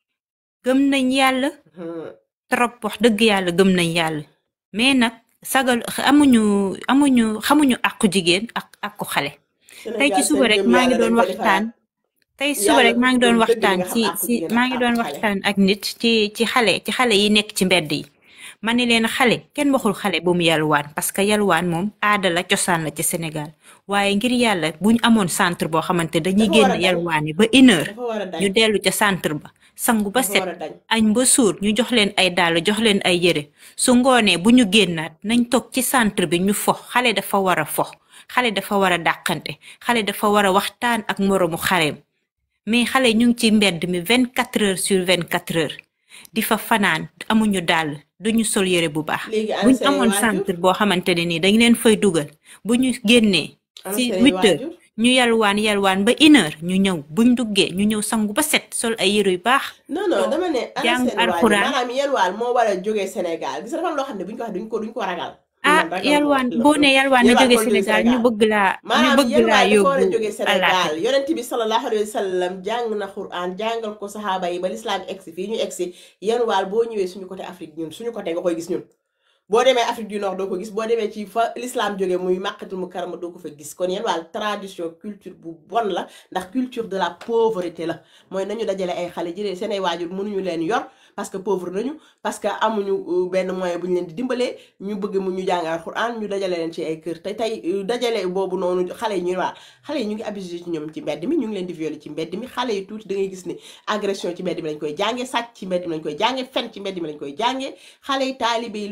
gëm nañ yàlla Hmm. trop wax dëgg yàlla gëm nañ yàlla mais nag sagal amuñu amuñu xamuñu àqu jigéen ak àqu xale tey ci Sénégal suba seen rek gëm maa ngi yàlla dañ doon ko waxtaan defaraat tey suba yàlla rek ku maa ngi gëm doon dëgg di waxtaan nga xam ci àqu ci jigéen maa ak ngi àqu doon xale waxtaan ak nit ci ci xale ci xale yi nekk ci mbedd yi ma ne leen xale kenn waxul xale bu mu yalwaan parce que yalwaan moom aada la cosaan la ci Sénégal waaye ngir yàlla buñ amoon centre boo xamante dañuy dafa war génn a dañ yalwaani ba une heure dafa war a dañ ñu dellu ca centre ba sangu ba dafa set war a dañ añ ba suur ñu jox leen ay dàll jox leen ay yére su ngoonee bu ñu génnaat nañ toog ci centre bi ñu fo xale dafa war a fo xale dafa war a dàqante xale dafa war a waxtaan ak moroomu xareem mais xale ñu ngi ci mbedd mi vingt quatre heures sur vingt quatre heures di fa fanaan amuñu dàll duñu sol yére bu baax léegi ana buñ seeni amoon waajur centre boo xamante ne nii dañ leen fay dugal bu ñu génnee ana ci seeni huit heures waajur ñu yalwaan yalwaan ba une heure ñu ñëw buñ duggee ñu ñëw sangu ba set sol ay yére yu baax non non toog dama ne ana jàng seen waajur alxuraan maanaam yelwaan moo war a jógee Sénégal gis nga dafa am loo xam ne buñ ko wax duñ ko duñ ko ragal ah man ragal ko yalwaan la boo ne yalwaan na yelwaan jóge kon jóge Sénégal ñu Sénégal bëgg laa ñu maanaam bëgg laa yelwaan dafa war a yóbbu jógee Sénégal àllaaxira yonent bi sallallahu alayhi wa sallam jàng na Qur'an jàngal ko saxaaba yi ba lislaam egsi fii ñu egsi yelwaan boo ñëwee suñu côté Afrique ñun suñu côté nga koy gis ñun boo demee Afrique du Nord doo ko gis boo demee ci fa l'islam jóge muy màqatul mu karama doo ko fa gis kon yelwaan tradition culture bu bon la ndax culture de la pauvreté la mooy nañu dajale ay xale jëlee seen ay waajur mënuñu leen yor parce que pauvre nañu parce que amuñu euh, benn moyen bu ñu leen di dimbalee ñu bëgg mu ñu jàng alxuraan ñu dajale leen ci ay kër te tey euh, dajale boobu noonu xale yi ñuy waa xale yi ñu ngi abusé ci ñoom ci mbedd mi ñu ngi leen di violer ci mbedd mi xale yi tuuti da ngay gis ni agression ci mbedd mi lañ koy jànge sàcc ci mbedd mi lañ koy jànge fen ci mbedd mi lañ koy jànge xale yi taalibe yi lu ñu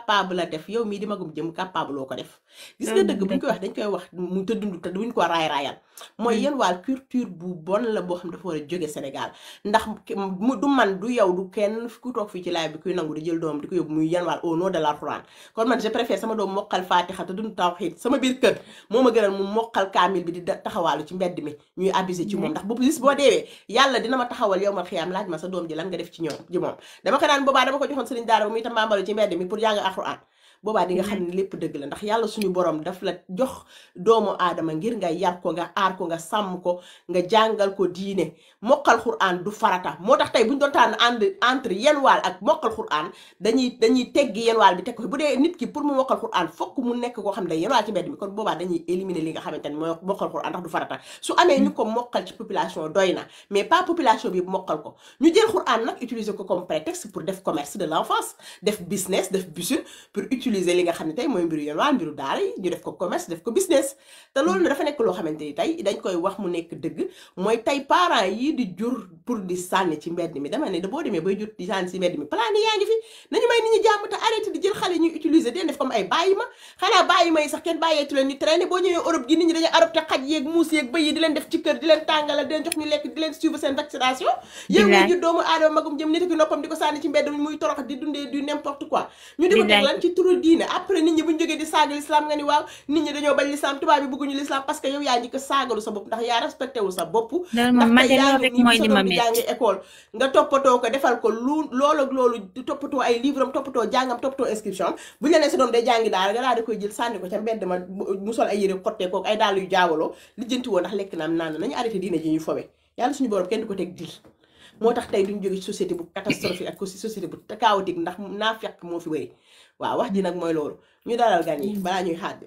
capable a def yow mii di magum jëm capable loo ko def gis nga dëgg buñ koy wax dañ koy wax mu te dund te duñ ko raay raayal mooy yéen waal culture bu bon la boo xam dafa war a jóge Sénégal ndax mu du man du yow du kenn ku toog fii ci laay bi kuy nangu di jël doom di ko yóbbu muy yéen waal au nom de l'Alxuraan kon man je préfère sama doom mokkal faatixa te dund tawxiid sama biir kër moo ma gënal mu mokkal kaamil bi di taxawaalu ci mbedd mi ñuy abusé ci moom ndax bu bis boo deewee yàlla dina ma taxawal yow ma xiyaam laaj ma sa doom ji lan nga def ci ñoom ji moom dama ko naan boobaa dama ko joxoon sëriñ daara ba muy tambaambalu ci mbedd mi pour jàng alxuraan boobaa di nga xam ne lépp dëgg la ndax yàlla suñu borom daf la jox doomu aadama ngir nga yar ko nga aar ko nga sàmm ko nga jàngal ko diine mokkal xuraan du farata moo tax tey bu ñu doon tànn ànd entre yenn waal ak mokkal xuraan dañuy dañuy teggi yenn waal bi teg ko bu dee nit ki pour mu mokkal xuraan fokk mu nekk koo xam ne day yenn waal ci mbedd mi kon boobaa dañuy éliminer li nga xamante ne mooy mokkal xuraan ndax du farata su amee ñu ko mokkal ci population doy na mais pas population bi mokkal ko ñu jël xuraan nag utiliser ko comme prétexte pour def commerce de l'enfance def business def business pour utiliser li nga xam ne tey mooy mbiru yenn waal mbiru daara yi ñu def ko commerce def ko business te loolu dafa nekk loo xamante ni tey dañ koy wax mu nekk dëgg mooy tey parents yi di jur pour di sànni ci mbedd mi dama ne da boo demee bay jur di sànni ci mbedd mi plan yaa ngi fi nañu may nit ñi jàmm te arrêté di jël xale ñuy utiliser den def comme ay bàyyi ma xanaa bàyyi ma yi sax kenn bàyyeetu leen ñu traîner boo ñëwee Europe gi nit ñi dañuy adopté xaj yeeg muus yeeg bëy yi di leen def ci kër di leen tàngala di leen jox ñu lekk di leen suivre seen vaccination yow nga jur doomu aadama magum jëm nit ki noppam di ko sànni ci mbedd mi muy torox di dundee du n'importe quoi ñu di ko teg lan ci turu diine après nit ñi buñu jógee di saaga l'islam nga ni waaw nit ñi dañoo bañ l'islam tubaab bi bëgguñu l'islam parce que yow yaa ñi ko saagalu sa bopp ndax yaa respecté wul sa bopp ndax tey yaa ngi nii sa doom di jàngi école nga toppatoo ko defal ko lu loolu ak loolu di toppatoo ay livre am toppatoo jàngam toppatoo inscription am bu ñu la nee sa doom day jàngi daal nga daal di koy jël sànni ko ca mbedd ma mu sol ay yére xottee kook ay dàll yu jaawaloo lijjanti woo ndax lekk naam naan nañu arrêté diine ji ñuy fowe yàlla suñu borom kenn du ko teg dil moo tax tey duñ jóge ci société bu catastrophique ak société bu chaotique ndax naa fekk moo fi bëri waaw wax ji nag mooy loolu ñu dalal gan yi balaa ñuy xaar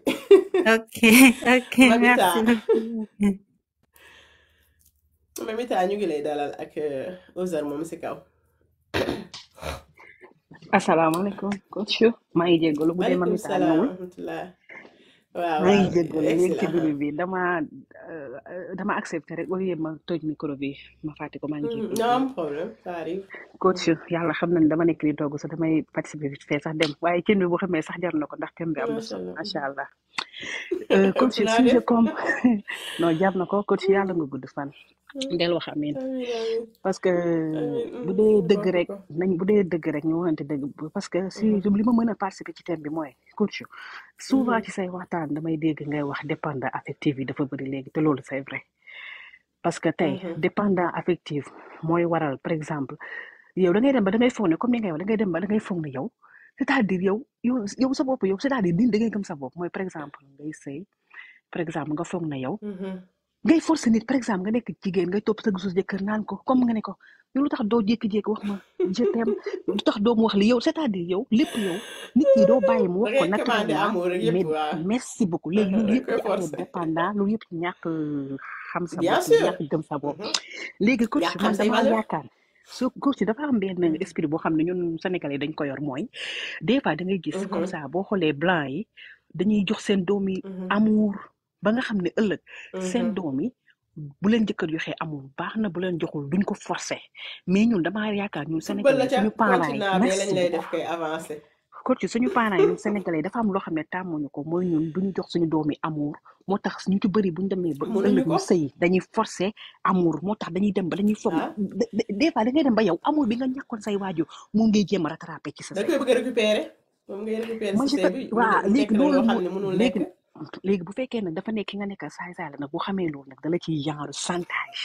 ok ok merci beaucoup Mamita ñu ngi lay dalal ak Ozar moom si kaw asalaamaaleykum coach maa ngi jéggalu bu dee maaleykum Mamita salaam ñëwul wa rahmatullah waaw maa ngi waaw jéggalu léegi ci excellent début bi dama euh, dama accepté rek au lieu ma toj micro bi ma fàtte ko maa ngi jéggalu non am problème ça arrive coach yàlla xam na ne dama nekk di togg sax damay participer vite fait sax dem waaye cin bi bu xamee sax jar na ko ndax thème bi am na macha solo allah macha allah Euh, coach ëpp naa sujet def comme non jar na ko coach yàlla nga gudd fan del wax amin amiin amiin parce que amiin bu dee ñu dëgg bokk rek ko nañ bu dee dëgg rek ñu waxante dëgg bu- parce que si li ma mën a participer ci thème bi mooy coach souvent ci say waxtaan damay dégg ngay wax dépendant affectif yi dafa bëri léegi te loolu c'est vrai parce que tey dépendant affectif mooy waral par exemple yow da ngay dem ba da ngay foog ne comme ni ngay wax da ngay dem ba da ngay foog ne yow c'est-à-dire yow yow yow sa bopp yow c'est-à-dire nit da ngay gëm sa bopp mooy par exemple ngay sëy par exemple nga foog ne yow ngay forcer nit par exemple nga nekk jigéen ngay topp sa gisu jëkkër naan ko comme nga ne ko yow lu tax doo jékki-jékki wax ma je t'aime lu tax doo mu wax li yow c'est-à-dire yow lépp yow nit ki doo bàyyi mu da wax ko ngay commandé naturellement amour rek yëpp mais waaw merci beaucoup léegi loolu dañ yëpp koy ci affaire forcé dépendant loolu yëpp ci ñàkk xam sa bien bopp sûr ñàkk gëm sa bopp léegi coach yaa xam man say damaa valeur yaakaar su coach dafa am benn esprit boo xam ne ñun sénégalais dañ ko yor mooy des fois da ngay gis comme ça boo xoolee blanc yi dañuy jox seen doom yi amour ba nga xam ne ëllëg seen doom yi bu leen jëkkër joxee amul baax na bu leen joxul duñ ko forcer mais ñun damaa yaakaar ñun football la sénégalais ca suñu parents yi continent bee lañ merci lay beaucoup def kay avancé coach suñu parents yi ñun sénégalais dafa am loo xam ne tàmmuñu ko mooy ñun duñu jox suñu doom yi amour moo tax ñu ci bëri buñu demee ba mënuñu ëllëg ko ñu sëyi dañuy forcer amour moo tax dañuy dem ba dañuy foog ah de- de- des fois da ngay dem ba yow amour bi nga ñàkkoon say waajur moom ngay jéem a rattraper ci sa da sëy koy bëgg a récupérer moom ngay récupérer moi si je sëy te bi mu waa ne- mu nekk léegi na loolu loo xam moo ne mënul léegi nekk léegi bu fekkee nag dafa nekk ki nga nekkal saay saay la nag bu xamee loolu nag dala ciy genre chantage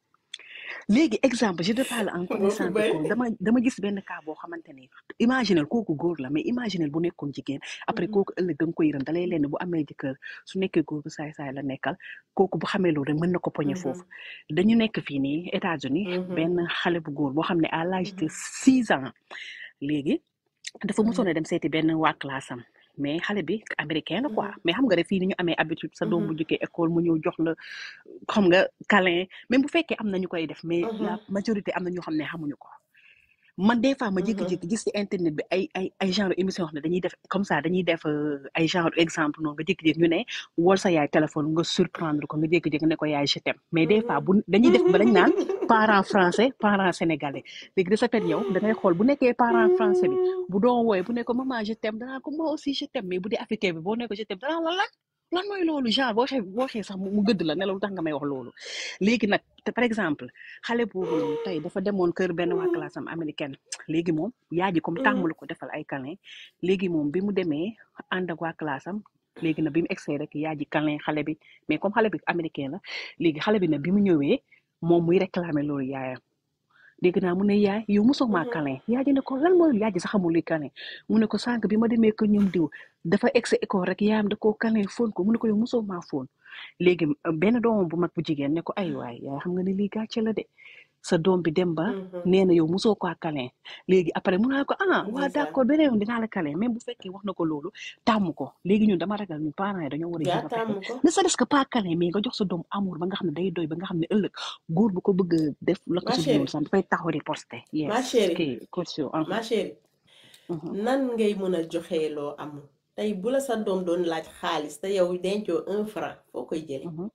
léegi exemple je te parle en boo fi connaissance de bay cause dama dama gis benn cas boo xamante ni imaginel kooku góor la mais imaginel bu nekkoon jigéen après kooku ëllëg da nga koy yërëm dalay leen bu amee jëkkër su nekkee góor bu saay saay la nekkal kooku bu xamee loolu rek mën na ko poñe foofu dañu nekk fii nii États-Unis benn xale bu góor boo xam ne à l'âge de six ans léegi dafa mosoon a dem seeti benn waa classe am mais xale bi américain la quoi mais xam nga rek fii ni ñu amee habitude sa doom bu jëkkee école mu ñëw jox la xam nga câlin même bu fekkee am na ñu koy def mais la majorité am na ñoo xam ne xamuñu ko man des fois ma Mhm. jékki-jékki gis ci internet bi ay ay ay genre émission yoo xam ne dañuy def comme ça dañuy def euh, ay genre exemple noonu nga jékki-jékki ñu ne wol sa yaay téléphone nga surprendre ko nga jékki-jékki ne ko yaay je t'aime mais des fois bu dañuy def ba dañ naan parent français parent sénégalais léegi de ce fait yow da ngay xool bu nekkee parent français bi bu doon wooye bu ne ko maman je t'aime danaa ko moi aussi je t'aime mais bu dee africain bi boo ne ko je t'aime danaa la lan lan mooy loolu genre boo xee boo xee sax mu mu gëdd la ne la lu tax nga may wax loolu léegi nag te par exemple xale boobu noonu tey dafa demoon kër benn waa classe am américaine léegi moom yaa ji comme tàmmulu ko defal ay câlin léegi moom bi mu demee ànd ak waa classe am léegi nag bi mu egsee rek yaa ji câlin xale bi mais comme xale bi américain la léegi xale bi nag bi mu ñëwee moom muy réclamer loolu yaayam dégg naa mu ne yaay yow mosoo maa câlin yaa ji ne ko lan mooy yaa ji sax xamul luy câlin mu ne ko sànq bi ma demee ko ñoom diw dafa egsi école rek yaayam da koo câlin fóon ko mu ne ko yow mosoo maa fóon léegi euh, benn doomam bu mag bu jigéen ne ko ay waay yaay xam nga ne lii gàcce la de sa doom bi dem ba Mhm. nee na yow mosoo ko câlin léegi après mu naa ko ah waa ndeysaan d'accord beneen yoon dinaa la câlin même bu fekkee wax na ko loolu tàmm ko léegi ñun dama ragal ñun parents yi dañoo war a yaa jéem a fexe tàmm ko ne serait-ce que pas câlin mais nga jox sa doom amour ba nga xam ne day doy ba nga xam ne ëllëg góor bu ko bëgg a def la ko ma si dul noonu chérie sax dafay taxaw di poster ma yes chérie kii caution ma chérie mhm nan ngay mën a joxe loo amul tey bu la sa doom doon laaj xaalis te yow dencoo un franc foo koy jële mhm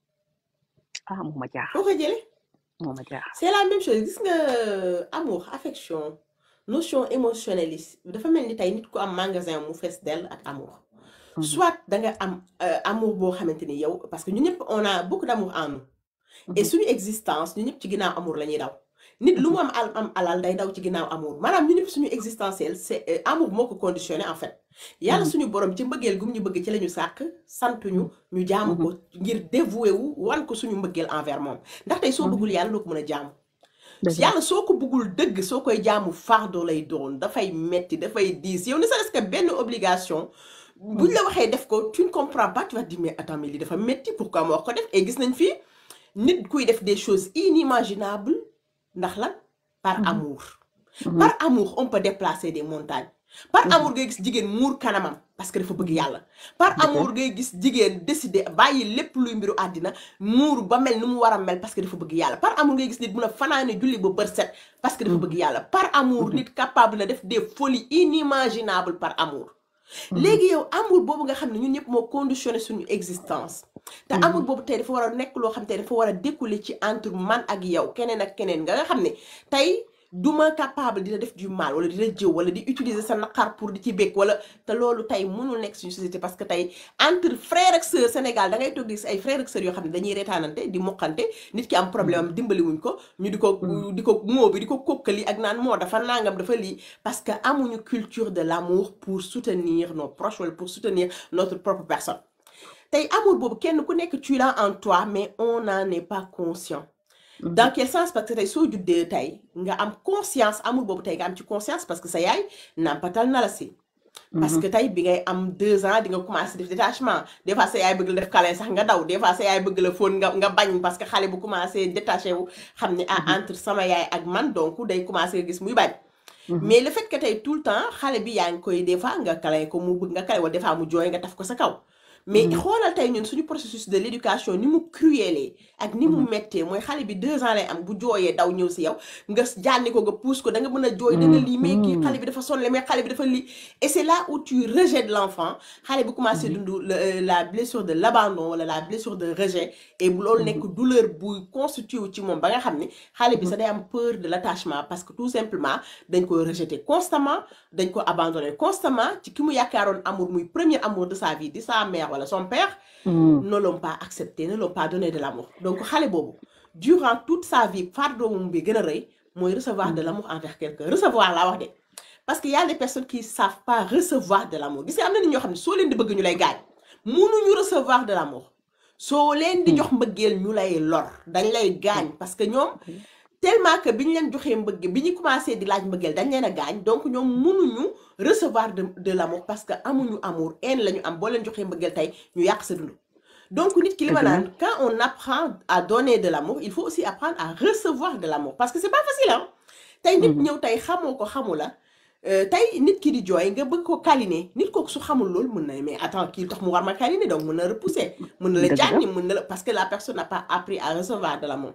ah moo ma jaaxal foo koy jële moo ma jaaxal c'est la même chose gis nga amour affection notion émotionnelle yi dafa mel ni tey nit ku am magasin mu fees dell ak amour mhm soit da nga am euh, amour boo xamante ni yow parce que ñu ñëpp on a beaucoup d'amour en nous et mhm suñu existence ñu ñëpp ci ginnaaw amour la ñuy daw nit lu mu mhm am al am alal day daw ci ginnaaw amour maanaam ñu ñëpp suñu existentiel c'est euh, amour moo ko conditionné en fait yàlla mhm suñu borom ci mbëggeel gum ñu bëgg ci la ñu sàkk santuñu ñu jaamu ko mhm ngir dévoué wu wan ko suñu mbëggeel envers moom ndax tey soo mhm bëggul yàlla doo ko mën a jaamu dëgg la yàlla soo ko bëggul dëgg soo koy jaamu fardo lay doon dafay metti dafay diis yow ne serait-ce que benn obligation buñ mhm la waxee def ko tu ne comprends pas tu vas te dire mais attends mais lii dafa metti pourquoi ma wax ko def et gis nañ fii nit kuy def des choses inimaginables ndax lan par mhm amour mhm par amour on peut déplacer des montagnes par mhm amour ngay gis jigéen muur kanamam parce que dafa bëgg mhm yàlla par dëgg la amour ngay gis jigéen décider bàyyi lépp luy mbiru àddina muur ba mel ni mu war a mel parce que dafa bëgg yàlla par amour ngay gis nit mun a fanaane julli ba bër set parce que dafa mhm bëgg yàlla par amour mhm nit capable na def des folies inimaginables par amour mhm léegi yow amour boobu nga xam ne ñun ñëpp moo conditionné suñu existence te amour mhm boobu tey dafa war a nekk loo xam tey dafa war a découler ci entre man ak yow keneen ak keneen nga nga xam ne tey duma capable dina def du mal wala dina jëw wala di utiliser sa naqar pour di ci békk wala te loolu tey mënul nekk suñu société parce que tey entre frère ak sœur Sénégal da ngay toog di gis ay frère ak sœur yoo xam ne dañuy reetaanante di moqante nit ki am problème am dimbali wuñ ko ñu di ko mhm di ko moo bi di ko kokkali ak naan moo dafa nangam dafa lii parce que amuñu culture de l'amour pour soutenir nos proches wala pour soutenir notre propre personne tey amour boobu kenn ku nekk tu l'as en toi mais on n'en est pas conscient dans mhm quel sens parce que tey soo juddee tey nga am conscience amour boobu tey nga am ci conscience parce que sa yaay nàmpatal na la si parce mhm que tey bi ngay am deux ans di nga commencé def détachement des fois sa yaay bëgg la def câlin sax nga daw des fois sa yaay bëgg la fóon nga nga bañ parce que xale bu commencé détaché wu xam ne ah mhm entre sama yaay ak man donc day commencé nga gis muy bañ mhm mais le fait que tey tout le temps xale bi yaa ngi koy des fois nga câlin ko mu bëgg nga câlin wala des fois mu jooy nga taf ko sa kaw mais mhm xoolal tey ñun suñu processus de l'éducation ni mu cruelé ak ni mu mhm méttee mooy xale bi deux ans lay am bu jooyee daw ñëw si yow nga jànni ko nga pousse ko da nga mën a jooy da nga lii mais kii xale bi dafa sonle mais xale bi dafa lii et c'est là où tu rejettes l'enfant xale bi commencé mhm dund le- la blessure de l'abandon wala la blessure de rejet et bu loolu nekk mhm douleur buy constitué wu ci moom ba nga xam ni xale bi mhm sa day am peur de l'attachement parce que tout simplement dañ ko rejeter constamment dañ ko abandonner constamment ci ki mu yaakaaroon amour muy premier amour de sa vie di sa mère wala son père mhm ne l'ont pas accepté ne l'ont pas donné de l'amour donc xale boobu durant toute sa vie fardeau moom bi gën a rëy mooy recevoir de mhm l'amour envers quelqu'un recevoir laa wax de parce que y a des personnes qui savent pas recevoir de l'amour gis nga am na nit ñoo xam ne soo leen di bëgg ñu lay gaañ mënuñu recevoir de l'amour soo leen di mhm jox mbëggeel ñu lay lor dañ lay gaañ parce que ñoom ok tellement que bi ñu leen joxee mbëgg bi ñu commencé di laaj mbëggeel dañ leen a gaañ donc ñoom mënuñu recevoir de de l'amour parce que amuñu amour haine la ñu am boo leen joxee mbëggeel tey ñu yàq sa dund donc nit ki li ma dëgg la naan quand on apprend à donner de l'amour il faut aussi apprendre à recevoir de l'amour parce que c'est pas facile hein tey nit mhm ñëw tey xamoo ko xamu la euh, tey nit ki di jooy nga bëgg ko câliner nit kooku su xamul loolu mën na mais attends kii tax mu war ma câliner donc mën na repousser mën na la dëgg la jànni mën na la parce que la personne n'a pas appris à recevoir de l'amour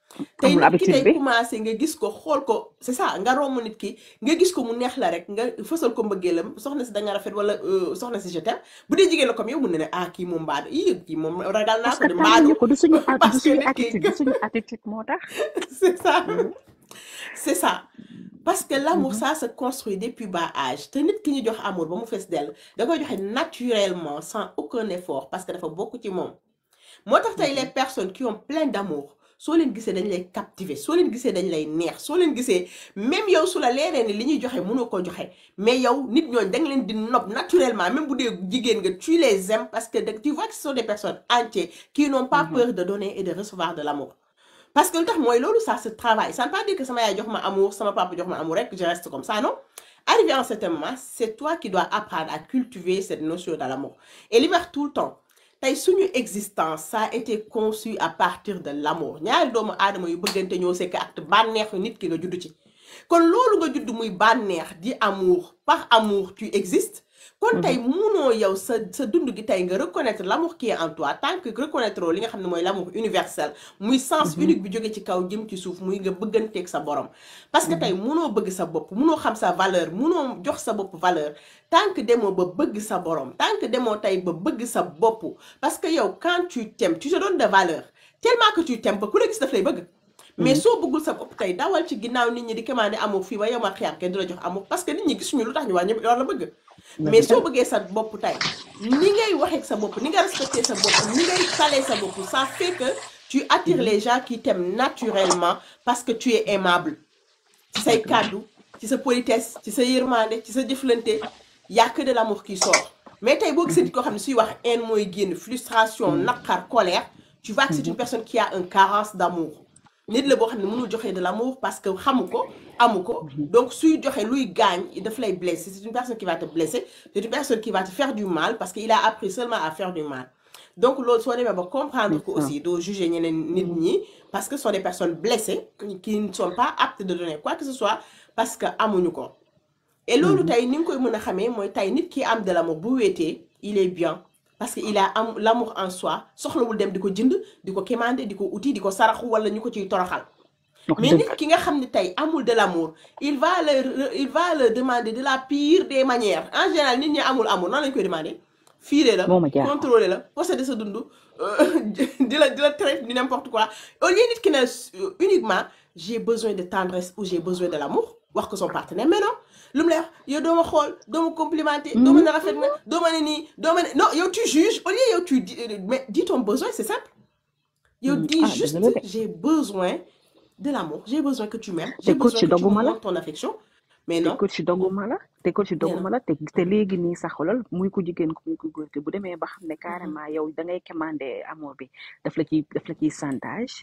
tey amul nit ki habitude tey bi commencé nga gis ko xool ko c'est ça nga romb nit ki nga gis ko mu neex la rek nga fësal ko mbëggeelam soxna si da nga rafet wala euh, soxna si je t'aime bu dee jigéen la comme yow mun na ne ah kii moom mbaadu ii kii moom ragal naa parce ko que de mbaadu tàmmuñu ko du suñu at du parce que suñu nit ki attitude du suñu attitude moo tax c'est ça Mhm, c'est ça parce que l'amour mhm, ça se construit depuis bas âge te nit ki ñu jox amour ba mu fees dell da koy joxe naturellement sans aucun effort parce que dafa bokk ci moom moo tax tey les mhm, personnes qui ont plein d'amour soo leen gisee dañ lay captiver soo leen gisee dañ lay neex soo leen gisee même yow su la leeree ni li ñuy joxe mënoo ko joxe mais yow nit ñooñu da nga leen di nob naturellement même bu dee jigéen nga tu les aimes parce que da- tu vois que ce sont des personnes entières qui n'ont pas mhm. peur de donner et de recevoir de l'amour parce que lu tax mooy loolu ça se travaille ça ne veut pas dire que sama yaay jox ma amour sama papa jox ma amour rek je reste comme ça non arrivé à un certain moment c'est toi qui dois apprendre à cultiver cette notion de l'amour et li ma wax tout le temps tey suñu existence ça a été conçu à partir de l'amour ñaari doomu aadama yu bëggante ñoo sekk ak bànneexu nit ki nga judd ci kon loolu nga judd muy bànneex di amour par amour tu existes kon tey munoo yow sa sa dund gi tey nga reconnaître l'amour qui est en toi tant que reconnaître li nga xam ne mooy l'amour universel muy sens Mhm, unique bi jóge ci kaw jëm ci suuf muy nga bëgganteeg sa borom parce que tey mhm, munoo bëgg sa bopp munoo xam sa valeur munoo jox sa bopp valeur tant que demoo ba bëgg sa borom tant que demoo tey ba bëgg sa bopp parce que yow quand tu t'aimes tu te donnes de valeur tellement que tu t'aimes ba ku la gis daf lay bëgg mais mhm. soo bëggul sa bopp tey dawal ci ginnaaw nit ñi di commandé amour fii ba yow ma xiyam kenn du la jox amour parce que nit ñi gisuñu lu tax ñu wax ñëpp yow la bëgg mais dëgg soo la bëggee sa bopp tey ni ngay waxee ak sa bopp ni nga respecté sa bopp ni ngay talee sa bopp ça fait que tu attires Mhm, les gens qui t'aiment naturellement parce que tu es aimable ci say dëgg la kàddu ci sa politesse ci sa yërmande ci sa jëflante y a que de l'amour qui sort mais tey boo gisee Mhm, nit koo xam ne suy wax haine mooy génn frustration mhm, naqar colère tu vois que c'est une mhm, personne qui a une carence d'amour nit la boo xam ne mënul joxe de l'amour parce que xamu ko amu ko mhm, donc suy joxe luy gaañ daf lay blesser c'est une personne qui va te blesser c'est une personne qui va te faire du mal parce qu'il a appris seulement à faire du mal donc loolu soo demee ba comprendre c'est ko ça. aussi doo juger ñeneen nit Mhm, ñi parce que ce sont des personnes blessées qui qui ne sont pas aptes de donner quoi que ce soit parce que amuñu ko et loolu mhm, tey ni nga koy mën a xamee mooy tey nit ki am de l'amour bu wéetee il est bien parce que il a am l'amour en soi soxlawul dem di ko jënd di ko quémander di ko uti di ko saraxu wala ñu ko ciy toroxal wax mais dëgg nit ki nga xam ne tey amul de l'amour il va le il va le demander de la pire des manières en général nit ñi amul amour nan lañ koy demander fiire la moo ma jaaxal contrôler la posséder sa dund euh, di la di la traiter du n'importe quoi au lieu nit ki ne euh, uniquement j'ai besoin de tendresse ou j'ai besoin de l'amour wax ko son partenaire mais non lu mu lay wax yow doo ma xool doo ma complimenter doo ma ne rafet na doo ma ne nii doo ma ne non yow tu juges au lieu yow tu dis mais dis ton besoin c'est simple yow Mhm, dis ah dëgg juste la de j'ai besoin de l'amour j'ai besoin que tu m'aimes te j'ai coach besoin que tu me dogguma la montres ton affection mais te non coach dogguma la te coach nee dogguma na la te te léegi nii sax xoolal muy ko jigéen ko muy ko góor te bu demee ba xam ne Mhm. carrément yow da ngay commander amour bi daf la ciy daf la ciy chantage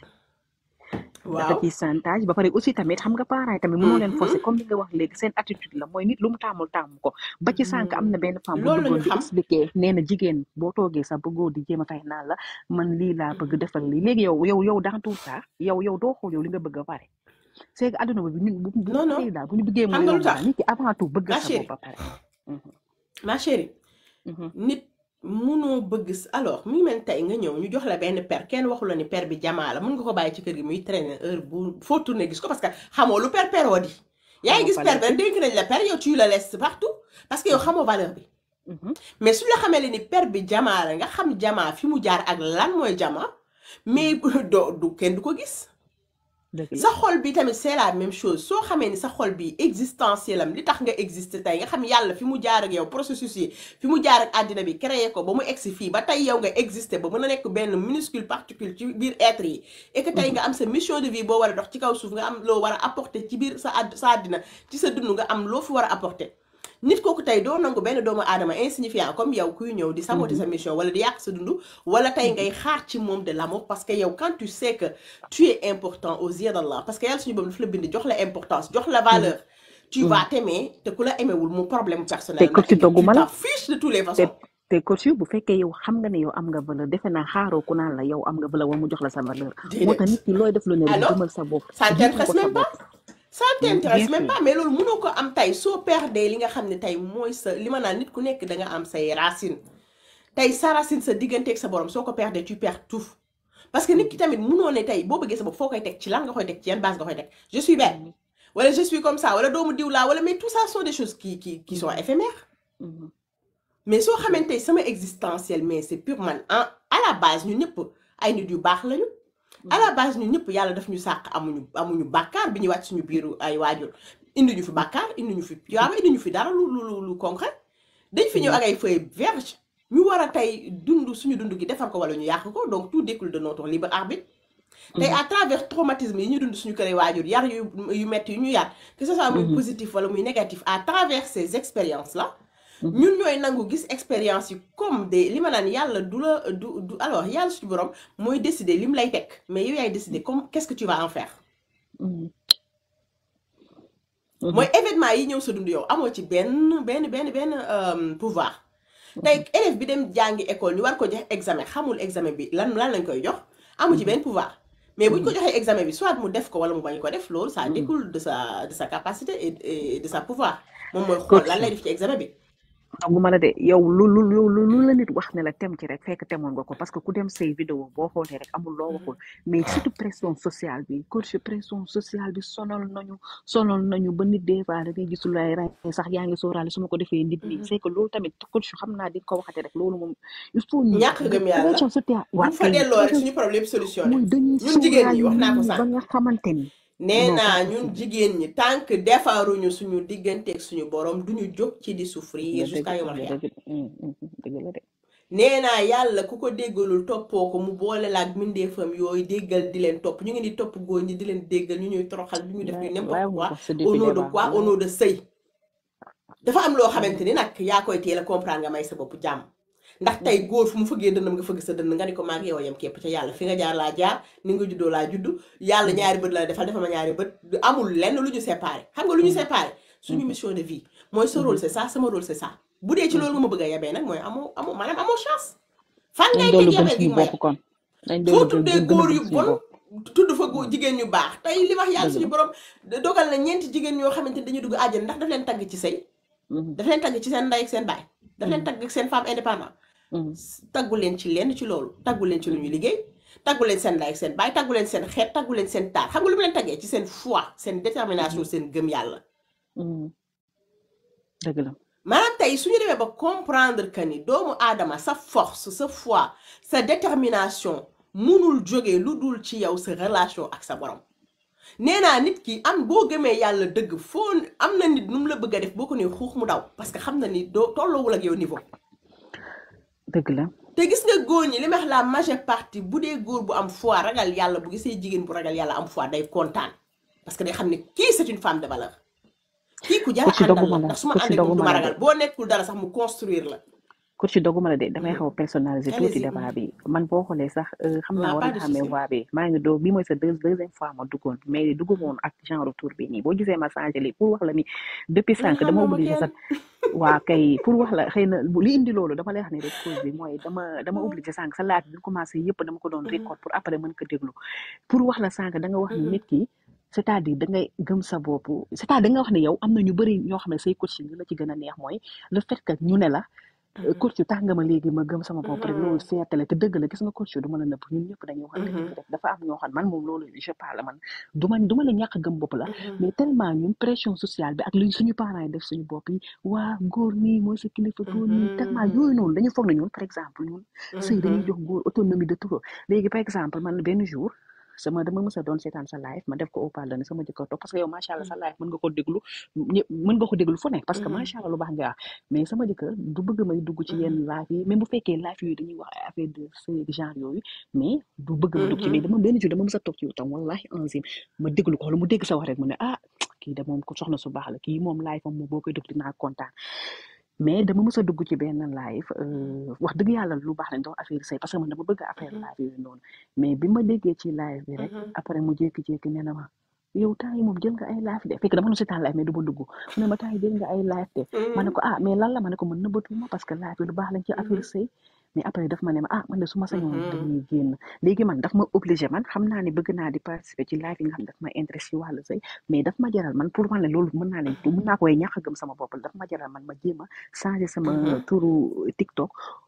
dafa waaw ciy chantage ba pare aussi tamit xam nga parents yi tamit mënoo leen Mhm. forcer comme li nga wax léegi seen attitude la mooy nit lu mu taamul taamu ko ba ci sànq am na benn femme bu loolu la duggoon ñu di xam expliquer nee na jigéen boo toogee sax ba góor di jéem a fay naan la man lii laa bëgg defal lii léegi yow yow yow dans tout ça yow yow doo xool yow li nga bëgg a pare c'est que adduna bi ñun bu bu non non affaire yi daal bu ñu bëggee mu xam nga lu yomb daal tax nit ki avant tout bëgg ma sa bopp chérie ba pare Mhm, ma chérie mhm, nit munoo bëgg s- alors mu ngi mel ni tey nga ñëw ñu jox la benn per kenn waxu la ni per bi jamaa la mun nga ko bàyyi ci kër gi muy traîner heure bu foo tourner gis ko parce que xamoo lu per peroo di yaa ngi xamoo gis per valeur bi bi rek dénk nañ la per yow tu la laisses partout parce que yow Mhm, xamoo valeur bi mhm, mais suñu la xamee ni per bi jamaa la nga xam jamaa fi mu jaar ak lan mooy jamaa mais mhm. doo du kenn du ko gis dëgg la sa xol bi tamit c'est la même chose soo xamee ni sa xol bi existentiel am li tax nga exister tey nga xam yàlla fi mu jaar ak yow processus yi fi mu jaar ak àddina bi créé ko ba mu egsi fii ba tey yow nga exister ba mën a nekk benn minuscule particule ci biir être yi et que tey Mhm, nga am sa mission de vie boo war a dox ci kaw suuf nga am loo war a apporter ci biir sa àdd sa àddina ci sa dund nga am loo fi war a apporter nit kooku tey doo nangu benn doomu aadama insignifiant comme yow kuy ñëw di saboter mhm, sa mission wala di yàq sa dund wala tey mhm, ngay xaar ci moom de l'amour parce que yow quand tu sais que tu es important aux yeux d'Allah parce que yàlla suñu boobu daf la bind jox la importance jox la mhm, valeur tu mhm. vas t'aimer te ku la aimewul mu problème te personnel coach ndax yow tu dogguma la t'en fiches de toutes les te façons te coach bu fekkee yow xam nga ne yow am nga valeur defe naa xaaroo ku naan la yow am nga valeur wala mu jox la sa valeur moo tax déedéet nit ki looy def lu ne rek alors gëmal sa bopp ça ne jiital t'intéresse ko sa même pas bopp ça Mm, bien t'intéresse même sûr pas mais loolu mënoo ko am tey soo perdee li nga xam ne tey mooy sa li ma naan nit ku nekk da nga am say racines tey sa racine sa digganteeg sa borom soo ko perdee tu perds tout parce que nit ki tamit munoo ne tey boo bëggee sa bopp foo koy teg ci lan nga koy teg ci yan base nga koy teg je suis belle Mhm. wala je suis comme ça wala doomu diw laa wala mais tout ça sont des choses qui qui qui sont Mhm. éphémères Mhm. mais soo xamante ne sama existentiel mais c'est pure man en à la base ñun ñëpp ay nit yu baax lañu à la base ñun ñëpp yàlla daf ñu sàq amuñu amuñu bàkkaar bi ñu wàcc suñu biiru ay waajur indi ñu fi bàkkaar indi ñu fi piyaaba indi ñu fi dara lu lu lu lu concret dañ fi ñëw ak ay feuilles vierges ñu war a tey dund suñu dund gi defar ko wala ñu yàq ko donc tout découle de notre libre arbitre tey à travers traumatisme yi ñu dund suñu kër waajur yar yu yu metti yu ñu yar que ce soit muy Mhm. positif wala muy négatif à travers ces expériences là Mhm. ñun ñooy nangu gis expérience yi comme des li ma naan yàlla du la du du alors yàlla suñu borom mooy décider lim lay teg mais yow yaay décider comme qu'est-ce que tu vas en faire Mhm. mooy événement yi ñëw sa dund yow amoo ci benn benn benn benn euh, pouvoir tey élève bi dem jàngi école ñu war ko jox examen xamul examen bi lan lan lañ koy jox amu ci benn pouvoir mais buñ ko joxee examen bi soit mu def ko wala mu bañ ko def loolu ça découle de sa de sa capacité et, et de sa pouvoir moom mooy xool lan lay def ci examen bi doguma la de yow lu lu lu lu lu la nit wax ne la tem ci rek fekk temoon nga ko parce que ku dem say vidéo boo xoolee rek amul loo waxul mais surtout pression sociale bi coach pression sociale bi sonal nañu sonal nañu ba nit des fois da ngay gisul lay rey sax yaa ngi sóoraale su ma ko defee nit ñi c'est que loolu tamit coach xam naa di nga ko waxate rek loolu moom il faut ñu ñàkk gëm yàlla pression sociale buñ fa delloo rek suñu problème solution mooy dañuy ñun jigéen ñi wax naa ko sóoraale sànq ba nga xamante ni nee non naa pas ñun possible jigéen ñi tant que defaruñu suñu digganteeg suñu borom duñu jóg ci di souffrir nga dëgg jusqu'à yomal nga xiyam dëgg hum, hum, hum, dëgg la de nee naa yàlla ku ko déggalul toppoo ko mu boole la ak mbindeefam yooyu déggal di leen topp ñu ngi di topp góor ñi di leen déggal ñu ñuy toroxal du ñu def ñu laay n'importe laay nga quoi ko sa au depuis nom de débat quoi au laay nom de sëy dafa am loo xamante ni nag yaa koy teel a comprendre nga may sa bopp jàmm ndax tey góor fu mu fëggee dënnam nga fëgg sa dënn nga ni ko maag yow yam képp ca yàlla fi nga jaar laa jaar ni nga juddoo laa juddu yàlla ñaari bët la defal defal ma ñaari bët amul lenn lu ñu séparé xam nga lu ñu séparé suñu mission de vie mooy sa rôle c'est ça sama rôle c'est ça bu dee ci loolu nga ma bëgg a yebee nag mooy amoo amoo maanaam amoo chance fan nañ ngay doolu teg gëm yebee gi suñu may bopp kon nañ foo doolu gën tuddee gën gën a góor gëm yu suñu bon bopp tudd fa góor jigéen ñu baax tey li wax yàlla dëgg suñu la borom dogal na ñeenti jigéen ñoo xamante ni dañuy dugg àjjana ndax daf leen tagg ci sëy Mhm, daf leen tagg ci seen ndey ak seen baay daf leen mhm, tagg ak seen femme indépendant mhm. taggu leen ci lenn ci loolu taggu leen ci lu ñuy liggéey taggu leen seen ndey ak seen baay taggu leen seen xeet taggu leen seen taar xam nga lu mu leen taggee ci seen foi seen détermination seen gëm yàlla Mhm. dëgg la maanaam tey suñu demee ba comprendre que ni doomu aadama sa force sa foi sa détermination munul jógee lu dul ci yow sa relation ak sa borom nee naa nit ki am boo gëmee yàlla dëgg foo am na nit nu mu la bëgg a def boo ko nee xuux mu daw parce que xam na ni doo tolloowul ak yow niveau dëgg la te gis nga góor ñi li ma wax la majeure partie bu dee góor bu am foi ragal yàlla bu gisee jigéen bu ragal yàlla am foi day kontaan parce que day xam ne kii c'est une femme de valeur kii ku jara coach àndal doguma la la ndax su ma coach ànd ak moom du doguma ma la de ragal boo nekkul dara sax mu construire la coach doguma la de damay xaw a personnaliser tuuti allez-y débat bi man boo xoolee sax euh, xam on naa n'a war pas nga de xamee souci voix bi maa ngi doo bi mooy sa deux deuxième fois ma duggoon mais dugguma woon ak genre tour bi nii boo gisee ma changé lii pour wax la ni depuis man sànq dama xamoo ma obligé kenn sax waa kay pour wax la xëy na bu li indi loolu dama lay wax ne rek cause bi mooy dama dama obligé sànq sa laaj bi commencé yëpp dama ko doon record pour après mën ko déglu pour wax la sànq da nga wax ni nit ki c'est-à-dire da ngay gëm sa bopp c'est-à-dire da nga wax ne yow am na ñu bëri ñoo xam ne say coaching li la ci gën a neex mooy le fait que ñu ne la euh, coach tax nga ma léegi ma gëm sama bopp rek loolu fierté la te dëgg la gis nga coach du ma la nëpp ñun ñëpp dañuy waxante dëgg rek dafa am ñoo xam man moom loolu je parle man du ma du ma la ñàkk a gëm bopp la mais tellement ñun pression sociale bi ak li suñu parents yi def suñu bopp yi waa góor nii mooy sa kilifa góor nii tellement yooyu noonu dañu foog ne ñun par exemple ñun sëy dañuy jox góor autonomie de tout léegi par exemple man benn jour sama dama mës a doon seetaan sa live ma def ko au parle ne sama jëkkër toog parce que yow macha allah sa live mën nga ko déglu ñëpp mën nga ko déglu fu ne parce que macha allah lu baax nga wax mais sama jëkkër du bëgg may dugg ci yenn live yi même bu fekkee live yooyu dañuy wax ay affaire de sëy genre yooyu mais du bëgg ma dugg ci mais dama benn jour dama mës a toog ci yow tam wallahi enzim ma déglu ko wala mu dégg sa wax rek mu ne ah kii de moom ko soxna su baax la kii moom live am moom boo koy déglu dinaa kontaan mais dama mës a dugg ci benn live euh, wax dëgg yàlla lu baax lañ doon affaire sëy parce que man dama bëgg affaire live yooyu noonu mais bi ma déggee ci live bi rek après mu jékki-jékki nee na ma yow temps yi moom jël nga ay live de fekk dama doon seetaan live mais du ma dugg mu ne ma temps yi jël nga ay live de ma ne ko ah mais lan la ma ne ko mën nëbbatuma parce que live bi lu baax lañ ci affaire sëy mais après daf ma ne ma ah man de su ma sañoon dañuy génn léegi man daf ma obligé man xam naa ne bëgg naa di participer ci live yi nga xam daf ma intéressé ci wàllu sëy mais daf ma jaral man pour man ne loolu mën naa ne mën naa koy ñàkk a gëm sama bopp daf ma jaral man ma jéem a changer sama turu TikTok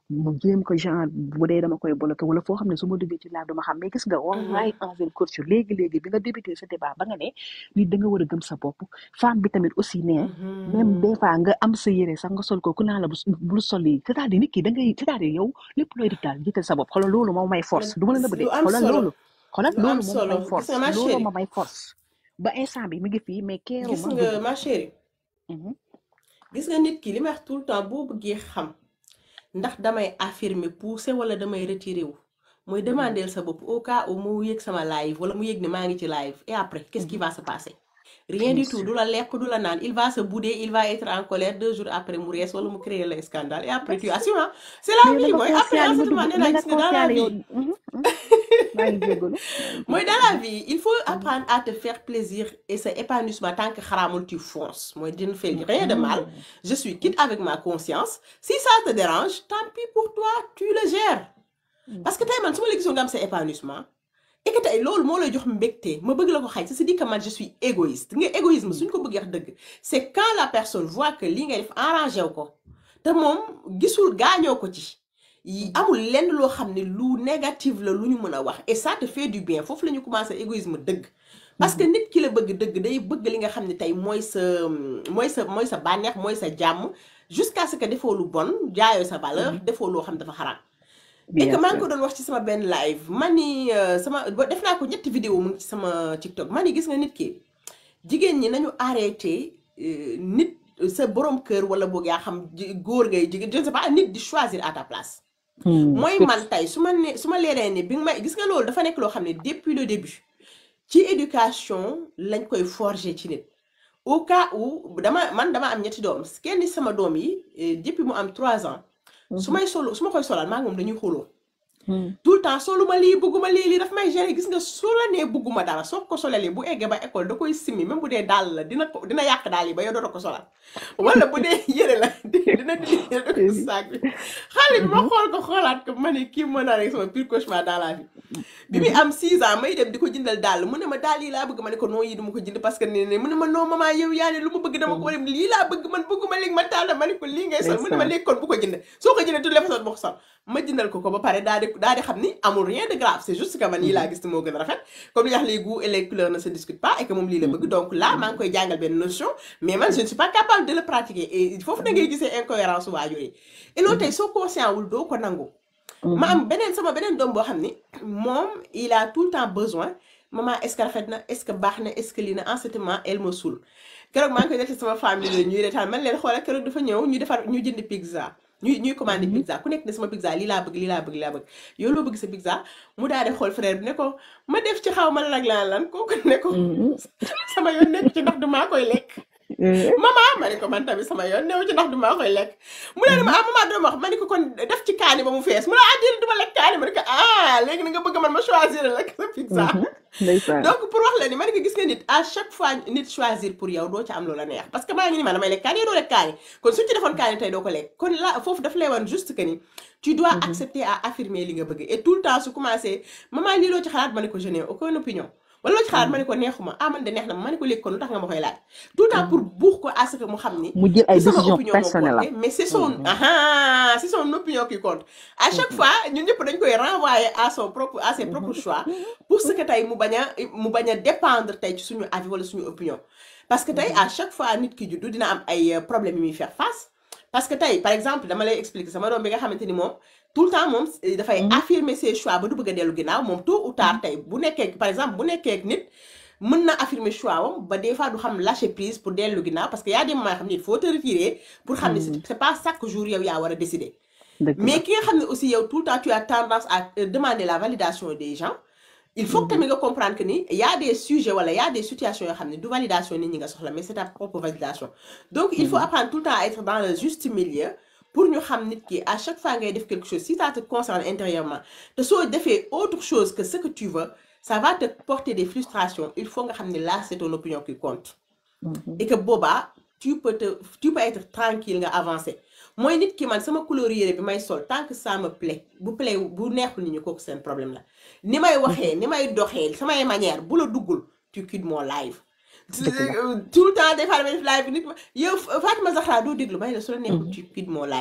mu jéem ko genre bu dee dama koy bloqué wala foo xam ne su ma duggee ci live dama xam mais gis nga wallahi envers coach léegi léegi bi nga débuté sa débat ba nga ne nit da nga war a gëm sa bopp femme bi tamit aussi ne même des fois nga am sa yére sax nga sol ko ku naa la bu bul sol yi c'est-à-dire nit ki da ngay c'est-à-dire yow lépp looy def daal jiital sa bopp xoolal loolu moom may force du ma la nëbb de lu am xoolal solo loolu xoolal lu am loolu moom solo may gis force nga ma loolu chérie ma may force ba instant bi mi ngi fii mais keeru gis ma nga dugg ma chérie Mhm. gis nga nit ki li may wax tout le temps boo bëggee xam ndax damay affirmer pousser wala damay retirer wu mooy demander sa bopp au cas où mu yëg sama live wala mu yëg ne maa ngi ci live et après qu'est-ce qui va se passer rien bien du tout sûr du la lekk du la naan il va se bouder il va être en colère deux jours après mu rees wala mu créer le scandale et après tu assumes hein. c'est la mais na vie nga mooy après conscient en li ce ma moment dugg nee na naa nga gis nga dans la conscient yow vie Mhm, mhm. maa ngi jégalu maa ngi mooy dans jégalu la vie il faut Mhm, apprendre à te faire plaisir et ce épanouissement tant que xaraamul tu fonces mooy dina fait rien de mal mhm. je suis quitte avec ma conscience si ça te dérange tant pis pour toi tu le gères parce que tey man su ma la gisoon nga am sa épanouissement et que tey loolu moo lay jox mbégte ma bëgg la ko xañ c'est dit que man je suis égoïste nga égoïsme suñ ko bëggee wax dëgg c'est quand la personne voit que li ngay def arrangé wu ko te moom gisul gaañoo ko ci yi amul lenn loo xam ne lu négatif la lu ñu mën a wax et ça te fait du bien foofu la ñu commencé égoïsme dëgg parce que nit ki la bëgg dëgg day bëgg li nga xam ne tey mooy sa mooy sa mooy sa bànneex mooy sa jàmm jusqu'à ce que defoo lu bon jaayoo sa valeur defoo loo xam dafa xaraam et que bien maa ngi sûr ko doon wax ci sama benn live man ni euh, sama ba- def naa ko ñetti vidéo mu ngi ci sama TikTok man ni gis nga nit ki jigéen ñi nañu arrêté euh, nit sa borom kër wala boog yaa xam ji- góor ngay jigéen je ne sais pas nit di choisir à ta place Hmm, mooy fixe man tey su ma ne su ma leeree ne bi nga may gis nga loolu dafa nekk loo xam ne depuis le début ci éducation lañ koy forger ci nit au cas où dama man dama am ñetti doom kenn ci sama doom yi eh, depuis mu am trois ans su Mhm, may solo su ma koy solal maa ngi moom dañuy xuloo hmm. tout le temps soluma lii bëgguma lii lii daf may gêner gis nga soo la nee bëgguma dara soo ko solalee bu eggee ba école da koy simmi même bu dee dàll la dina ko dina yàq daal yi ba yow dootoo ko solal wala bu dee yére la di- dina dindi yére ko si saag bi xale bi ma Mhm, xool ko xoolaat ko ma ne kii mën naa rek sama pire cauchemar dans la vie bi muy mhm. am 6 ans may dem di ko jëndal dàll mu ne ma daal yi laa bëgg ma ne ko non yi duma ko jënd parce que ne ne mu ne ma non maman yow yaa ne lu ma bëgg dama ko dem lii laa bëgg man bëgguma léegi ma tàll ma ne ko lii ngay sol mu ne ma ndeysaan léegi kon bu ko jënd soo ko jëndee toutes les façons bu ko sol ma jëndal ko ko ba pare daal di daal di xam ni amul rien de grave c'est juste que man yii laa Mhm, gis moo gën a rafet comme li wax les goûts et les couleurs ne se discutent pas et que moom lii la bëgg mhm, donc là maa ngi mhm, koy jàngal benn notion mais man je ne suis pas capable de le pratiquer et foofu da ngay gisee incohérence waajur yi et loolu tey mhm, soo conscient wul doo ko nangu ma mhm. am beneen sama beneen doom boo xam ni moom il a tout le temps besoin maman est-ce que rafet na est-ce que baax na est-ce que lii na en ce moment elle me saoule keroog maa ngi koy def ci sama famille la ñuy retaan man leen xoolal keroog dafa ñëw ñu defar ñu jënd pizza ñuy ñuy commandé Mhm, pizza ku nekk ne sama pizza lii laa bëgg lii laa bëgg lii laa bëgg yow loo bëgg sa pizza mu daal di xool frère bi ne ko ma def ci xaw ma lan ak lan lan kooku ne ko mhm. sama yoon nekk ci ndax du maa koy lekk Eh, maman ma ne ko man tamit sama yoon newu ci ndax du maa koy lekk mu ne ma mhm, ah maman dama wax ma ne ko kon def ci kaani ba mu fees mu ne ah déedéet du ma lekk kaani ma ne ko ah léegi na nga bëgg man ma choisir la sa pizza mhm. ndeysaan donc pour wax la ni ma ne ko gis nga nit à chaque fois nit choisir pour yow doo ci am loola neex parce que maa ngi ni ma damay lekk kaani yow doo lekk kaani kon suñ ci defoon kaani tey doo ko lekk kon là foofu daf lay wan juste que ni tu dois Mhm, accepter à affirmer li nga bëgg et tout le temps su commencé maman lii loo ci xalaat ma ne ko je n'ai aucune opinion wala loo ci xalaat ma ne mhm, ko neexuma ah man de neex na ma ma ne ko léegi kon lu tax nga ma koy laaj tout le temps pour mhm. buux ko à ce que mu xam ni mu jël ay du sama décision opinion moo personnelle compté am mais c'est son Mhm, ah c'est son opinion qui compte à chaque mhm, fois ñun ñëpp dañ koy renvoyer à son propre à ses propres mhm, choix mhm, pour ce que tey mu bañ a mu bañ a dépendre tey ci suñu avis wala suñu opinion parce que tey mhm, à chaque fois nit ki juddu dina am ay euh, problèmes yu muy faire face parce que tey par exemple dama lay expliquer sama doom bi nga xamante ni moom tout le temps moom eh, dafay mhm, affirmer ses choix ba du bëgg a dellu ginnaaw moom tôt ou tard mhm, tey bu nekkee par exemple bu nekkee ak nit mën na affirmer choix wam ba des fois du xam lâcher prise pour dellu ginnaaw parce que y a des moments yoo xam ne il faut te retirer pour xam ne c'est mhm. c'est pas chaque jour yow yaa war a décider dëgg la mais ki nga xam ne aussi yow tout le temps tu as tendance à euh, demander la validation des gens il faut que Mhm, tamit nga comprendre que ni y a des sujets wala y a des situations yoo xam ne du validation nit ñi nga soxla mais c'est ta propre validation donc il faut mhm, apprendre tout le temps à être dans le juste milieu pour ñu xam nit ki à chaque fois ngay def quelque chose si ça te concerne intérieurement te soo defee autre chose que ce que tu veux ça va te porter des frustrations il faut nga xam ne là c'est ton opinion qui compte mhm. et que boobaa tu peux te tu peux être tranquille nga avancer mooy nit ki man sama couleur yére bi may sol tant que ça me plaît bu plaît bu neexul nit ñi kooku seen problème la ni may waxee ni may doxee samay manière bu la duggul tu quittes mon live dëgg la tout le temps des fois damay def live bi nit ma yow Fatima Zahra doo déglu may la su la neexul Mhm, tu quittes mon live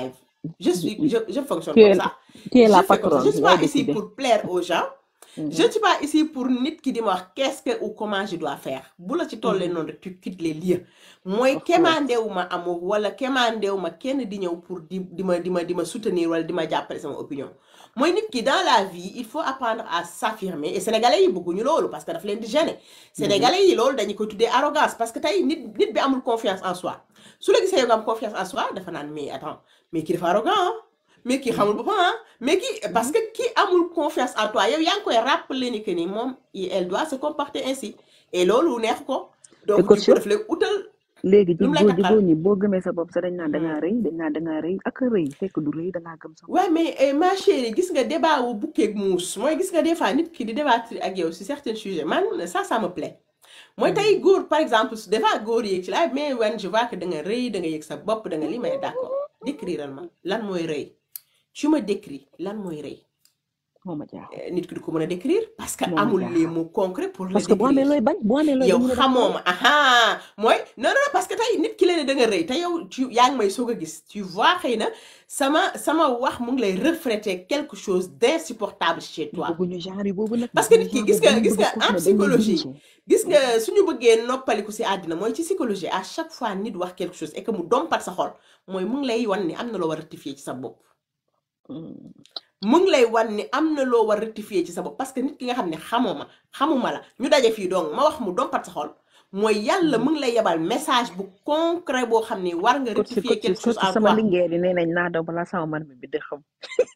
je suis je, je fonctionne tu comme es ça tu es je la fais comme ça je patronne suis yaay pas ici décider pour plaire aux gens Mhm, je ne suis pas ici pour nit ki di ma wax qu'est-ce que ou comment je dois faire bu la ci tollee mhm, noonu rek tu quittes les lieux mooy of course kemandewu ma amour wala kemandewu ma kenn di ñëw pour di di ma di ma di ma soutenir wala di ma jàppale sama opinion mooy nit ki dans la vie il faut apprendre à s'affirmer et sénégalais yi bëgguñu loolu parce que daf leen di gêner Mhm, sénégalais yi loolu dañu ko tuddee arrogance parce que tey nit nit bi amul confiance en soi su la gisee yow nga am confiance en soi dafa naan mais attends mais kii dafa arrogant ah mais kii xamul mhm, boppam ah mais kii parce mhm. que kii amul confiance en toi yow yaa ngi koy rappeler ni que ni moom il- elle doit se comporter ainsi et loolu neex ko te donc du coach coup daf lay utal léegi lu ji mu lay góor ji takkal góor ñi boo gëmee sa bopp sax dañ naan da ngaa Mhm. rëy dañ naan da ngaa rëy ak a rëy fekk du rëy da ngaa gëm sa bopp Ouais, mais eh, ma chérie, gis nga débat wu bukkeeg muus mooy gis nga des fois nit ki di débattre ak yow sur certains sujets man ça ça me plaît mooy Mhm, tey góor par exemple su des fois góor yéeg ci laay mais wen je vois que da nga rëy da nga yëg sa bopp da nga li may d'accord décriral ma lan mooy rëy tu me décris lan mooy rëy moo ma jaaxal Eh, nit ki du ko mën a décrire parce que moo ma amul les jaaxal mots concrets pour le parce que boo amee décrire looy bañ boo amee looy yow bañ ñu ne da nga xamoo rëy ma aha mooy non non non, parce que tey nit ki la ne da nga rëy te yow tu yaa ngi may soog a gis tu vois xëy na sama sama wax mu ngi lay refléter quelque chose d'insupportable chez ñu toi bëgguñu genre yi boobu nag parce que bëgguñu nit ki genre gis boobu nga dañu gis bëgg nga koo xam ne dañ en lay psychologie diriger gis nga suñu bëggee noppaliku si àddina mooy ci psychologie à chaque fois nit wax quelque chose et que mu dompat sa xol mooy mu ngi lay wan ni am na loo war a rectifier ci sa bopp Mhm, mu ngi lay wan ni am na loo war a rectifier ci sa bopp parce que nit ki nga xam ne xamoo ma xamuma la ñu daje fii donc ma wax mu dompat sa xol mooy yàlla mhm. mu ngi lay yebal message bu concret boo xam ni war nga coach rectifier coach quelque chose coach en sama toi lingeer yi nee nañ naa daw balaa sama man mi bi di xam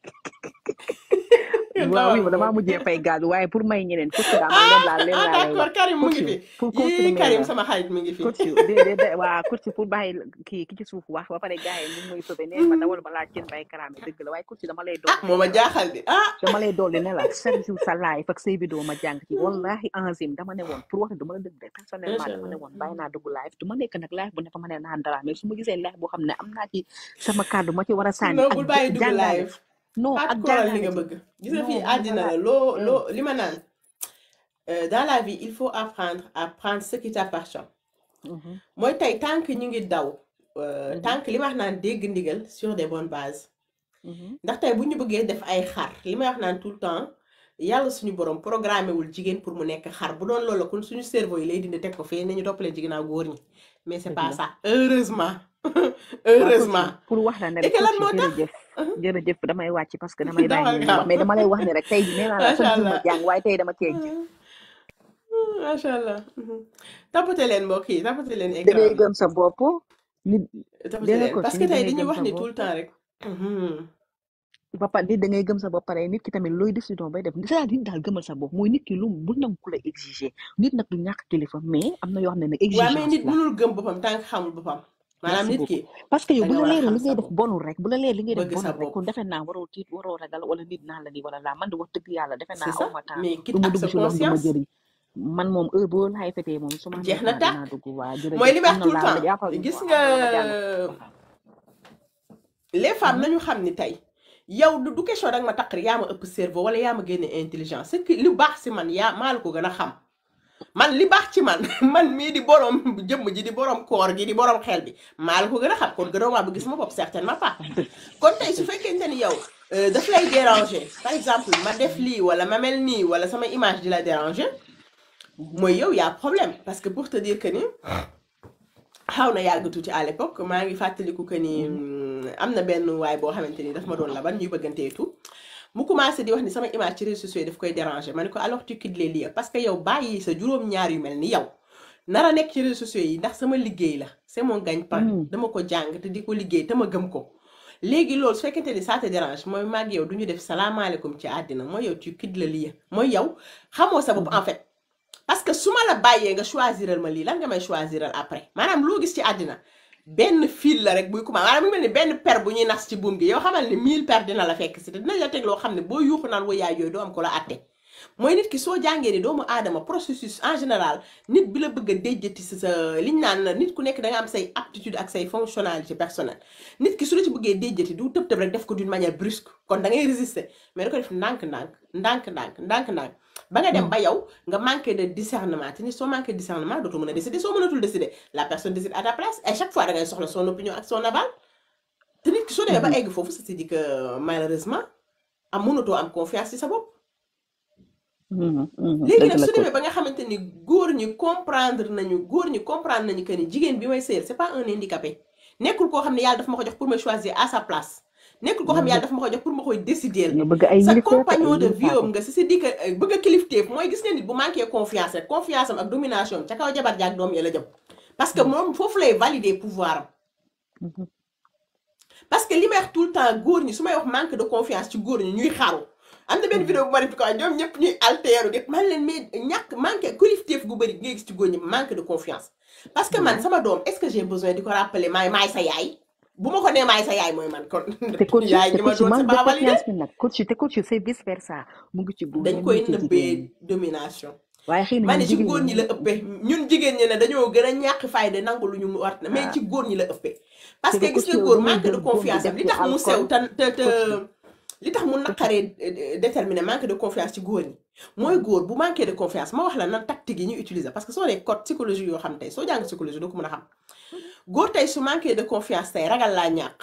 waaw dawal oui damaa boobu mujjee fay gaz waaye pour may ñeneen coach daa man leen laa leen ah laa lay wax d'accord Karim mu coach ngi fi pour yii confirmer Karim la sama xarit mi ngi fi coach de de de waa coach pour bàyyi kii ki ci suuf wax ba pare gars yi ñu ngi may sauvé nee ma dawal balaa cin bay karaame dëgg la waaye coach dama lay ah dolli moo ma ne la jaaxal di ah dama lay dolli ne la chaque jour sa live ak say vidéo ma jàng ci wallahi enzim dama ne woon pour wax ne dama la dëgg de personnellement macha dama ne allah woon bàyyi naa dugg live du ma nekk nag live bu ne fa ma ne naan dara mais su ma gisee live boo xam ne am naa ci sama kàddu ma ci war a sànni non ak bul ja- bàyyi dugg jàngale live non pas ak de koral li jàngale nga ci bëgg gis nga fii non dama àddina la la loo eh loo li ma naan euh, dans la vie il faut apprendre à prendre ce qui t'appartient mhm, mooy tey tant que ñu ngi daw euh, mhm, tant que li ma wax naan dégg ndigal sur des bonnes bases mhm, ndax tey bu ñu bëggee def ay xar li may wax naan tout le temps yàlla suñu borom programmé wul jigéen pour mu nekk xar bu doon loolu kon suñu cerveau yi lay dindi teg ko fee nañu toppalee jigéenaaw góor ñi mais c'est dëgg pas la ça heureusement waa coach heureusement pour wax la ne et rek que lan coach moo tax jërëjëf jërëjëf damay wàcc parce que damay bàyyi dawal ñeneen ñi wax gaaw mais dama lay wax ne rek tey jii nee naa la macha chaque jour ma allah jàng waaye tey dama cee jël macha allah tapote leen mbokk yi tapote leen da ngay écran bi gëm sa bopp nit tapote dégg nga leen coach parce que nit da tey ngay dañuy gëm wax sa ni bopp tout le temps rek Mhm. ba pare nit da ngay gëm sa bopp pare nit ki tamit looy décision bay def c'est-à-dire nit daal gëmal sa bopp mooy nit ki lu bu nangu ku la exiger nit nag du ñàkk kilifa mais am na yoo xam ne nag waa mais exigence nit la mënul gëm boppam tant que xamul boppam maanaam merci nit beaucoup ki parce que yow da bu nga la war a leeree xam li ngay sa def bopp bonul rek bu la leer li ngay def bëgg sa bonul rek bopp kon defe naa waroo tiit waroo ragal wala nit naan la nii wala laa man de wax dëgg yàlla defe c'est naa ça aw ma temps mais du quitte ma ak dugg sa ci loo xam du ma conscience jëriñ man moom heure boo laay fetee moom su ma amee jeex na temps tàkk dinaa dugg waa mooy jërëjëf li may am wax na tout le laa ma temps jàppal gis am nga na la ma jàll les femmes Mhm, nañu xam ni tey yow du du question danga ma taqri yaa ma ëpp cerveau wala yaa ma génne intelligence c'est que li baax si man yaa maa la ko gën a xam man li baax ci man man mii di borom jëmm ji di borom koor gi di borom xel bi maa la ko gën a xam kon gënoo maa bëgg sama bopp certainement pas kon tey su fekkente ni yow euh, daf lay déranger par exemple ma def lii wala ma mel nii wala sama image di la déranger mhm, mooy yow yaa problème parce que pour te dire que ni xaw na yàgg tuuti à l'époque maa ngi fàttaliku que ni mhm, mm, am na benn waay boo xamante ni daf ma doon laban ñuy bëggantee tout mu commencé di wax ni sama image ci réseaux sociaux yi daf koy déranger ma ne ko alors tu quittes les lieux parce que yow bàyyi sa juróom-ñaar yu mel ni yow nar a nekk ci réseaux sociaux yi ndax sama liggéey la c'est mon gagne-pain mhm. dama ko jàng te di ko liggéey te ma gëm ko léegi loolu su fekkente ni ça te dérange mooy maag yow du ñu def salaamaaleykum ci àddina mooy yow tu quittes le lieu mooy yow xamoo sa bopp en fait parce que su ma la bàyyee nga choisiral ma lii lan nga may choisiral après maanaam loo gis ci àddina benn fil la rek buy commencé maanaam mu mel ni benn per bu ñuy nas ci buum gi yow xamal ni 1000 per dina la fekk si te dinañ la teg loo xam ne boo yuuxu naan wa yaay yooyu doo am ko la atte mooy nit ki soo jàngee ni doomu aadama processus en général nit bi la bëgg a déjjati si sa liñ naan nit ku nekk da nga am say aptitude ak say fonctionnalité personnelle nit ki su la ci bëggee déjjati du tëb tëb rek def ko d'une manière brusque kon da ngay résister mais da ko def ndànk-ndànk ndànk-ndànk ndànk-ndànk ba nga dem ba yow nga manqué de discernement te ni soo manqué de discernement dootoo mën a décider soo mënatul décider la personne décide à ta place et chaque fois da ngay soxla son opinion ak son aval te nit ki soo demee ba egg foofu c'est-à-dire que malheureusement am mënatoo am confiance ci sa bopp léegi dëgg nag la su coach demee ba nga xamante ni góor ñi comprendre nañu góor ñi comprendre nañu que ni jigéen bi may sëyal c'est pas un handicapé nekkul koo xam ne yàlla daf ma ko jox pour me choisir à sa place nekkul koo xam ne yàlla daf ma ko jox pour ma koy décider nga bëgg ay sa yilifaate ay compagnon de vie am yilifaate nga si si di que euh, bëgg a kilifteef mooy gis nga nit bu manqué confiance rek confiance am ak domination am ca kaw jabar jaag doom ya la jëm parce que moom foofu lay valider pouvoir am Mhm. parce que li may wax tout le temps góor ñi su may wax manque de confiance ci góor ñi ñuy xaru am na benn vidéo bu ma def ko ñoom ñëpp ñuy altéru di man leen mais ñàkk manque kilifteef gu bëri ngay gis ci góor ñi manque de confiance parce que man sama doom est-ce que j'ai besoin di ko rappeler maay maay sa yaay bu ma ko nee maay sa yaay mooy man kon te coach yaay te gi ma coach doon c'est manque de pas validé confiance bi nag coach te coach c'est vice versa mu ngi ci góor ñi dañ mu koy ngi ci jigéen ñi nëbbee domination waaye xëy na ma ñun ne ci jigéen góor ñi ñi la ëppee ñun jigéen ñi ne dañoo gën a ñàkk fayda nangu lu ñu war na mais ah ci góor ñi la ëppee parce te que de gis coach nga yow góor da ngay manque de jël góor bi confiance am def li ci tax mu sew alcool te te te coach li tax mu coach naqaree euh, déterminer manque de confiance ci góor ñi mooy góor bu manqué de confiance ma wax la nan tactique yi ñu utiliser parce que soo dee code psychologie yoo xam tey soo jàng psychologie doo ko mën a xam góor tey su manqué de confiance tey ragal laa ñàkk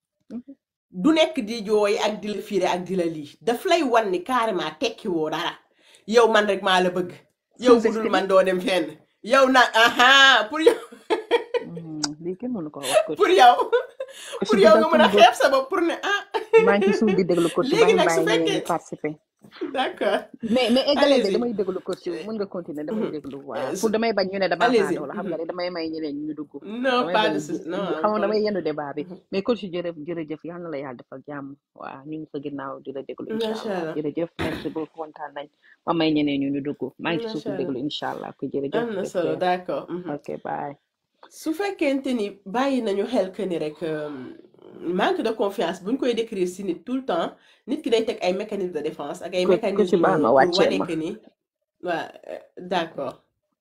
du nekk di jooy ak di la fiire ak di la lii daf lay wan ni carrément tekki woo dara yow man rek maa la bëgg yow bu dul sous-estimé man doo dem fenn yow nag aha pour yow lii kenn mënu ko wax coach pour yow coach pour bi yow dal nga mën a suñu bopp xeeb sa bopp pour ne ah maa ngi ci suuf di déglu coach léegi maa ngi nag su bàyyi ñeneen ñi fekkee participer d'accord mais mais eggaleel de allez-y damay déglu coach mën nga continuer damay Mhm. déglu Euh, waaw su- pour damay bañ ñu ne damaa allez-y xaadoo la xam nga ne damay may ñeneen ñu dugg non damay pas bañ de bu souci non bu- am xam nga damay problème yendu débat bi mais coach jërëjëf jërëjëf yal na la yàlla defal jàmm waaw ñu ngi sa ginnaaw di la déglu incha macha allah allah jërëjëf merci beaucoup kontaan nañ ma may ñeneen ñu ñu dugg maa ngi ci suuf macha di déglu allah incha allah ko jërëjëf am na take solo care d'accord mhm. ok bye su fekkente ni bàyyi nañu xel que ni rek euh, manque de confiance buñ koy décrire si nit tout le temps nit ki day teg ay mécanismes de défense ak ay coach coach mécanismes baal ma pour wàcceel wane ma que ni waa euh, d'accord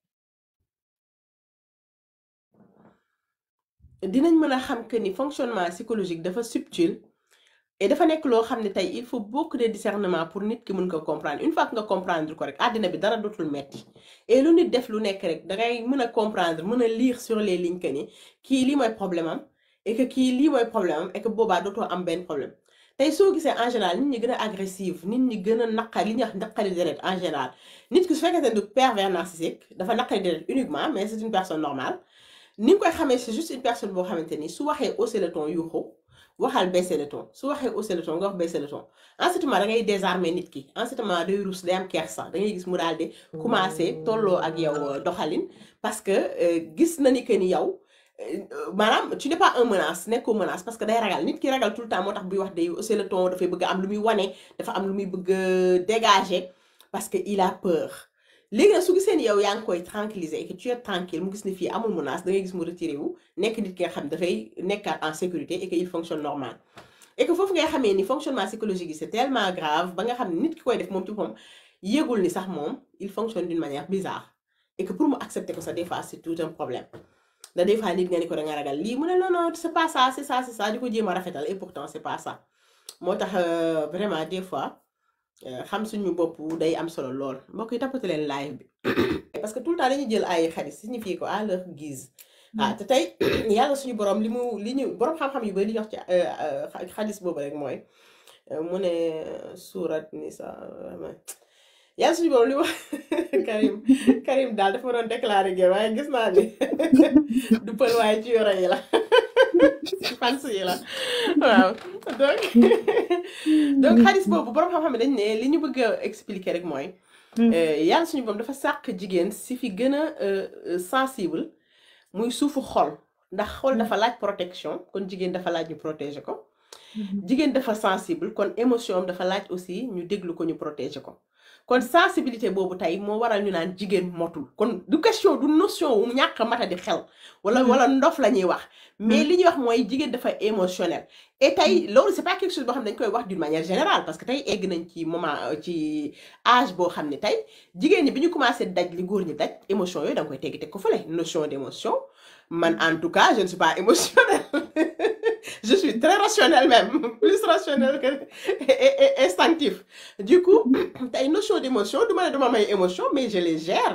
dinañ mën a xam que ni fonctionnement psychologique dafa subtil et dafa nekk loo xam ne tey il faut beaucoup de discernement pour nit ki mën ko comprendre une fois que nga comprendre ko rek àddina bi dara dootul metti et lu nit def lu nekk rek dangay mën a comprendre mën a lire sur les lignes que ni kii lii mooy problème am et que kii lii mooy problème am et que boobaa dootoo am benn problème tey soo gisee en général nit ñi gën a agressive nit ñi gën a naqari li ñuy wax naqari deret en général nit ki su fekkee ne du pervers narcissique dafa naqari deret uniquement mais c'est une personne normale ni nga koy xamee c'est juste une personne boo xamante ni su waxee hausser le ton yuuxu waxal baisser le ton su waxee hausser le ton nga wax baisser le ton en ce moment da ngay désarmer nit ki en ce moment day rus day am kersa da ngay gis mu daal di commencer tolloo ak yow euh, doxalin parce que euh, gis na ni que ni yow euh, maanaam tu n'es pas un menace nekkoo menace parce que day ragal nit ki ragal tout le temps moo tax buy wax day hausser le ton dafay bëgg a am lu muy wane dafa am lu muy bëgg a dégager parce que il a peur léegi nag su gisee ni yow yaa ngi koy tranquilliser et que tu es tranquille mu gis ni fii amul menace da ngay gis mu retiré wu nekk nit ki nga xam dafay nekkaat en sécurité et que il fonctionne normal et que foofu ngay xamee ni fonctionnement psychologique yi c'est tellement grave ba nga xam ne nit ki koy def moom ci moom yëgul ni sax moom il fonctionne d'une manière bizarre et que pour mu accepter ko sax des fois c'est tout un problème da des fois nit nga ni ko da nga ragal lii mu ne non non c'est pas ça c'est ça c'est ça di ko jéem a rafetal et pourtant c'est pas ça moo tax euh, vraiment des fois euh, xam suñu bopp day am solo lool mbokk yi tappate leen live bi parce que tout le temps dañuy jël ay xadis signifier ko à leur guise ah te tey yàlla suñu borom li mu li ñu borom xam-xam yu bari li ñu wax ci euh, euh, xadis boobu rek mooy euh, mu ne surat nisa yàlla suñu borom li mu wax Karim Karim daal dafa ma doon déclarer guerre waaye gis naa ni du pël waaye ci yoro yi la ci fans yi la waaw donc donc xadis boobu borom xam-xam yi dañ ne li ñu bëgg a expliquer rek mooy euh, yàlla suñu borom dafa sàkk jigéen si fi gën a euh, euh, sensible muy suufu xol ndax xol dafa laaj protection kon jigéen dafa laaj ñu protéger ko jigéen dafa sensible kon émotion am dafa laaj aussi ñu déglu ko ñu protéger ko kon sensibilité boobu tey moo waral ñu naan jigéen motul kon du question du notion wu ñàkk a mata di xel wala wala ndof la ñuy wax mais li ñuy wax mooy jigéen dafa émotionnel et tey loolu c'est pas quelque chose boo xam ne dañ koy wax d'une manière générale parce que tey egg nañ ci moment euh, ci âge boo xam ne tey jigéen ñi bi ñu commencé daj li góor ñi daj émotion yooyu da nga koy teggi teg ko fële notion d'émotion man en tout cas je ne suis pas émotionnelle je suis très rationnelle même plus rationnelle que et, et- et instinctif du coup tey notion d'émotion du ma ne duma may émotion mais je les gère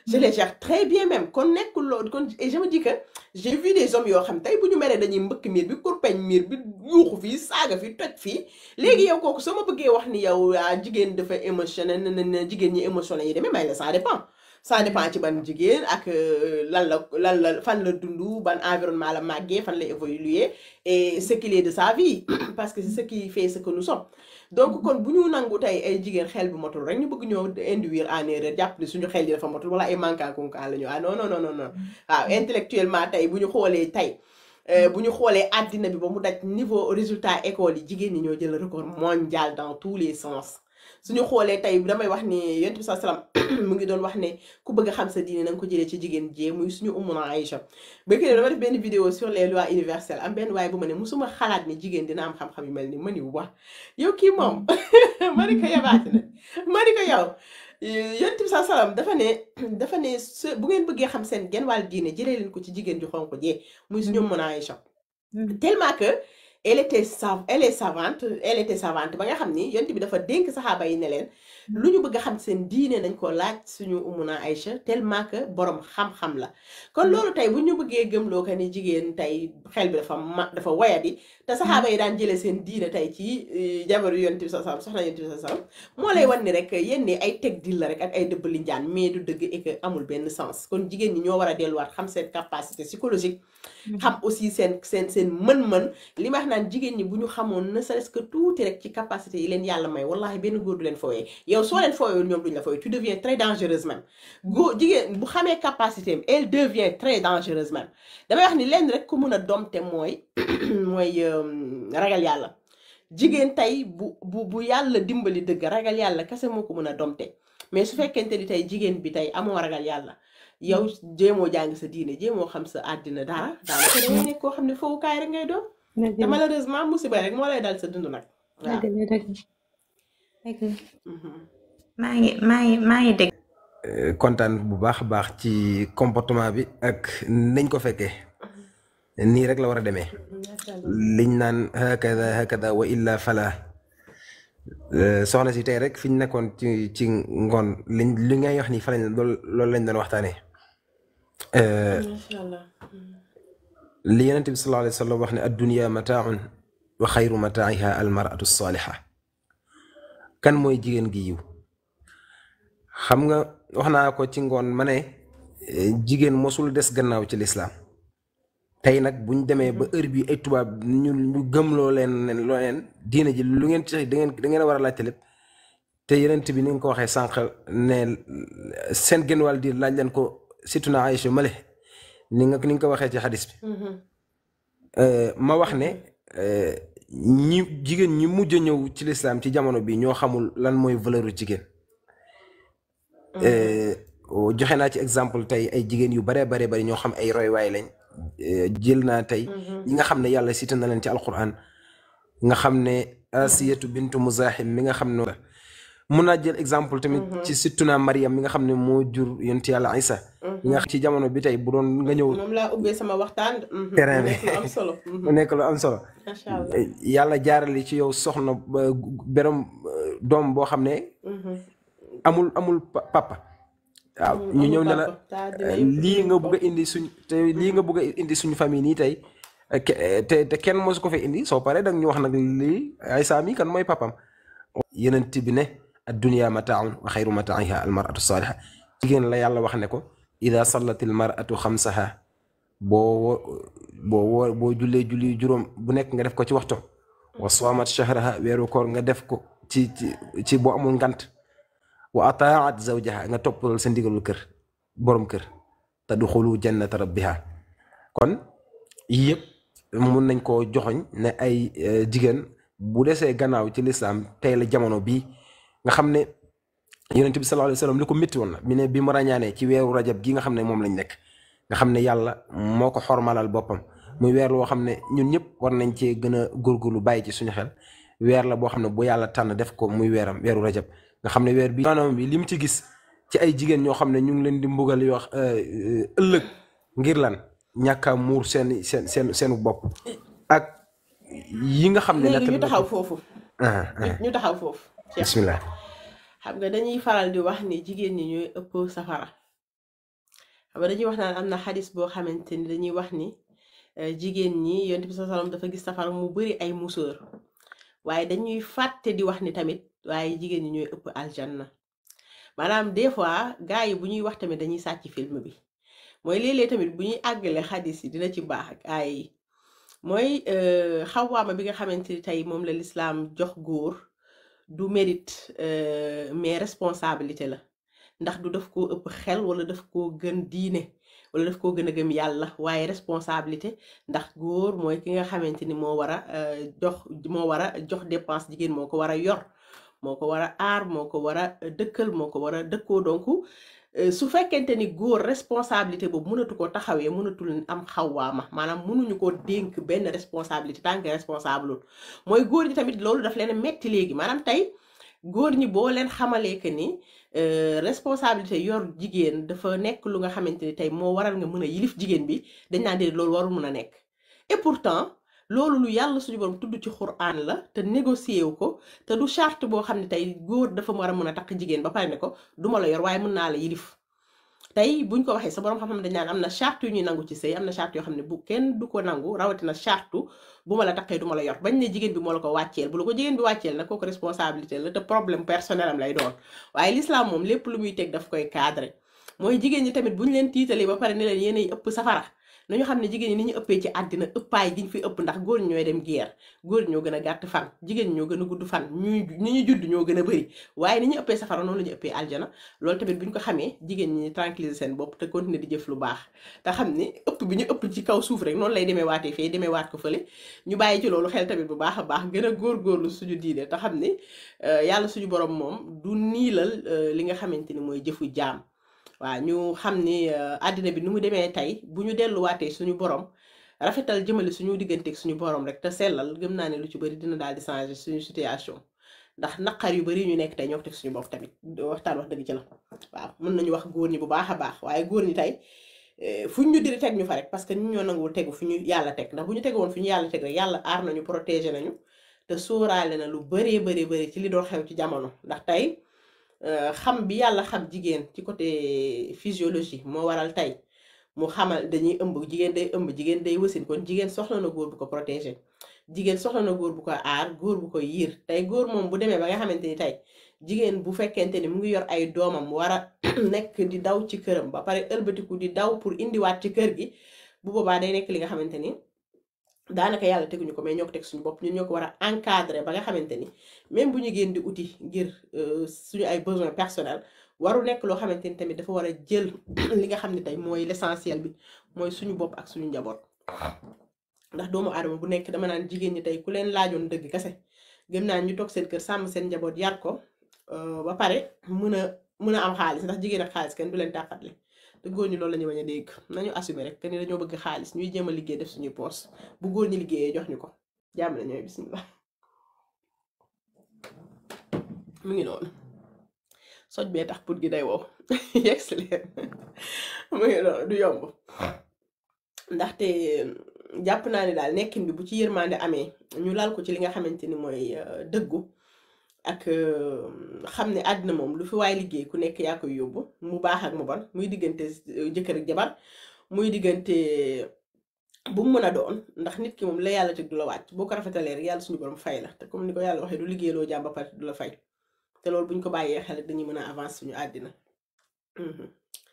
je les gère très bien même kon nekkul loolu kon et je me dis que j'ai vu des hommes yoo xam tey bu ñu meree dañuy mbëkk miir bi kurpeñ miir bi yuuxu fii saaga fii toj fii léegi yow kooku soo ma bëggee wax ni yow ah jigéen dafa émotionnel na na na jigéen ñi émotionnel yi demee may la ça dépend ça dépend ci ban jigéen ak euh, lan la lan la fan la dund ban environnement la màggee fan la évoluer et ce qu'il est de sa vie parce que c'est ce qui fait ce que nous sommes donc kon bu ñu nangu tey ay jigéen xel bi motul rek ñu bëgg ñoo induire en erreur jàpp ne suñu xel yi dafa motul wala ay manquant kunkaan la ñu ah non non non non non waaw intellectuellement tey bu ñu xoolee tey euh, bu ñu xoolee àddina bi ba mu daj niveau résultat école yi jigéen ñi ñoo jël record mondial dans tous les sens suñu xoolee tey damay wax ni yonent bi sallam mu ngi doon wax ne ku bëgg a xam sa diine na nga ko jëlee ci jigéen jee muy suñu ummuna Aïcha ba kii dama def benn vidéo sur les lois universelles am benn waaye bu ma ne musuma xalaat ni jigéen dina am xam-xam yu mel ni ma ni wax yow kii moom ma ni ko yabaati na ma ni ko yow yonent bi sallam dafa ne dafa ne su bu ngeen bëggee xam seen genn wàll diine jëlee leen ko ci jigéen ju xonq jee muy suñu ummuna Aïcha tellement que elle était sav elle est savante elle était savante ba nga xam ni yonent bi dafa dénk saxaaba yi ne leen lu ñu bëgg a xam seen diine nañ ko laaj suñu umuna Aïcha tellement que borom xam-xam la kon loolu tey bu ñu bëggee gëmloo que ni jigéen tey xel bi dafa ma dafa wayadi te saxaaba yi daan jëlee seen diine tey ci eh, jabaru yonent bi sa sam soxna yonent bi sa sam moo lay wan ni rek yéen ni ay teg dil la rek ak ay dëbb li njaan mais du dëgg et que amul benn sens kon jigéen ñi ñoo war a delluwaat xam seen capacité psychologique xam aussi seen seen seen mën-mën li ma wax naan jigéen ñi bu ñu xamoon ne serait-ce que tuuti rek ci capacité yi leen yàlla may wallahi benn góor du leen fooyee yow soo leen fooyee ñoom duñ la fooyee tu deviens très dangereuse même góor jigéen bu xamee capacité am elle devient très dangereuse même damay wax ni leen rek ku mun a domte mooy mooy euh, ragal yàlla jigéen tey bu bu bu yàlla dimbali dëgg ragal yàlla kese moo ko mën a domte mais su fekkente ni tey jigéen bi tey amoo ragal yàlla yow jéemoo jàng sa diine jéemoo xam sa àddina dara daanaka da ngay nekk koo xam ne fowukaay rek ngay doon dëgg te la malheureusement musiba rek moo lay dal sa dund nag waaw. dëgg la dëgg la dëgg la Mhm. maa ngi maa ngi maa ngi dégg Euh, kontaan bu baax a baax ci comportement bi ak nañ ko fekkee nii rek la war a demee Macha Allah. liñ naan hakada hakada wa illa fala Euh, soxna si tey rek fi ñu nekkoon ci ci ngoon liñ li ngay wax nii fa lañ loolu loolu lañ doon waxtaanee Euh, Macha Allah. li yonent bi sallallahu alayhi wa sallam wax ne addunya mataaun wa xayru mataa'iha almaratu saaliha kan mooy jigéen gi yiw xam nga wax naa ko ci ngoon ma ne eh, jigéen mosul des gannaaw ci lislaam tey nag buñ demee ba heure bi ay tubaab ñu ñu gëmloo leen ne loo leen diine ji lu ngeen ci da ngeen da ngeen a war a laajte lépp te yonent bi ni nga ko waxee sànq ne seen genn wàll di laaj leen ko situna Aïcha male ni nga ni nga ko waxee ci xadis bi Mhm. Euh, ma wax ne euh, ñi jigéen ñi mujj a ñëw ci lislaam ci jamono bi ñoo xamul lan mooy valeur jigéen Euh, joxe naa ci exemple tey ay jigéen yu bare bare bari ñoo xam ay roywaay lañ Euh, jël naa tey Mhm. ñi nga xam ne yàlla cité na leen ci alquran nga xam ne asiyatu bintu muzahim mi nga xam ne mun naa jël exemple tamit ci sittuna mariam mi nga xam ne moo jur yonent yàlla isa mi nga xam ci jamono bi tey bu doon nga ñëw moom laa ubbee sama waxtaan. Mhm. Terrain mu bi. nekk lu am solo. mu Mhm. nekk lu am solo Macha Allah. yàlla jaarale ci yow soxna ba berom euh, doom boo xam ne Mhm. amul amul pa- papa waaw Amul- ñu amul ñëw ne la papa. Taa dina euh, yëpp lii dinañ nga ko. bëgg a indi suñ te lii nga bëgg a indi suñu famille nii tey euh, ke- te te kenn mosu ko fee indi soo paree dag ñu wax nag lii ay saami kan mooy papam yenent bi ne addunya mataaun wa xayru mataa'iha almaratu saaliha jigéen la yàlla wax ne ko ida sallat almaratu xamsaha boo wo- boo wo- boo jullee julli juróom bu nekk nga def ko ci waxtu wa saamat shahraha weeru koor nga def ko ci ci ci boo amul ngant wa ataat zawjaha nga toppal sa ndigalul kër borom kër tadxulu jannata rabbiha kon yii yëpp mun nañ koo joxoñ ne ay eh, jigéen bu desee gannaaw ci lislaam tey la jamono bii nga xam ne yonent bi sallallahu alayhi wa sallam li ko métti woon na mi ne bi mu ràññaanee ci weeru rajab gi nga xam ne moom lañ nekk nga xam ne yàlla moo ko xormalal boppam muy weer loo xam ne ñun ñëpp war nañ cee gën a góorgóorlu bàyyi ci suñu xel weer la boo xam ne bu yàlla tànn def ko muy weeram weeru rajab nga xam ne weer bi maanaam bi li mu ci gis ci ay jigéen ñoo xam ne ñu ngi leen di mbugal yoo wax ëllëg ngir lan ñàkk a muur seen seen seen seenu bopp ak yi nga xam ne léegi ñu nettali na taxaw ko foofu. ah ah ñu ñu taxaw foofu. Cheikh. bismillah xam nga dañuy faral di wax ni jigéen ñi ñooy ëpp safara xam nga dañuy wax naan am na xadis boo xamante ni dañuy wax ni eh, jigéen ñi yonent bi sallallahu alayhi wasallam dafa gis safara mu bari ay musóor waaye dañuy fàtte di wax ni tamit waaye jigéen ñi ñooy ëpp aljanna maanaam des fois gars yi bu ñuy wax tamit dañuy sàcc film bi mooy léeg-léeg tamit bu ñuy àggale xadis yi dina ci baax ak aay yi mooy euh, xawaama bi nga xamante ni tey moom la lislaam jox góor du mérite euh, mais responsabilité la ndax du daf koo ëpp xel wala daf koo gën diine wala daf koo gën a gëm yàlla waaye responsabilité ndax góor mooy ki nga xamante ni moo war a euh, jox moo war a jox dépense jigéen moo ko war a yor moo ko war a aar moo ko war a dëkkal moo ko war a dëkkoo donc euh, su fekkente ni góor responsabilité boobu mënatu ko taxawee mënatul am xawaama maanaam mënuñu ko dénk benn responsabilité tant que responsable lul mooy góor ñi tamit loolu daf leen a metti léegi maanaam tey góor ñi boo leen xamalee que ni euh, responsabilité yor jigéen dafa nekk lu nga xamante ni tey moo waral nga mën a yilif jigéen bi dañ naan déedéet loolu warul mën a nekk et pourtant loolu lu yàlla suñu borom tudd ci Qur'an la te négocié wu ko te du charte boo xam ne tey góor dafa war a mën a takk jigéen ba pare ne ko duma la yor waaye mën naa la yilif tey buñ ko waxee sa borom xam-xam dañ naan am na charte yu ñuy nangu ci sëy am na charte yoo xam ne bu kenn du ko nangu rawatina charte bu ma la takkee du ma la yor bañ ne jigéen bi moo la ko wàcceel bu la ko jigéen bi wàcceel nag kooku responsabilité la te problème personnel am lay doon waaye l'islam moom lépp lu muy teg daf koy cadré mooy jigéen ñi tamit bu ñu leen tiitalee ba pare ne leen yéenay ëpp safara nañu xam ne jigéen ñi ni ñu ëppee ci àddina ëppaay gi ñu fi ëpp ndax góor ñi ñooy dem guerre góor ñi ñoo gën a gàtt fan jigéen ñi ñoo gën a gudd fan ñuy ñi ñu judd ñoo gën a bëri waaye ni ñu ëppee safara noonu la ñu ëppee aljana loolu tamit bu ñu ko xamee jigéen ñi tranquilliser seen bopp te continuer di jëf lu baax te xam ni ëpp bi ñu ëpp ci kaw suuf rek noonu lay demee waatee fee demee waat ko fële ñu bàyyi ci loolu xel tamit bu baax a baax gën a góorgóorlu suñu diine te xam ni euh, yàlla suñu borom moom du niilal euh, li nga xamante ni mooy jëfu jaam waaw ñu xam ni euh, àddina bi nu mu demee tey bu ñu delluwaatee suñu borom rafetal jëmale suñu digganteeg suñu borom rek te sellal gëm naa ne lu ci bëri dina daal di changer suñu situation ndax naqar yu bëri ñu nekk tey ñoo ko teg suñu bopp tamit waxtaan wax dëgg ci la waaw mën nañu wax góor ñi bu baax a baax waaye góor ñi tey eh, fuñ ñu diri teg ñu fa rek parce que ñu ñoo nanguwul tegu fu ñu yàlla teg ndax bu ñu tegu woon fu ñu yàlla teg rek yàlla aar nañu protéger nañu te sóoraale na lu bëree bëri bëri ci li doon xew ci jamono ndax tey euh, xam bi yàlla xam jigéen ci côté physiologie moo waral tey mu xamal dañuy ëmb jigéen day ëmb jigéen day wasin kon jigéen soxla na góor bu ko protéger jigéen soxla na góor bu ko aar góor bu ko yiir tey góor moom bu demee ba nga xamante ni tey jigéen bu fekkente ni mu ngi yor ay doomam war a nekk di daw ci këram ba pare ëlbatiku di daw pour indiwaat ci kër gi bu boobaa day nekk li nga xamante ni daanaka yàlla teguñu ko mais ñoo ko teg suñu bopp ñun ñoo ko war a encadrer ba nga xamante ni même bu ñu génn di uti ngir euh, suñu ay besoins personnels waru nekk loo xamante ni tamit dafa war a jël li nga xam ne tey mooy l'essentiel bi mooy suñu bopp ak suñu njaboot ndax doomu aadama bu nekk dama naan jigéen ñi tey ku leen laajoon dëgg kese gëm naa ñu toog seen kër sàmm seen njaboot yar ko euh, ba pare mën a mën a am xaalis ndax jigéen ak xaalis kenn du leen tàqatle te góor ñi loolu la ñu bañ a dégg nañu assumer rek que ni dañoo bëgg xaalis ñuy jéem a liggéey def suñuy poos bu góor ñi liggéeyee jox ñu ko jàmm na ñooy bismillah mu ngi noonu soj bee tax put gi day wow yegg si leen mu ngi noonu du yomb ndaxte jàpp naa ne daal nekkin bi bu ci yërmande amee ñu lal ko ci li nga xamante ni mooy euh, dëggu ak euh, xam ne àddina moom lu fi waay liggéey ku nekk yaa koy yóbbu mu baax ak mu bon muy diggante euh, jëkkër ak jabar muy diggante bu mu mën a doon ndax nit ki moom la yàlla teg du la wàcc boo ko rafetalee rek yàlla suñu borom fay la te comme ni ko yàlla waxee du liggéeyloo jàmm ba pare du la fay te loolu bu ñu ko bàyyee xel dañuy mën a avancer suñu àddina Mhm.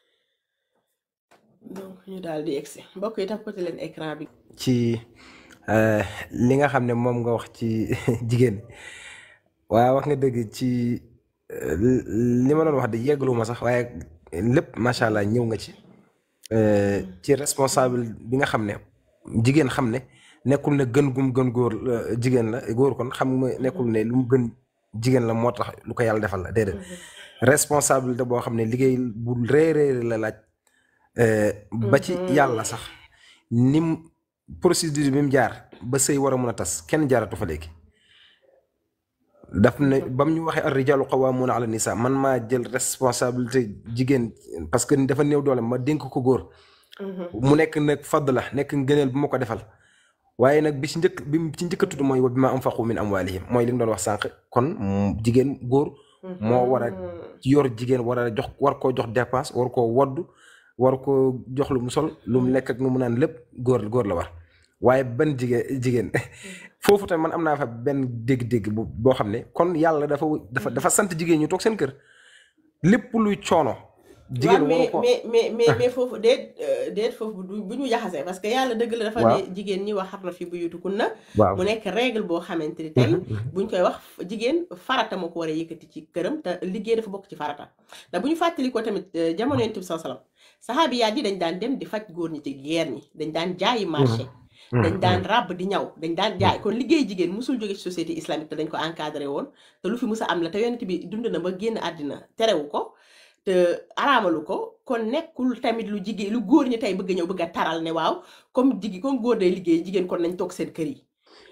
donc ñu daal di egsi mbokk yi tapoté leen écran bi ci euh, li nga xam ne moom nga wax ci jigéen waaye wax nga dëgg ci euh, li ma doon wax de yeggalu ma sax waaye lépp macha allah ñëw nga ci euh, ci responsable bi nga xam ne jigéen xam ne nekkul ne gën gum gën góor euh, jigéen la góor kon xam nga nekkul ne lu mu gën jigéen la moo tax lu ko yàlla defal la déedéet responsabilité boo xam ne liggéey bu rëy rëy la laaj euh, ba ci yàlla sax nim procédure bi mu jaar ba sëy war a mun a tas kenn jaaratu fa léegi daf ne ba mu ñu waxee ar rijaalu qawwaamuuna ala nisaa man maa jël responsabilité jigéen parce que dafa néew doole ma dénk ko góor mu nekk nag fadd la nekk ngëneel bu ma ko defal waaye nag bi ci njëkk bi ci njëkk a tudd mooy wa bimaa anfaqu min amwaalihim mooy li nga doon wax sànq kon mm, jigéen góor moo war a yor jigéen war a jox war koo jox dépense war koo wodd war ko jox lu mu sol lu mu lekk ak nu mu naan lépp góor góor la war waaye ban jigéen jigéen foofu tamit man am naa fa benn dégg-dégg bu boo xam ne kon yàlla dafa dafa dafa sant jigéen ñu toog seen kër lépp luy coono. jigéen waaw waru mais ko mais mais mais mais foofu déet euh, déet foofu du bu ñu jaxasee parce que yàlla dëgg la dafa waaw ne jigéen ñi wax xam na fi bu yutukun na waaw mu nekk règle boo xamante ni tey Mhm, mhm. buñ koy wax jigéen farata moo ko war a yëkkati ci këram te liggéey dafa bokk ci farata ndax bu ñu fàttali ko tamit euh, jamono yonent bi sallallahu alayhi wasallam saxaabiyaat yi dañ daan dem di faj góor ñi ci guerre ñi dañ daan jaayi marché dañ daan ràbb di ñaw dañ daan jaay kon liggéey jigéen musul jóge ci société islamique te dañ ko encadré woon te lu fi mus a am la te yonent bi dund na ba génn àddina terewu ko te araamalu ko kon nekkul tamit lu jigéen lu góor ñi tey bëgg a ñëw bëgg a taral ne waaw comme jigi comme góor day liggéey jigéen kon nañ toog seen kër yi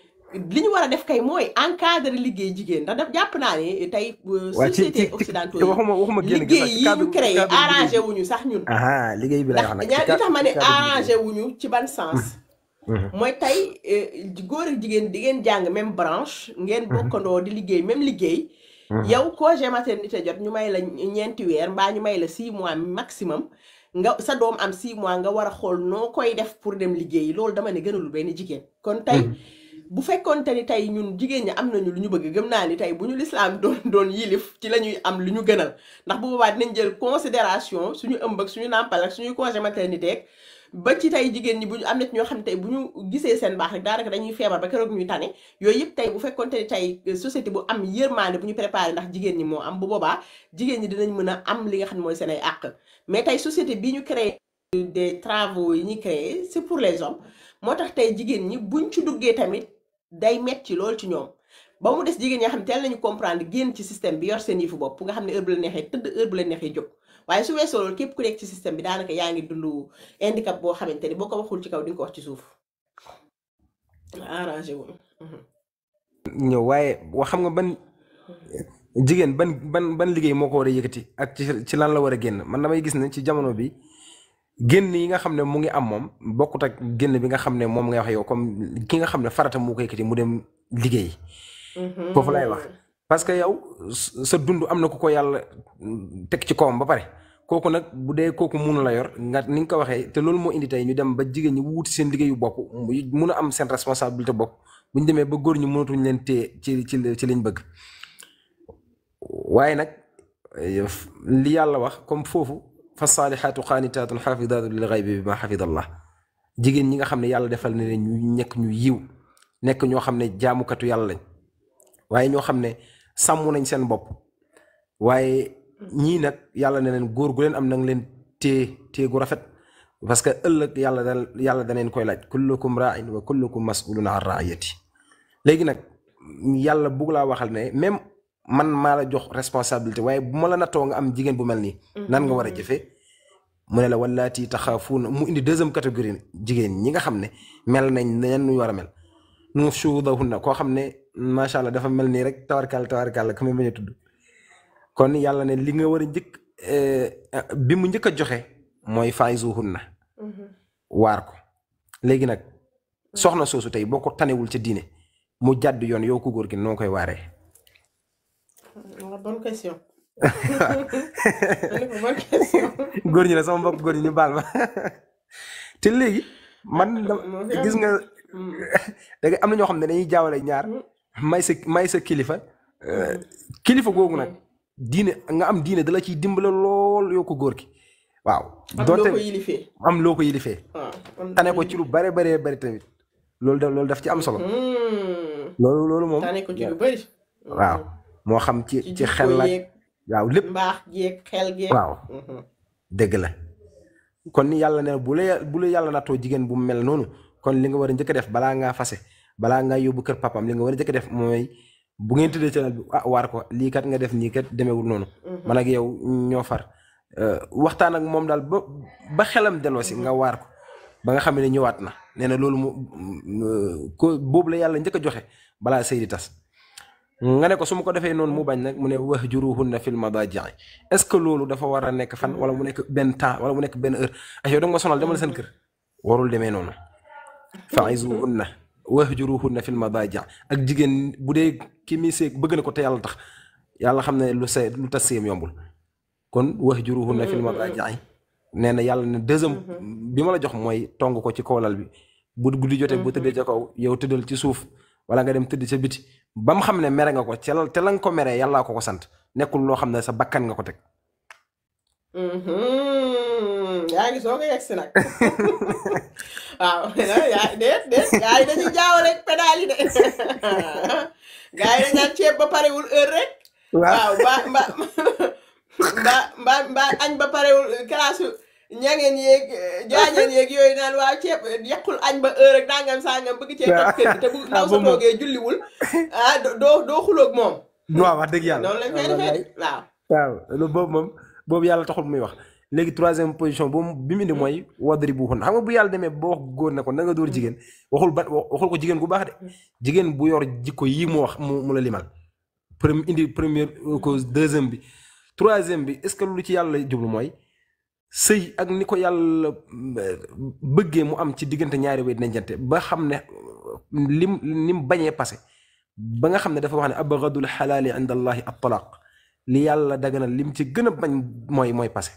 li ñu war a def kay mooy encadré liggéey jigéen ndax daf jàpp naa ne tey euh, waa ci ci société ci occidentaux ci yi waxuma waxuma génn gi sax liggéey ci yi cadre ñu créé cadre liggéey arrangé bi wuñu sax ñun aha liggéey bi lay ndax wax nag ci ñaar li ca tax ma ne ci cadre liggéey arrangé wuñu ci ban sens Mhm, mooy tey eh, góor ak jigéen di ngeen jàng même branche ngeen mhm, bokkandoo di liggéey même liggéey mhm. yow congé maternité jot ñu may la ñeenti weer mbaa ñu may la six mois maximum nga sa doom am six mois nga war a xool noo koy def pour dem liggéey loolu dama ne gënalul benn jigéen kon tey Mhm. bu fekkoonte ni tey ñun jigéen ñi am nañu lu ñu bëgg gëm naa ni tey bu ñu lislaam doon doon yilif ci la ñuy am lu ñu gënal ndax bu boobaa dinañ jël considération suñu ëmb ak suñu nàmpal ak suñuy congé maternité ak ba ci tey jigéen ñi bu ñu am na ci ñoo xam ne tey bu ñu gisee seen baax rek daanaka dañuy feebar ba keroog ñuy tane yooyu yëpp tey bu fekkoonte ni tey société bu am yërmaande bu ñu préparé ndax jigéen ñi moo am bu boobaa jigéen ñi dinañ mën a am li nga xam ne mooy seen ay àq mais tey société bi ñu créé des travaux yi ñuy créé c'est pour les hommes moo tax tey jigéen ñi buñ ci duggee tamit day metti lool ci ñoom ba mu des jigéen ñi nga xam ne teel nañu comprendre génn ci système bi yor seen yëfu bopp nga xam ne heure bu la neexee tëdd heure bu la neexee jóg waaye su weesoo loolu képp ku nekk ci système bi daanaka yaa ngi dund handicap boo xamante ni boo ko waxul ci kaw di nga ko wax ci suuf arrangé wu ñëw waaye wax xam nga ban jigéen ban ban ban liggéey moo ko war a yëkkati ak ci ci lan la war a génn man damay gis ne ci jamono bi génn yi nga xam ne mu ngi am moom bokkut ak génn bi nga xam ne moom ngay wax yow comme ki nga xam ne farata mu ko yëkkati mu dem liggéey foofu lay wax parce que yow s- sa dund am na ku ko yàlla teg ci kawam ba pare kooku nag bu dee kooku mun la yor nga ni nga ko waxee te loolu moo indi tey ñu dem ba jigéen ñi wuti seen liggéeyu bopp muy mun a am seen responsabilité bopp bu ñu demee ba góor ñi mënatuñ leen téye ci ci ci liñ bëgg waaye nag eh, f- li yàlla wax comme foofu fa saalihaatu qaanitaatun xaafidaatu lil xaybi bi ma xafida allah jigéen ñi nga xam ne yàlla defal na leen ñu nekk ñu yiw nekk ñoo xam ne jaamukatu yàlla lañ waaye ñoo xam ne sàmm nañ seen bopp waaye ñii nag yàlla ne leen góor gu leen am nang leen téye téye gu rafet parce que ëllëg yàlla da yàlla daneen koy laaj kullukum raain wa kullukum masulun an raayati léegi nag yàlla bugg laa waxal ne même man maa la jox responsabilité waaye bu ma la nattoo nga am jigéen bu mel nii nan nga war a jëfee mu ne la wallaati taxaafuuna mu indi deuxième catégorie jigéen ñi nga xam ne mel nañ neen ñu war a mel nushudahunna koo xam ne macha allah dafa mel nii rek tawarkal tawarkal ka ma bañ a tudd kon yàlla ne li nga war a njëkk eh, bi mu njëkk a joxe mooy faizuhunna waar ko léegi nag soxna soosu tey boo ko tanewul ca diine mu jàdd yoon yow ku góor gi noo koy waaree bonne question bonne question góor ñi ne sama mbokk góor ñi ñu baal ma te léegi man dama- moo fi am. gis nga da nga am na ñoo xam ne dañuy jaawale ñaar may sa may sa kilifa euh, kilifa googu nag diine nga am diine dala ciy dimbale lool yow ko góor gi waaw am loo doonte ko yilifee am loo ko yilifee waaw kon tane ko ci lu bare bare bari tamit loolu da loolu daf ci am solo Hmm, loolu loolu moom tane ko ci lu bëri waaw moo xam ci ci ci xel la yeeg waaw lépp mbaax jeeg xel geeg waaw dëgg la kon ni yàlla ne bu la bu la yàlla nattoo jigéen bu mel noonu kon li nga war a njëkk a def balaa ngaa fase balaa ngaa yóbbu kër papam li nga war a njëkk a def mooy bu ngeen tëddee ci lal bi ah waar ko lii kat nga def nii kat demeewul noonu man ak yow ñoo far Euh, waxtaan ak moom daal ba ba xelam delloo si nga waar ko ba nga xam ne ñëwaat na nee na loolu mu mu- ko boobu la yàlla njëkk a joxe balaa sëy di tas nga ne ko su ma ko defee noonu mu bañ nag mu ne wahjuruhunna fil madaaji'i est-ce que loolu dafa war a nekk fan wala mu nekk benn temps wala mu nekk benn heure ay yow da nga ma sonal demal seen kër warul demee noonu fa'izuhunna wahjuruhunna fil madaaji'i ak jigéen bu dee ki mi seeg bëgg na ko te yàlla tax yàlla xam ne lu say lu tas sëyam yombul kon wahjuruhunna fil madaaji'i nee na yàlla ne deuxième bi ma la jox mooy tong ko ci kaw lal bi bu guddi jotee bu tëddee ca kaw yow tëddal ci suuf wala nga dem tëdd ca biti ba mu xam ne mere nga ko ca la te la nga ko meree yàllaa ko ko sant nekkul loo xam ne sa bakkan nga ko teg Mhm. yaa ngi soog a yegg si nag waaw yaa déet déet gaa yi dañuy jaaw rek pédale yi de gaa yi dañ naan ceeb ba parewul heure rek waaw mba mba mba mba mba añ ba parewul classe ñangeen yeeg jaañeen yeeg yooyu naan waaw ceeb yàqul añ ba heure rek dangam sangam bëgg ceeb ak kër gi te bu ndaw sa moom moom. toogee julliwul ah doo doo xuloog moom waaw wax dëgg yàlla noonu lañ koy defee waaw waaw loolu boobu moom boobu yàlla taxul muy wax léegi troisième position boobu bi mu indi mooy wadri bu xun xam nga bu yàlla demee ba wax góor ne ko na nga dóor jigéen waxul ba waxul ko jigéen gu baax de jigéen bu yor jikko yii mu wax mu mu la limal premier indi première cause deuxième bi troisième bi est ce que lu ci yàlla jublu mooy sëy ak ni ko yàlla euh, bëggee mu am ci diggante ñaari way dencante ba xam ne lim lim bañee passé ba nga xam ne dafa wax ne abgadul xalaali inda allahi at talaq li yàlla daganal lim ci gën a bañ mooy mooy passé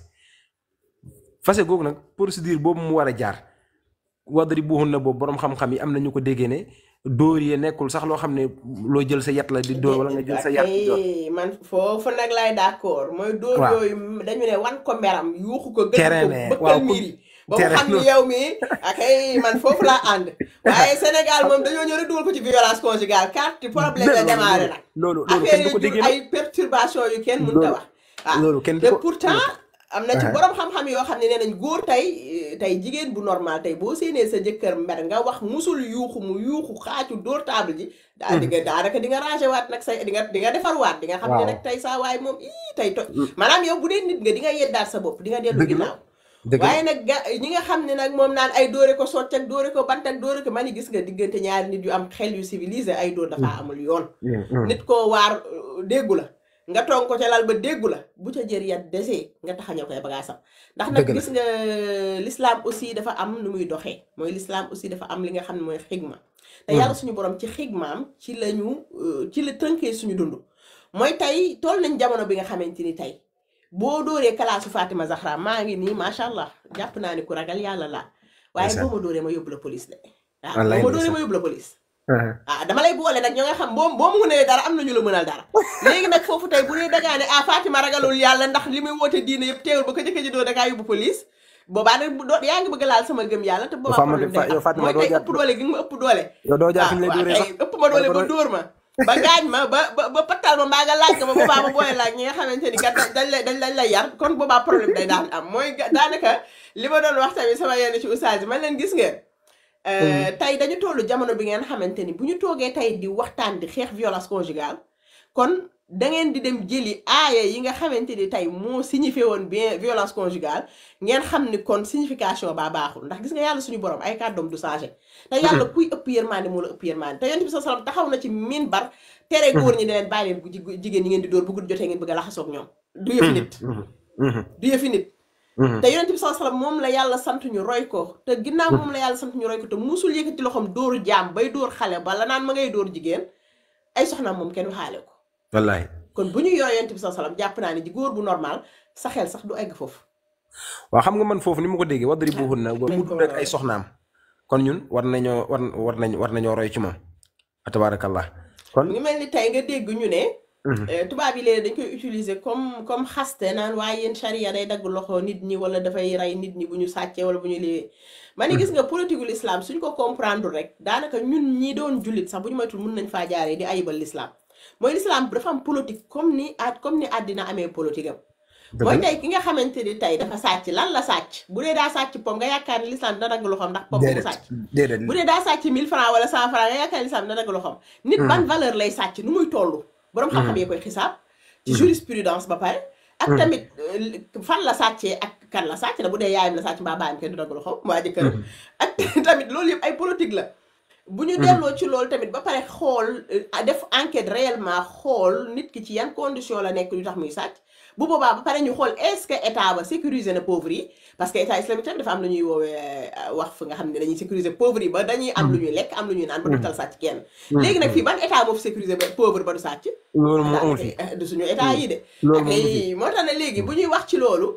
fase googu nag procédure boobu mu war a jaar wadri buuxun na boobu boroom xam-xam yi am na ñu ko déggee ne dóor yi nekkul sax loo xam ne loo jël sa yat la di dóor wala nga jël sa yat di dóor Ay, man foofu nag lay d'accord mooy dóor Waaw. yooyu dañu ne wan ko meram yuuxu ko gën Tere ko ne, bëkkal waaw, ku- miir yi ba mu tere xam ni loolu. yow mi akay man foofu laa ànd waaye Sénégal moom dañoo ñëw rek dugal ko ci violence conjugale carte problème la loolu démarré nag loolu loolu affaire kenn du yi ko jur déggee ay perturbation yu kenn mënut a Loolu- wax ah loolu kenn du te ko pourtant am na ci Uh-huh. borom xam-xam yoo xam ne nee nañ góor tey eh, tey jigéen bu normal tey boo séenee sa jëkkër mer nga wax musul yuuxu mu yuuxu xaacu dóor table ji daa di nga daanaka di nga rangé waat nag say di nga di nga defar waat di nga xam ne Waaw. nag tey saa waay moom ii tey to maanaam yow bu dee nit nga di nga yeddaat sa bopp di nga dellu Dëgg la. ginnaaw dëgg la. waaye nag ga ñi nga xam ne nag moom naan ay dóore ko socc ak dóore ko bant ak dóore ko man ni gis nga diggante ñaari nit yu am xel yu civilisé ay dóor dafa amul yoon Mm, mm. nit koo waar euh, déggu la nga toog ko ca lal ba déggu la bu ca jër yat desee nga taxañoo koy bagaasam ndax nag Dëgg la. gis nga l'islam aussi dafa am nu muy doxee mooy l'islam aussi dafa am li nga xam ne mooy xigma te yàlla suñu borom ci xigmaam ci la ñu euh, ci la tënkee suñu dund mooy tey toll nañ jamono bi nga xamante ni tey boo dóoree kalaasu Fatima Zahra maa ngi nii macha allah jàpp naa ni ku ragal yàlla laa waaye Ndeysaan. boo ma dóoree ma yóbbu la police de waaw Wallaay boo ma dóoree ndeysaan. ma yóbbu la police Uh-huh. ah dama lay boole nag ñoo nga xam boo boo mu mënee dara am na ñu la mënal dara léegi nag foofu tey bu dee dangaa ne ah Fatima ragalul yàlla ndax li muy woote diine yëpp teewul ba ko jëkkër ji doo dangaa yóbbu police boobaa nag bu doo yaa ngi bëgg a laal sama gëm yàlla te boobaa Fama- problème Fa- day yow am Fatima mooy doo tey jaar- ëpp doole gi nga ma ëpp doole yow doo jaar fi ñu lay waaw dóoree tey sax ëpp ma doole ba Doo- dóor ma ba gaañ ma ba ba ba pattal ma mbaa nga laaj ko ba boobaa ma boole laaj ñi nga xamante ni kat dañ lay dañ lañ lay yar kon boobaa problème day daan am mooy ga- daanaka li ma doon wax tamit sama yenn ci oustaz yi man leen gis ngeen Euh, tey dañu tollu jamono bi ngeen xamante ni bu ñu toogee tey di waxtaan di xeex violence conjugale kon da ngeen di dem jëli aaya yi nga xamante ni tey moo signifié woon bien violence conjugale ngeen xam ni kon signification baa baaxul ndax gis nga yàlla suñu borom ay kàddoom du changé te yàlla kuy ëpp yërmande moo la ëpp yërmande te yonent bi sa salam taxaw na ci minbar tere góor ñi ne leen bàyyi leen bu ji- jigéen ñi ngeen di dóor bu guddi jotee ngeen bëgg a laxasoog ñoom du yëfi nit Mhm. Mhm. du yëfi nit Mhm. te yonent bi sallallahu alayhi wasallam moom la yàlla sant ñu roy ko te ginnaaw moom la yàlla sant ñu roy ko te musul yëkkati loxoom dóoru jaam bay dóor xale bala naan ma ngay dóor jigéen ay soxnaam moom kenn waxaale ko wallaahi kon bu ñu yooy yonent bi sallallahu alayhi wasallam jàpp naa ne ji góor bu normal sa xel sax du egg foofu waaw xam nga man foofu ni ma ko déggee wadri bu xun na mu nañ ko dund ak ay soxnaam kon ñun war nañoo war war nañ war nañoo roy ci moom tabaarakallah kon mu ngi mel ni tey nga dégg ñu ne Mhm. eh, tubaab yi léegi dañ koy utiliser comme comme xaste naan waaye yéen charia day dagg loxo nit ñi wala dafay rey nit ñi bu ñu sàccee wala bu ñu lii ma ni gis nga politique l'islam suñ ko comprendre rek daanaka ñun ñi doon jullit sax bu ñu moytul mun nañ faa jaaree di ayibal l'islam mooy l'islam dafa am politique comme ni at comme ni àddina amee politique am dëgg mooy la. tey ki nga xamante ni tey dafa sàcc lan la sàcc bu dee daa sàcc pom nga yaakaar ni l'islam dina dagg loxoom ndax pom bu mu déedéet sàcc déedéet bu dee daa sàcc 1000 francs wala 100 francs nga yaakaar ni l'islam dina dagg loxoom nit ban valeur lay sàcc nu muy toll boroom xam-xam yee koy xisaab ci jurisprudence ba pare ak tamit euh, fan la sàccee ak kan la sàcc na bu dee yaayam la sàcc mbaa baayam kenn du dagg loxoom waa jëkkëram ak tamit loolu yëpp ay politique la bu ñu delloo ci loolu tamit ba pare xool euh, def enquête réellement xool nit ki ci yan condition la nekk lu tax muy sàcc bu boobaa ba pare ñu xool est-ce que état ba sécuriser na pauvres yi parce que état islamique tamit dafa am lu ñuy woowee euh, wax fu nga xam ne dañuy sécuriser pauvres yi ba dañuy am lu ñuy lekk am lu ñuy naan ba du tal sàcc kenn léegi nag fii ban état moo fi sécuriser ba pauvre ba du sàcc loolu moo amul fii daanaka du suñu état yi de loolu ak moom amul fii ay moo tax ne léegi bu ñuy wax ci loolu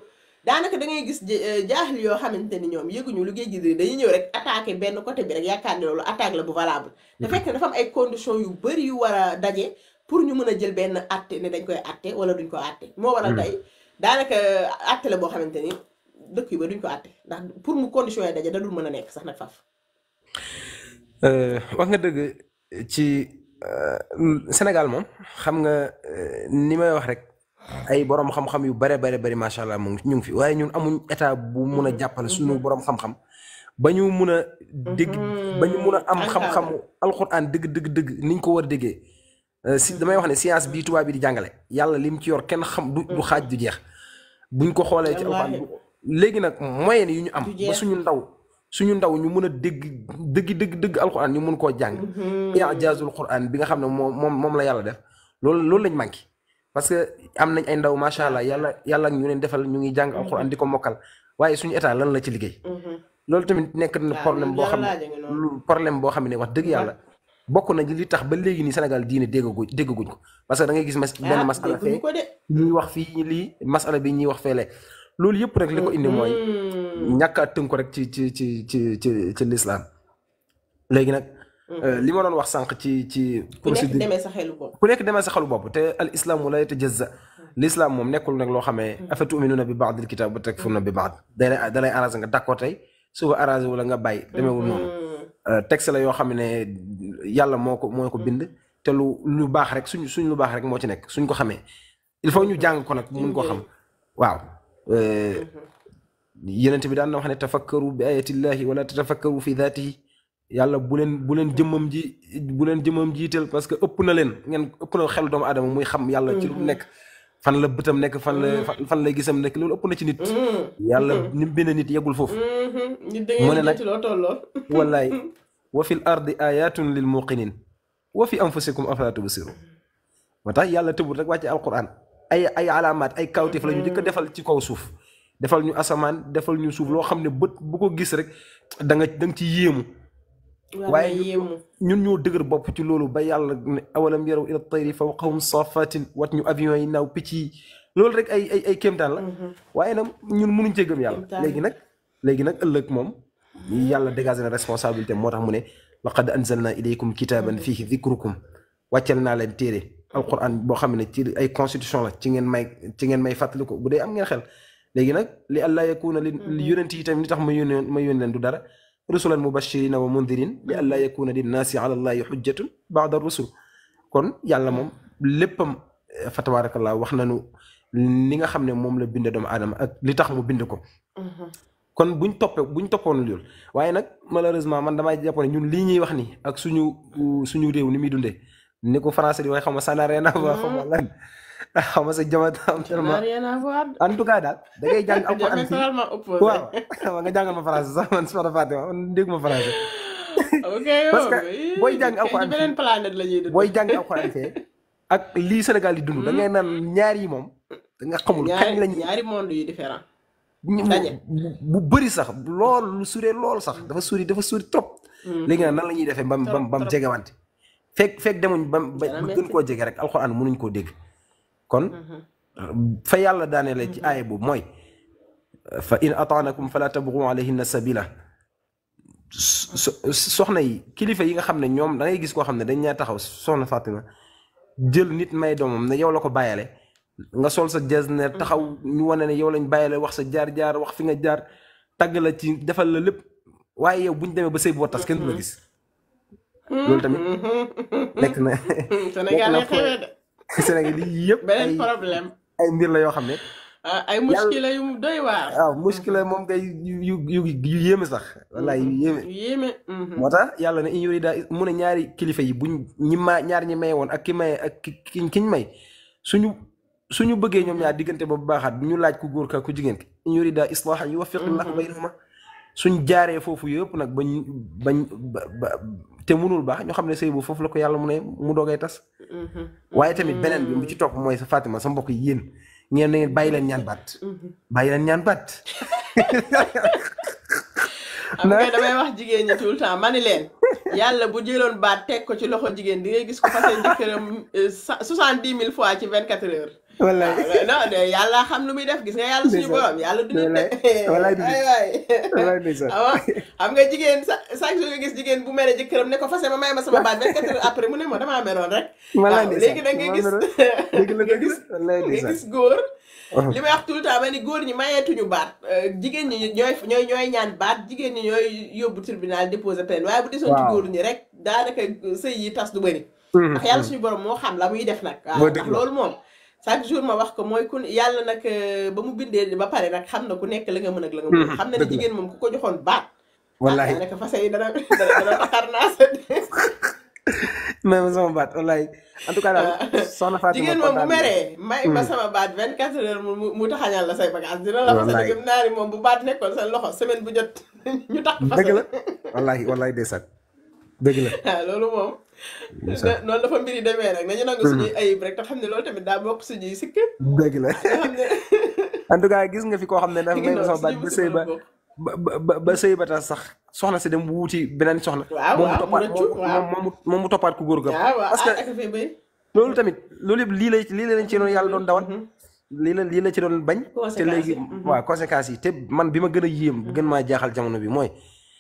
daanaka da ngay gis jaaxil yoo xamante ni ñoom yëguñu lu géej gi di dañuy ñëw rek attaqué benn côté bi rek yaakaar ne loolu attaque la bu valable te fekk dafa am ay conditions yu bëri yu war a daje pour ñu mën a jël benn atte ne dañ koy atte wala duñ ko atte moo waral tey daanaka atte la boo xamante ni dëkk yu ba duñ ko atte ndax pour mu conditions yi daje da dul mën a nekk sax nag faf wax nga dëgg ci Sénégal moom xam nga ni may wax rek ay borom xam-xam yu bare bare bari macha allah mu ngi ñu ngi fi waaye ñun amuñ état bu mun a jàppale suñu borom xam-xam ba ñu mun a dégg ba ñu mun a am xam-xamu alxuraan dëgg dëgg dëgg niñ ko war a déggee si damay wax ne science bii tubaab bi di jàngale yàlla lim ci yor kenn xam du du xaaj du jeex buñ ko xoolee ci alxuraan léegi nag moyen yu ñu am ba suñu ndaw suñu ndaw ñu mën a dégg dëgg dëgg dëgg alxuraan ñu mun koo jàng ijaazul xuraan bi nga xam ne moom moom moom la yàlla def loolu loolu lañ manqué parce que am nañ ay ndaw macha allah yàlla yàlla ñu leen defal ñu ngi jàng alxuraan di ko mokkal waaye suñu état lan la ci liggéey loolu tamit nekk na problème boo xam ne problème boo xam ne wax dëgg yàlla bokk na li tax ba léegi nii Sénégal diine déggaguñ déggaguñ ko parce que da ngay gis mas benn masala fee ñuy wax fii lii masala bi ñuy wax feele loolu yëpp rek li ko indi mooy ñàkk a tënk ko rek ci ci ci ci ci ci lislaam léegi nag li ma doon wax sànq ci ci procédure ku nekk demee sa xelu bopp ku nekk demee sa xelu bopp te al islaamu la yatajazza l'islam moom nekkul nag loo xamee afa tuminuuna bi baadil kitaab wa takfuruuna bi baad da lay da lay arrangé nga d'accord tey suba arrangé wala nga bàyyi demeewul noonu texte la yoo xam ne yàlla moo ko moo ko bind te lu lu baax rek suñ suñ lu baax rek moo ci nekk suñ ko xamee il faut ñu jàng ko nag mun ko xam waaw yenent bi daan na wax ne tafakkaru bi ayatillahi wala tatafakkaru fi daatihi yàlla bu leen bu leen jëmmam ji bu leen jëmmam jiital parce que ëpp na leen ngeen ëpp na xelu doomu aadama muy xam yàlla ci lu nekk fan la bëtam nekk fan la fan lay gisam nekk loolu ëpp na ci nit yàlla ni mu bind nit yeggul foofu mu ne nag wallaay wa fil ardi ayatun lil muqinin wa fi anfusikum afala tubsiru moo tax yàlla tëbul rek wàcce alquran ay ay alaamaat ay kawtif la ñu jëkk defal ci kaw suuf defal ñu asamaan defal ñu suuf loo xam ne bët bu ko gis rek da nga da nga ci yéemu waaye ñun ñoo dëgër bopp ci loolu ba yàlla ne awalam yaraw ila tayri fawqahum safatin wat ñu avion yi naaw picc yi loolu rek ay ay ay kéemtaan la waaye nag ñun mënuñ cee gëm yàlla léegi nag léegi nag ëllëg moom yàlla dégagé na responsabilité moo tax mu ne laqad anzalna ilaykum kitaban fihi dhikrukum wàccel naa leen téere alquran boo xam ne ci ay constitution la ci ngeen may ci ngeen may fàttali ko bu dee am ngeen xel léegi nag li allah yakuna li yonent yi tamit li tax ma yónnee ma yónnee leen du dara rusulan mubashirina wa mundirin li allah yakuna linnaasi ala allahi xujjatun baada rusul kon yàlla moom léppam fa tabarakallah wax nañu li nga xam ne moom la bind doomu aadama ak li tax mu bind ko kon buñ toppee buñ toppoon loolu waaye nag malheureusement man damay jàpp ne ñun lii ñuy wax ni ak suñu suñu réew ni muy dundee ni ko français di waaye xam nga ça n'a rien à voir xam nga lan xam nga sa jamono am tellement en tout cas daal da ngay jàng alquran fii waaw xam nga jàngal ma français sax man su ma fàtte man dégg ma français parce que booy jàng alquran beneen planète la ñuy dund booy jàng alquran fee ak lii Sénégal di dund da ngay naan ñaar yi moom da nga xamul kañ lañu ñaari monde yu différent bu bëri sax lool lu suree lool sax dafa suri dafa suri trop léegi nag nan la ñuy defee bam bam bam jegewante fekk fekk demuñ bam ba gën koo jege rek alxuraan mënuñ koo dégg kon fa yàlla daaneele ci aaya boobu mooy fa in ataanakum fala tabghu alayhinna sabila soxna yi kilifa yi nga xam ne ñoom da ngay gis koo xam ne dañ ñaa taxaw soxna Fatima jël nit may doomam ne yow la ko bàyyale nga sol sa jasner taxaw ñu wane ne yow lañ bàyyile wax sa jaar-jaar wax fi nga jaar tagg la ci defal la lépp waaye yow bu ñu demee ba sëy boo tas kenn du la gis loolu tamit nekk na Sénégal lay xewee de Sénégal yi yëpp beneen problème ay mbir la yoo xam ne ay muskila yu doy waar waaw muskila moom kay yu yu yu yéeme sax wallaay yu yéeme yéeme moo tax yàlla ne in yurida mu ne ñaari kilifa yi buñ ñi ma ñaar ñi maye woon ak ki maye ak ki kiñ may suñu suñu bëggee ñoom ñaar diggante ba bu baaxaat ñu laaj ku góor ka ku jigéen ki in yurida islahan yuwaffiqillahu baynahuma suñ jaaree foofu yëpp nag bañ bañ ba te munul baax ñoo xam ne sëy boobu foofu la ko yàlla mu ne mu doogay tas waaye tamit beneen bi mu ci topp mooy sa Fatima sa mbokk yi yéen ngeen ne bàyyi leen ñaan baat bàyyi leen ñaan baat am nga damay wax jigéen ñi tout le temps ma ni leen yàlla bu jëloon baat teg ko ci loxo jigéen di ngay gis ko fase jëkkëram soixante dix mille fois ci vingt quatre heures wallaay waaw non de yàlla xam lu muy def gis nga yàlla suñu Ndeysaan. borom yàlla du nit Wallaay. de Wallaay du nit. waay waay wallaay ndeysaan awa xam nga jigéen sa chaque jour nga gis jigéen bu mere jëkkëram ne ko fase ma may ma sama baat 24 heures après mu ne ma damaa meroon rek wallaay waaw ndeysaan léegi da nga maa gis meroon. dëgg la nga dëgg gis la wallaay nga ndeysaan gis góor Uh-huh. li may wax tout le temps ma ni góor ñi mayeetuñu baat euh, jigéen ñi ñooy ñooy ñooy ñaan baat jigéen ñi ñooy yóbbu tribunal déposer plainte waaye bu desoon ci Waaw. góor ñi rek daanaka sëy yi tas du bëri Mhm, ndax yàlla mhm. suñu borom moo xam la muy def nag waaw Moo ndax dëgg la. loolu moom chaque jour ma wax ko mooy ku yàlla nag euh, ba mu bindee ba pare nag xam na ku nekk la nga mën ak la nga mën Mhm, xam na ne dëgg la. jigéen moom ku ko joxoon baat wallaay ah daanaka fase yi dana dana dana taxar naa sa may ma sama baat wallaay en tout cas daal soxna Fatima jigéen moom bu kontaan naa. meree may ma Hmm. sama baat 24 heures mu mu mu taxañal la say bagage dina la fase Wallaay. gëm naa ni moom bu baat nekkoon sa loxo semaine bu jot ñu tax fase dëgg la wallaay wallaay ndeysaan dëgg la waaw loolu moom ndeysaan noonu dafa mbiri demee rek nañu nangu suñuy ayib rek te xam ne loolu tamit daa bokk suñuy sikk dëgg la nga xam ne en tout cas gis nga fi koo xam ne dafa mi ngi may ma noonu sama baat suñuy ba sëy musiba ba la bokk ba ba ba sëy ba tax sax soxna si dem wuuti beneen soxna. waaw moom mu waaw mu toppaat rëccu waaw moom moom moom mu toppaat ku góor ga. waaw waaw parce que ah ak fi bay loolu tamit loolu yëpp lii la lii la leen ci doon yàlla doon dawal. lii la lii la ci doon bañ. te Conséquences léegi yi, mhm. waaw conséquences yi te man bi ma gën a yéem gën maa jaaxal jamono bi mooy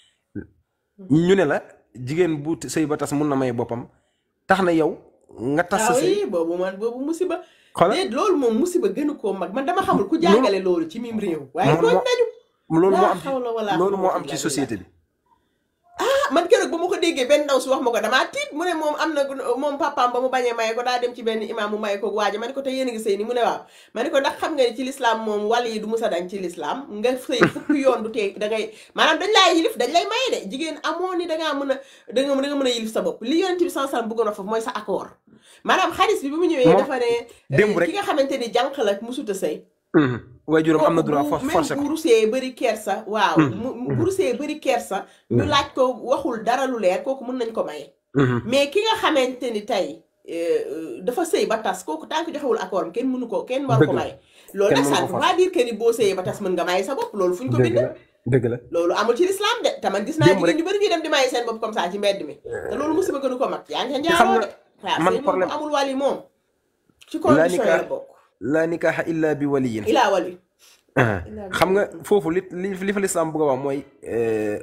ñu ne la jigéen bu sëy ba tas mun na may boppam tax na yow nga tas sa waaw sëy yi boobu man boobu musiba xoolal déet loolu moom musiba gënu koo mag man dama xamul ku jàngale loolu ci mim réew waaye moom tooñ moo- nañu loolu moo laa am ci xawla wala loolu moo quwwata am ci illa société bi. ah man keroog ba ma ko déggee benn ndaw si wax ma ko damaa tiit mu ne moom am na moom papaam ba mu bañee maye ko daa dem ci benn imaam mu maye ko waaja ma ne ko te yéen a ngi sëy ni mu ne waaw ma ne ko ndax xam nga ni ci lislaam moom wàll yi du musa dañ ci lislaam nga sëy fukki yoon du tee da ngay maanaam dañ laa yilif dañ lay maye de jigéen amoo ni dangaa mën a da nga da nga mën a yilif sa bopp li yonent bi sans salam bëggoon a foofu mooy sa accord maanaam xadis bi bi mu ñëwee Moom dafa ne démb eh, rek. ki nga xamante ni jànq la musuta sëy waaye juróom am na droit kooku for bu forcé même ko. bu rusee bëri kersa waaw Hmm. mu mu- bu rusee bëri kersa ñu laaj ko waxul dara lu leer kooku mën nañ ko maye mais ki nga xamante ni tey euh, dafa sëy ba tas kooku tant que joxewul accord am kenn mënu ko kenn waru ko Dëgg la. maye loolu Kenn nag mënu ça ko ne veut forcer. pas dire que ni boo sëyee ba tas mën nga maye sa bopp loolu fu ñu ko dëgg bind la dëgg la. loolu amul ci lislaam de te man gis naa Démb jigéen rek- ñu bëri ñuy dem di maye seen bopp comme ça ci mbedd mi te loolu musiba gënu ko mag yaa ngi ca xam njaaroo nga de waaw man sëy moom bu problème- amul wàlli moom ci laa condition yi la nikah bokk laa nikaaxa illa bi waliyin. ilaa wali ah xam nga foofu li li li fa lislaam bëgg a wax mooy euh,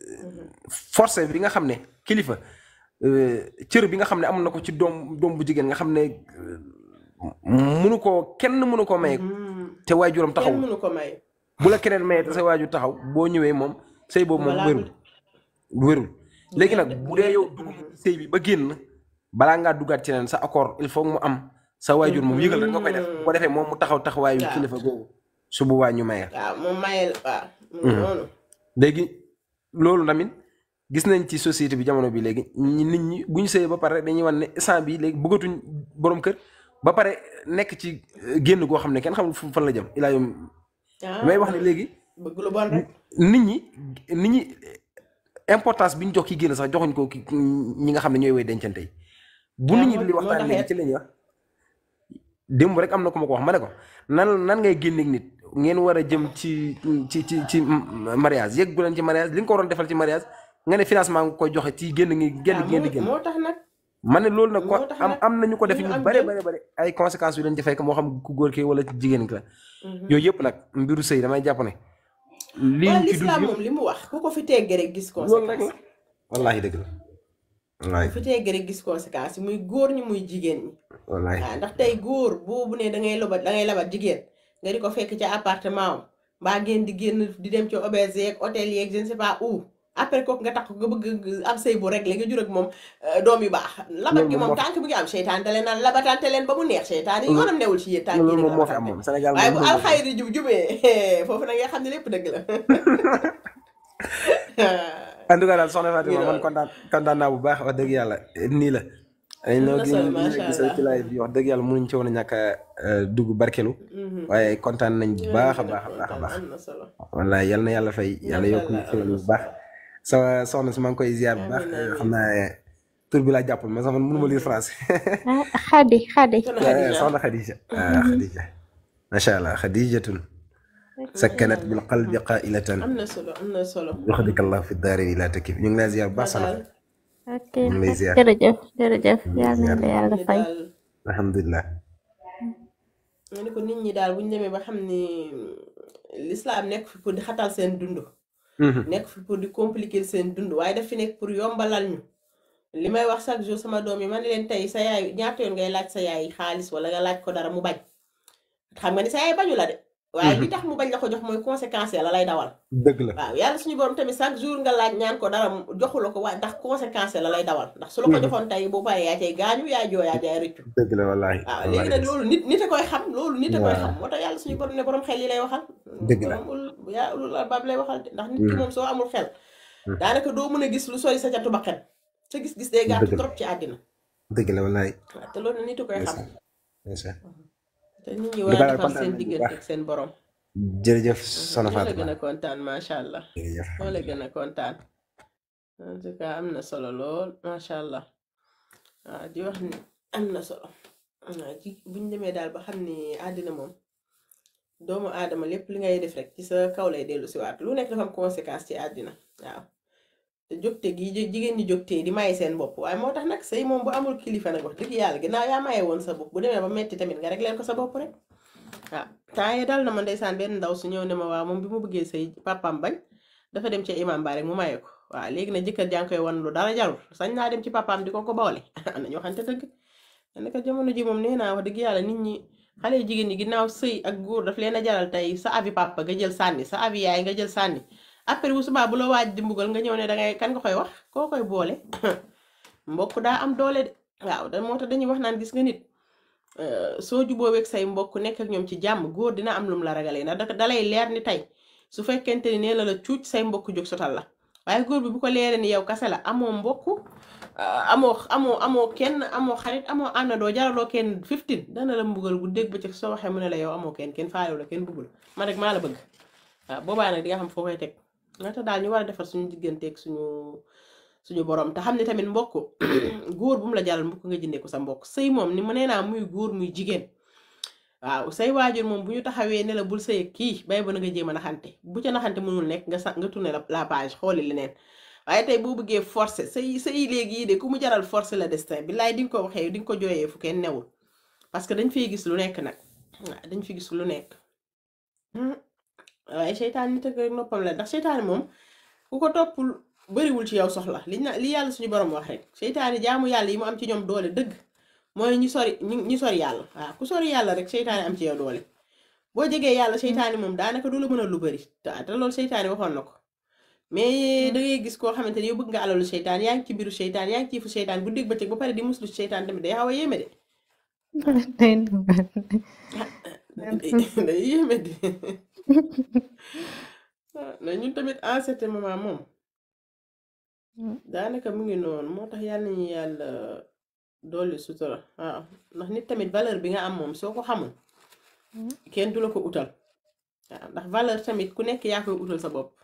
forcé bi nga xam ne kilifa euh, cër bi nga xam ne am na ko ci doom doom bu jigéen nga xam ne euh, munu koo kenn munu koo maye te waajuram taxaw kenn mënu ko maye bu la keneen maye te sa waajur taxaw boo ñëwee moom sëy boobu moom Voilà. wérul wérul léegi nag bu dee yow dugg nga ci sëy bi ba génn balaa ngaa duggaat ci leen sa accord il faut mu am sa waajur moom yëgal rek nga koy def bu ko defee moom mu taxaw taxawaayu Waaw. kilifa googu su boobaa ñu maye waaw moom maye la waaw Mhm. noonu léegi loolu tamit gis nañ ci société bi jamono bi léegi ñi nit ñi bu ñu sëyee ba pare dañuy wan ne instant bi léegi bëggatuñ borom kër ba pare nekk ci euh, génn goo xam ne kenn xamul fu fan la jëm ilaa yom ah may wax ne léegi bëgg lu bon rek nit ñi nit ñi importance bi ñu jox ki génn sax joxuñ ko ki ñi nga xam ne ñooy woy dencante yi bu nit ñi moo- di moo waxtaan tax léegi it. ci la ñuy wax démb rek am na ko ma ko wax ma ne ko nan nan ngay génneeg nit ngeen war a jëm ci ci ci ci mariage yeggu leen ci mariage li nga ko waroon defal ci mariage nga ne financement nga koy joxe ci génn ngi génn waaw ngeen di moo génn moo tax nag ma ne loolu nag ko moo tax am nag am nañu ko def ñu ñu am bare jël. bare bare ay conséquences yu leen ci fekk moo xam ku góor ki wala jigéen ki la yooyu yëpp nag mbiru sëy damay jàpp ne lii waaw ñu ci dund l'islam yëpp moom li mu wax ku ko fi tegg rek gis loolu rek conséquence la wallaahi dëgg la wallaahi ku fi tegg rek gis conséquence yi muy góor ñi muy jigéen ñi wallaahi waaw ndax tey góor boobu ne da ngay lobat da ngay labat jigéen nga di ko fekk ca appartement am mbaa ngeen di génn di dem ci auberge yeeg hôtel yeeg je ne sais pas où après kooku nga takk nga bëgg am sëy bu rek la nga jur ak moom euh, doom yu baax labat Loolu gi moom moom moo fi- tànk bi nga am seytaan te leen naan labatante leen ba mu neex seytaan yi yoonam newul ci yéen tànk loolu yi moom moo fi am moom Sénégal waaye bu moom alxayri jub jubee foofu nag nga xam ne lépp dëgg la en tout cas daal soxna Fatima You man know. kontaan kontaan naa bu baax wax dëgg yàlla nii la dañ na noo gi solo, ñu macha gis Allah. ci live bi wax dëgg yàlla mënuñ ci woon a ñàkk a euh, dugg barkelu Mhm. waaye kontaan nañ bu baax a baax a baax a baax am na solo wallaay yal na yàlla fay yàlla Macha yokk ñu Allah, xéwal am na bu baax sama soxna si maa ngi koy ziar bu baax Amiin, amiin. xam naa ne tur bi laa jàppul mais sax man mënuma lire français ah xadi xadi Soxna Khadija. soxna Khadija ah Khadija macha allah Khadijatun sakkanat bil qalbi qailatan am na solo am na solo yuxdika allah fi daarini laa takif ñu ngi lay ziar bu baax soxna daal ok ñu ngi lay ziar jërëjëf jërëjëf yal na la yàlla ni fay daal alhamdulilah ma ne ko nit ñi daal bu ñu demee ba xam ni l'islam nekk fi pour di xatal seen dund Mhm. nekk fi pour di compliquer seen dund waaye daf fi nekk pour yombalal ñu li may wax chaque jour sama doom yi ma ne leen tey sa yaay ñaata yoon ngay laaj sa yaay xaalis wala nga laaj ko dara mu bañ xam nga ni sa yaay bañu la de waaye li Mhm. tax mu bañ la ko jox mooy conséquence la lay dawal dëgg la waaw yàlla suñu borom tamit chaque jour nga laaj ñaan ko dara mu joxu la ko waaye ndax conséquence la lay dawal ndax su la ko Mhm. joxoon tey bu paree yaa cay gaañu yaa joo yaa cay rëccu dëgg la wallaahi waaw léegi wallaahi nag loolu nit nit a koy xam loolu nit a koy waaw xam moo tax yàlla suñu borom ne borom xel yi lay waxal dëgg la borom ul yaa ulul albaab lay waxal de ndax nit ki Mhm. moom soo amul xel Mhm. daanaka doo mën a gis lu sori sa catu ba xel sa gis-gis day gàtt dëgg la trop ci àddina dëgg la wallaahi waaw te loolu nit a koy xam ndeysaan ndeysaan te nit ñi lu war a baax defar kontaan seen nañ bu diggante baax ak seen borom jërëjëf Mhm. soxna ñoo la Fatima gën a kontaan macha allah jërëjëf ñoo la gën a kontaan en tout cas am na solo lool macha allah waaw di wax ni am na solo waaw ci buñ demee daal ba xam ni àddina moom doomu aadama lépp li ngay def rek ci sa kaw lay dellu si waat lu nekk dafa am conséquence ci àddina waaw te jógte gi ji- jigéen ñi jógtee di maye seen bopp waaye moo tax nag sëy moom bu amul kilifa nag wax dëgg yàlla ginnaaw yaa maye woon sa bopp bu demee ba metti tamit nga rek leen ko sa bopp rek waaw temps yii dal na ma ndeysaan benn ndaw su ñëw ne ma waaw moom bi mu bëggee sëy papaam bañ dafa dem ci imam ba rek mu maye ko waaw léegi nag jëkkër jaa ngi koy wan lu dara jarul sañ naa dem ci papaam di ko ko boole nañu waxante dëgg naka jamono ji moom nee naa wax dëgg yàlla nit ñi xale yu jigéen ñi ginnaaw sëy ak góor daf leen a jaral tey sa avi papa nga jël sànni sa avi yaay nga jël sànni après bu subaa bu la waaj di mbugal nga ñëw ne dangay kan nga koy wax koo koy boole mbokk daa am doole de waaw da moo tax dañuy wax naan gis nga nit euh, soo jubóoweeg say mbokk nekk ak ñoom ci jàmm góor dina am lum la ragalee ndax da dalay leer ni tey su fekkente ni nee la la cuuc say mbokk jóg sotal la waaye góor bi bu ko leeree ni yow kase la amoo mbokk ah, amoo amoo amoo kenn amoo xarit amoo àndandoo jaraloo kenn 15 dana la mbugal bu dégg bëccëg soo waxee mu ne la yow amoo kenn kenn faalewu la kenn bëggul man rek maa la bëgg waaw boobaa nag di nga xam foo koy teg nga tax daal ñu war a defar suñu digganteeg suñu suñu borom te xam ne tamit mbokk góor bu mu la jaral mbokk nga jëndee ko sa mbokk sëy moom ni mu nee naa muy góor muy jigéen waaw say waajur moom bu ñu taxawee ne la bul sëy ak kii bay ba na nga jéem a naxante bu ca naxante mënul nekk nga sa nga tourné la la page xooli leneen waaye tey boo bëggee forcé say say léegi yi de ku mu jaral forcé la destin billaay di nga ko waxee di nga ko jooyee fu kenn newul parce que dañ fiy gis lu nekk nag waaw dañ fi gis lu nekk Hmm. waaye seytaan nit ak noppam la ndax seytaane moom ku ko toppul bëriwul ci yow soxla li na li yàlla suñu borom wax rek seytaane jaamu yàlla yi mu am ci ñoom doole dëgg mooy ñi sori ñi ñi sori yàlla waaw ku sori yàlla rek seytaane am ci yow doole boo jegee yàlla seytaane moom daanaka du la mën a lu bëri te te loolu seytaane waxoon na ko mais da ngay gis koo xamante ni yow bëgg nga alalu seytaan yaa ngi ci biiru seytaan yaa ngi ci fu seytaan bu dégg bëccëg ba pare di muslu ci seytaan tamit day xaw a yéeme de day yéeme de na ñun tamit en certain moment moom daanaka mu ngi noonu moo tax yàlla nañu yàlla dolli sutura waaw ndax nit tamit valeur bi nga am moom soo ko xamul kenn du la ko utal waaw ndax valeur tamit ku nekk yaa koy utal sa bopp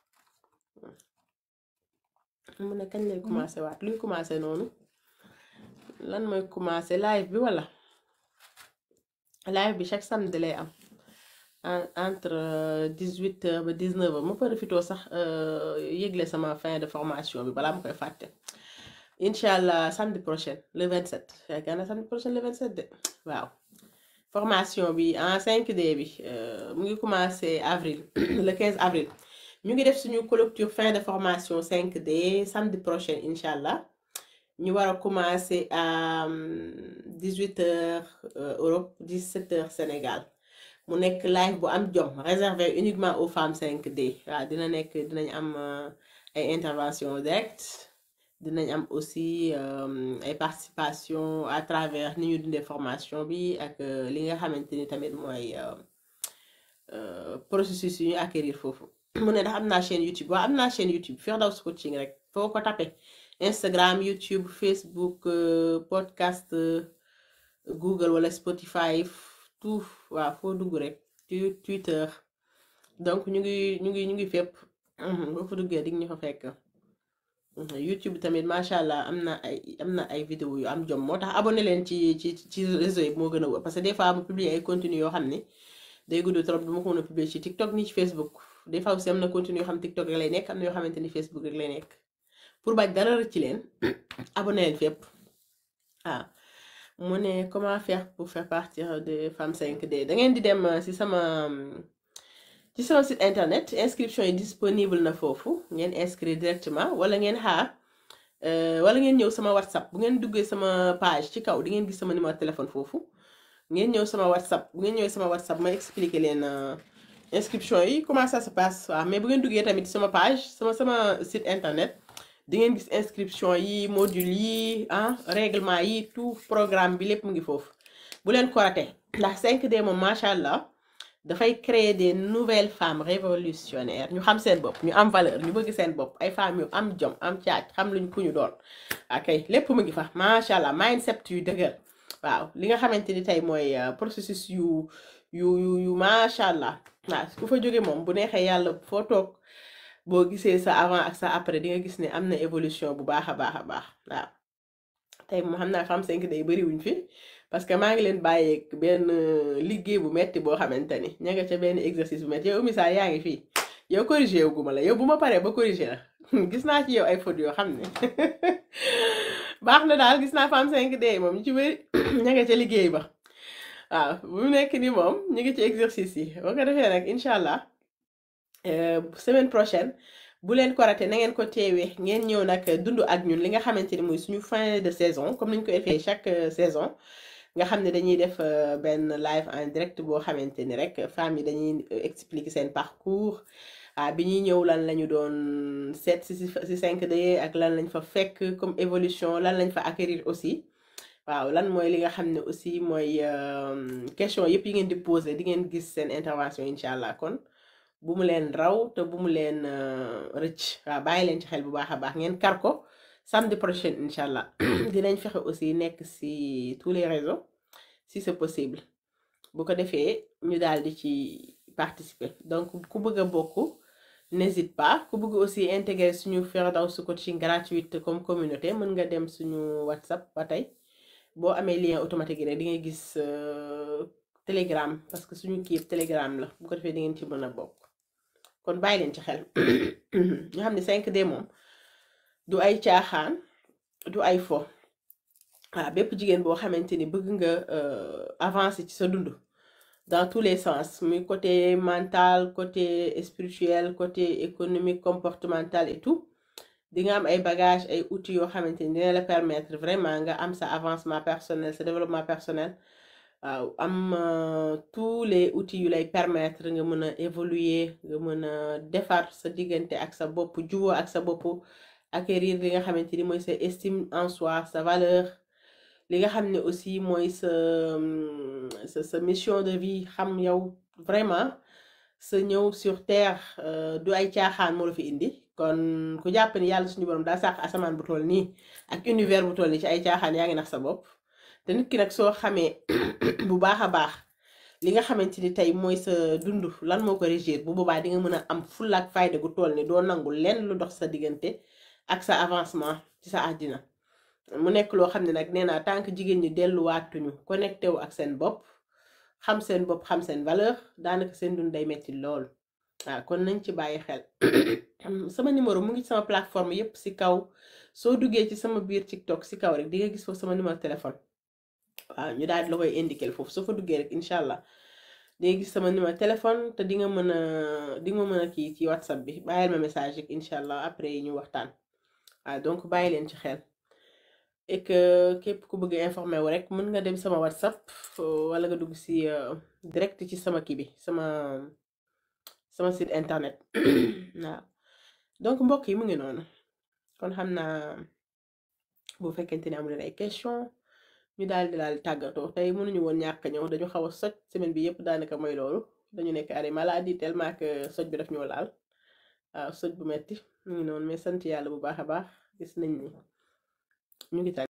mu ne kañ lay commencé waat luy commencé noonu lan mooy commencé live bi wala live bi chaque samedi lay am en- entre dix huit heures ba dix neuf heures ma profitoo sax euh, yëgle sama fin de formation bi balaa ma koy fàtte incha allah samedi prochain le 27 yaakaar naa samedi prochain le 27 de waaw formation bi en 5D bi euh, mu ngi commencé avril le 15 avril ñu ngi def suñu clôture fin de formation 5D samedi prochain incha allah ñu war a commencer à 18 heures euh, Europe 17 heures Sénégal mu nekk live bu am jom réservé uniquement aux femmes 5D waaw dina nekk dinañ am euh, ay intervention direct dinañ am aussi euh, ay participation à travers ni ñu dundee formation bi ak euh, li nga xamante ni tamit mooy euh, euh, processus yu ñu acquérir foofu mu ne ndax am naa chaîne YouTube waaw am naa chaîne YouTube Firdaws Coaching rek foo ko tapé Instagram YouTube Facebook euh, podcast euh, Google wala Spotify tout waaw foo dugg rek Tu- Twitter donc ñu ngi ñu ngi ñu ngi fépp Mhm, boo fa duggee dig ñu fa fekk Mhm, YouTube tamit macha allah am na ay am na ay vidéo yu am jom moo tax abonné leen ci ci ci réseau yi moo gën a wóor parce que des fois mu publier ay contenu yoo xam ne day gudd trop du ma ko mën a publier ci TikTok ni ci Facebook des fois aussi am na contenu yoo xam TikTok rek lay nekk am na yoo xamante ni Facebook rek lay nekk pour bañ dara rëcc ci leen abonné leen fépp waaw mu ne comment faire pour faire partir de Femme 5D da ngeen di dem euh, si sama hum, ci sama site internet inscription yi disponible na foofu ngeen inscrire directement wala ngeen xaar euh, wala ngeen ñëw sama whatsapp bu ngeen duggee sama page ci kaw di ngeen gis sama numéro téléphone foofu ngeen ñëw sama whatsapp bu ngeen ñëwee sama whatsapp ma expliquer leen euh, inscription yi comment ça se passe waaw mais bu ngeen duggee tamit sama page sama sama site internet di ngeen gis inscription yi module yi ah règlement yi tout programme bi lépp mu ngi foofu bu leen ko raté ndax 5D moom macha allah dafay créer des nouvelles femmes révolutionnaires ñu xam seen bopp ñu am valeur ñu bëgg seen bopp ay femmes yu am jom am caaj xam luñ ku ñu doon ok lépp mu ngi fa macha allah mindset yu dëgër waaw li nga xamante ni tey mooy euh, processus yu yu yu yu macha allah waaw ku fa jóge moom bu neexee yàlla foo toog boo gisee sa avant ak sa après di nga gis ne am na évolution bu baax a baax a baax waaw tey moom xam naa Femme 5D day bëriwuñ fi parce que maa ngi leen bàyyeeg benn euh, liggéey bu metti boo xamante ni ña nga ca benn exercice bu metti yow misaal yaa ngi fii yow corrigé wu guma la yow bu ma paree ba corrigé la gis naa ci yow ay fautes yoo xam ne baax na daal gis naa Femme 5D moom ñu ci bëri ña nga ca liggéey ba waaw bu mu nekk ni moom ñu ngi ci exercice yi boo ko defee nag incha allah euh, semaine prochaine bu leen ko raté na ngeen ko teewee ngeen ñëw nag dund ak ñun li nga xamante ni muy suñu fin de saison comme niñ ko defee chaque euh, saison nga xam ne dañuy def euh, benn live en direct boo xamante ni rek femmes yi dañuy euh, expliquer seen parcours ah bi ñuy ñëw lan lañu doon seet si si si 5D ak lan lañ fa fekk comme évolution lan lañ fa acquérir aussi waaw lan mooy li nga xam ne aussi mooy euh, question yëpp yi ngeen di poser di ngeen gis seen intervention incha allah kon bu mu leen raw te bu mu leen euh, rëcc waaw bàyyi leen ci xel bu baax a baax ngeen kar ko samedi prochain incha allah dinañ fexe aussi nekk si tous les réseaux si c'est possible bu ko defee ñu daal di ci participer donc ku bëgg a bokk n'hésite pas ku bëgg aussi intégrer suñu Firdaws coaching gratuite comme communauté mën nga dem suñu whatsapp ba tey boo amee lien automatique yi rek di nga gis euh, telegram parce que suñu kii yëpp telegram la bu ko defee di ngeen ci mën a bokk kon bàyyi leen ci xel ñu xam ne 5D moom du ay caaxaan du ay fo waaw bépp jigéen boo xamante ni bëgg nga euh, avancer ci sa dund dans tous les sens muy côté mental côté spirituel côté économique comportemental et tout di nga am ay bagages ay outils yoo xamante ni dina la permettre vraiment nga am sa avancement personnel sa développement personnel waaw am euh, tous les outils yu lay permettre nga mën a évoluer nga mën a defar sa diggante ak sa bopp juboo ak sa bopp acquérir li nga xamante ni mooy sa estime en soi sa valeur li nga xam ne aussi mooy sa hum, sa sa mission de vie xam yow vraiment sa ñëw sur terre euh, du ay caaxaan moo la fi indi kon ku jàpp ni yàlla suñu borom daa sàq asamaan bu toll nii ak univers bu toll nii ci ay caaxaan yaa ngi nax sa bopp te nit ki nag soo xamee bu baax a baax li nga xamante ni tey mooy sa dund lan moo ko régir bu boobaa di nga mën a am fulla ak fayda gu toll ni doo nangu lenn lu dox sa diggante ak sa avancement ci sa àddina mu nekk loo xam ne nag nee naa tant que jigéen ñi delluwaatuñu connecté wu ak seen bopp xam seen bopp xam seen valeur daanaka seen dund day metti lool waaw kon nañ ci bàyyi xel sama numéro mu ngi ci sama plateforme yépp ci kaw soo duggee ci sama biir TikTok ci kaw rek di nga gis foofu sama numéro téléphone waaw ñu daal di la koy indiquer foofu soo fa duggee rek incha allah di nga gis sama numéro téléphone te di nga mën a di nga mën a kii ci whatsapp bi bàyyil ma message rek incha allah après ñu waxtaan waaw donc bàyyi leen ci xel et que képp ku bëgg informé wu rek mën nga dem sama whatsapp euh, wala nga dugg si euh, direct ci sama kii bi sama sama site internet waaw donc mbokk yi mu ngi noonu kon xam naa bu fekkente ne amu leen ay question ñu daal di daal tàggatoo tey mënuñu woon ñàkk a ñëw dañu xaw a soj semaine bi yëpp daanaka mooy loolu dañu nekk arrêt maladie tellement que soj bi daf ñoo laal waaw soj bu metti mu ngi noonu mais sant yàlla bu baax a baax gis nañ ni ñu ngi tàgg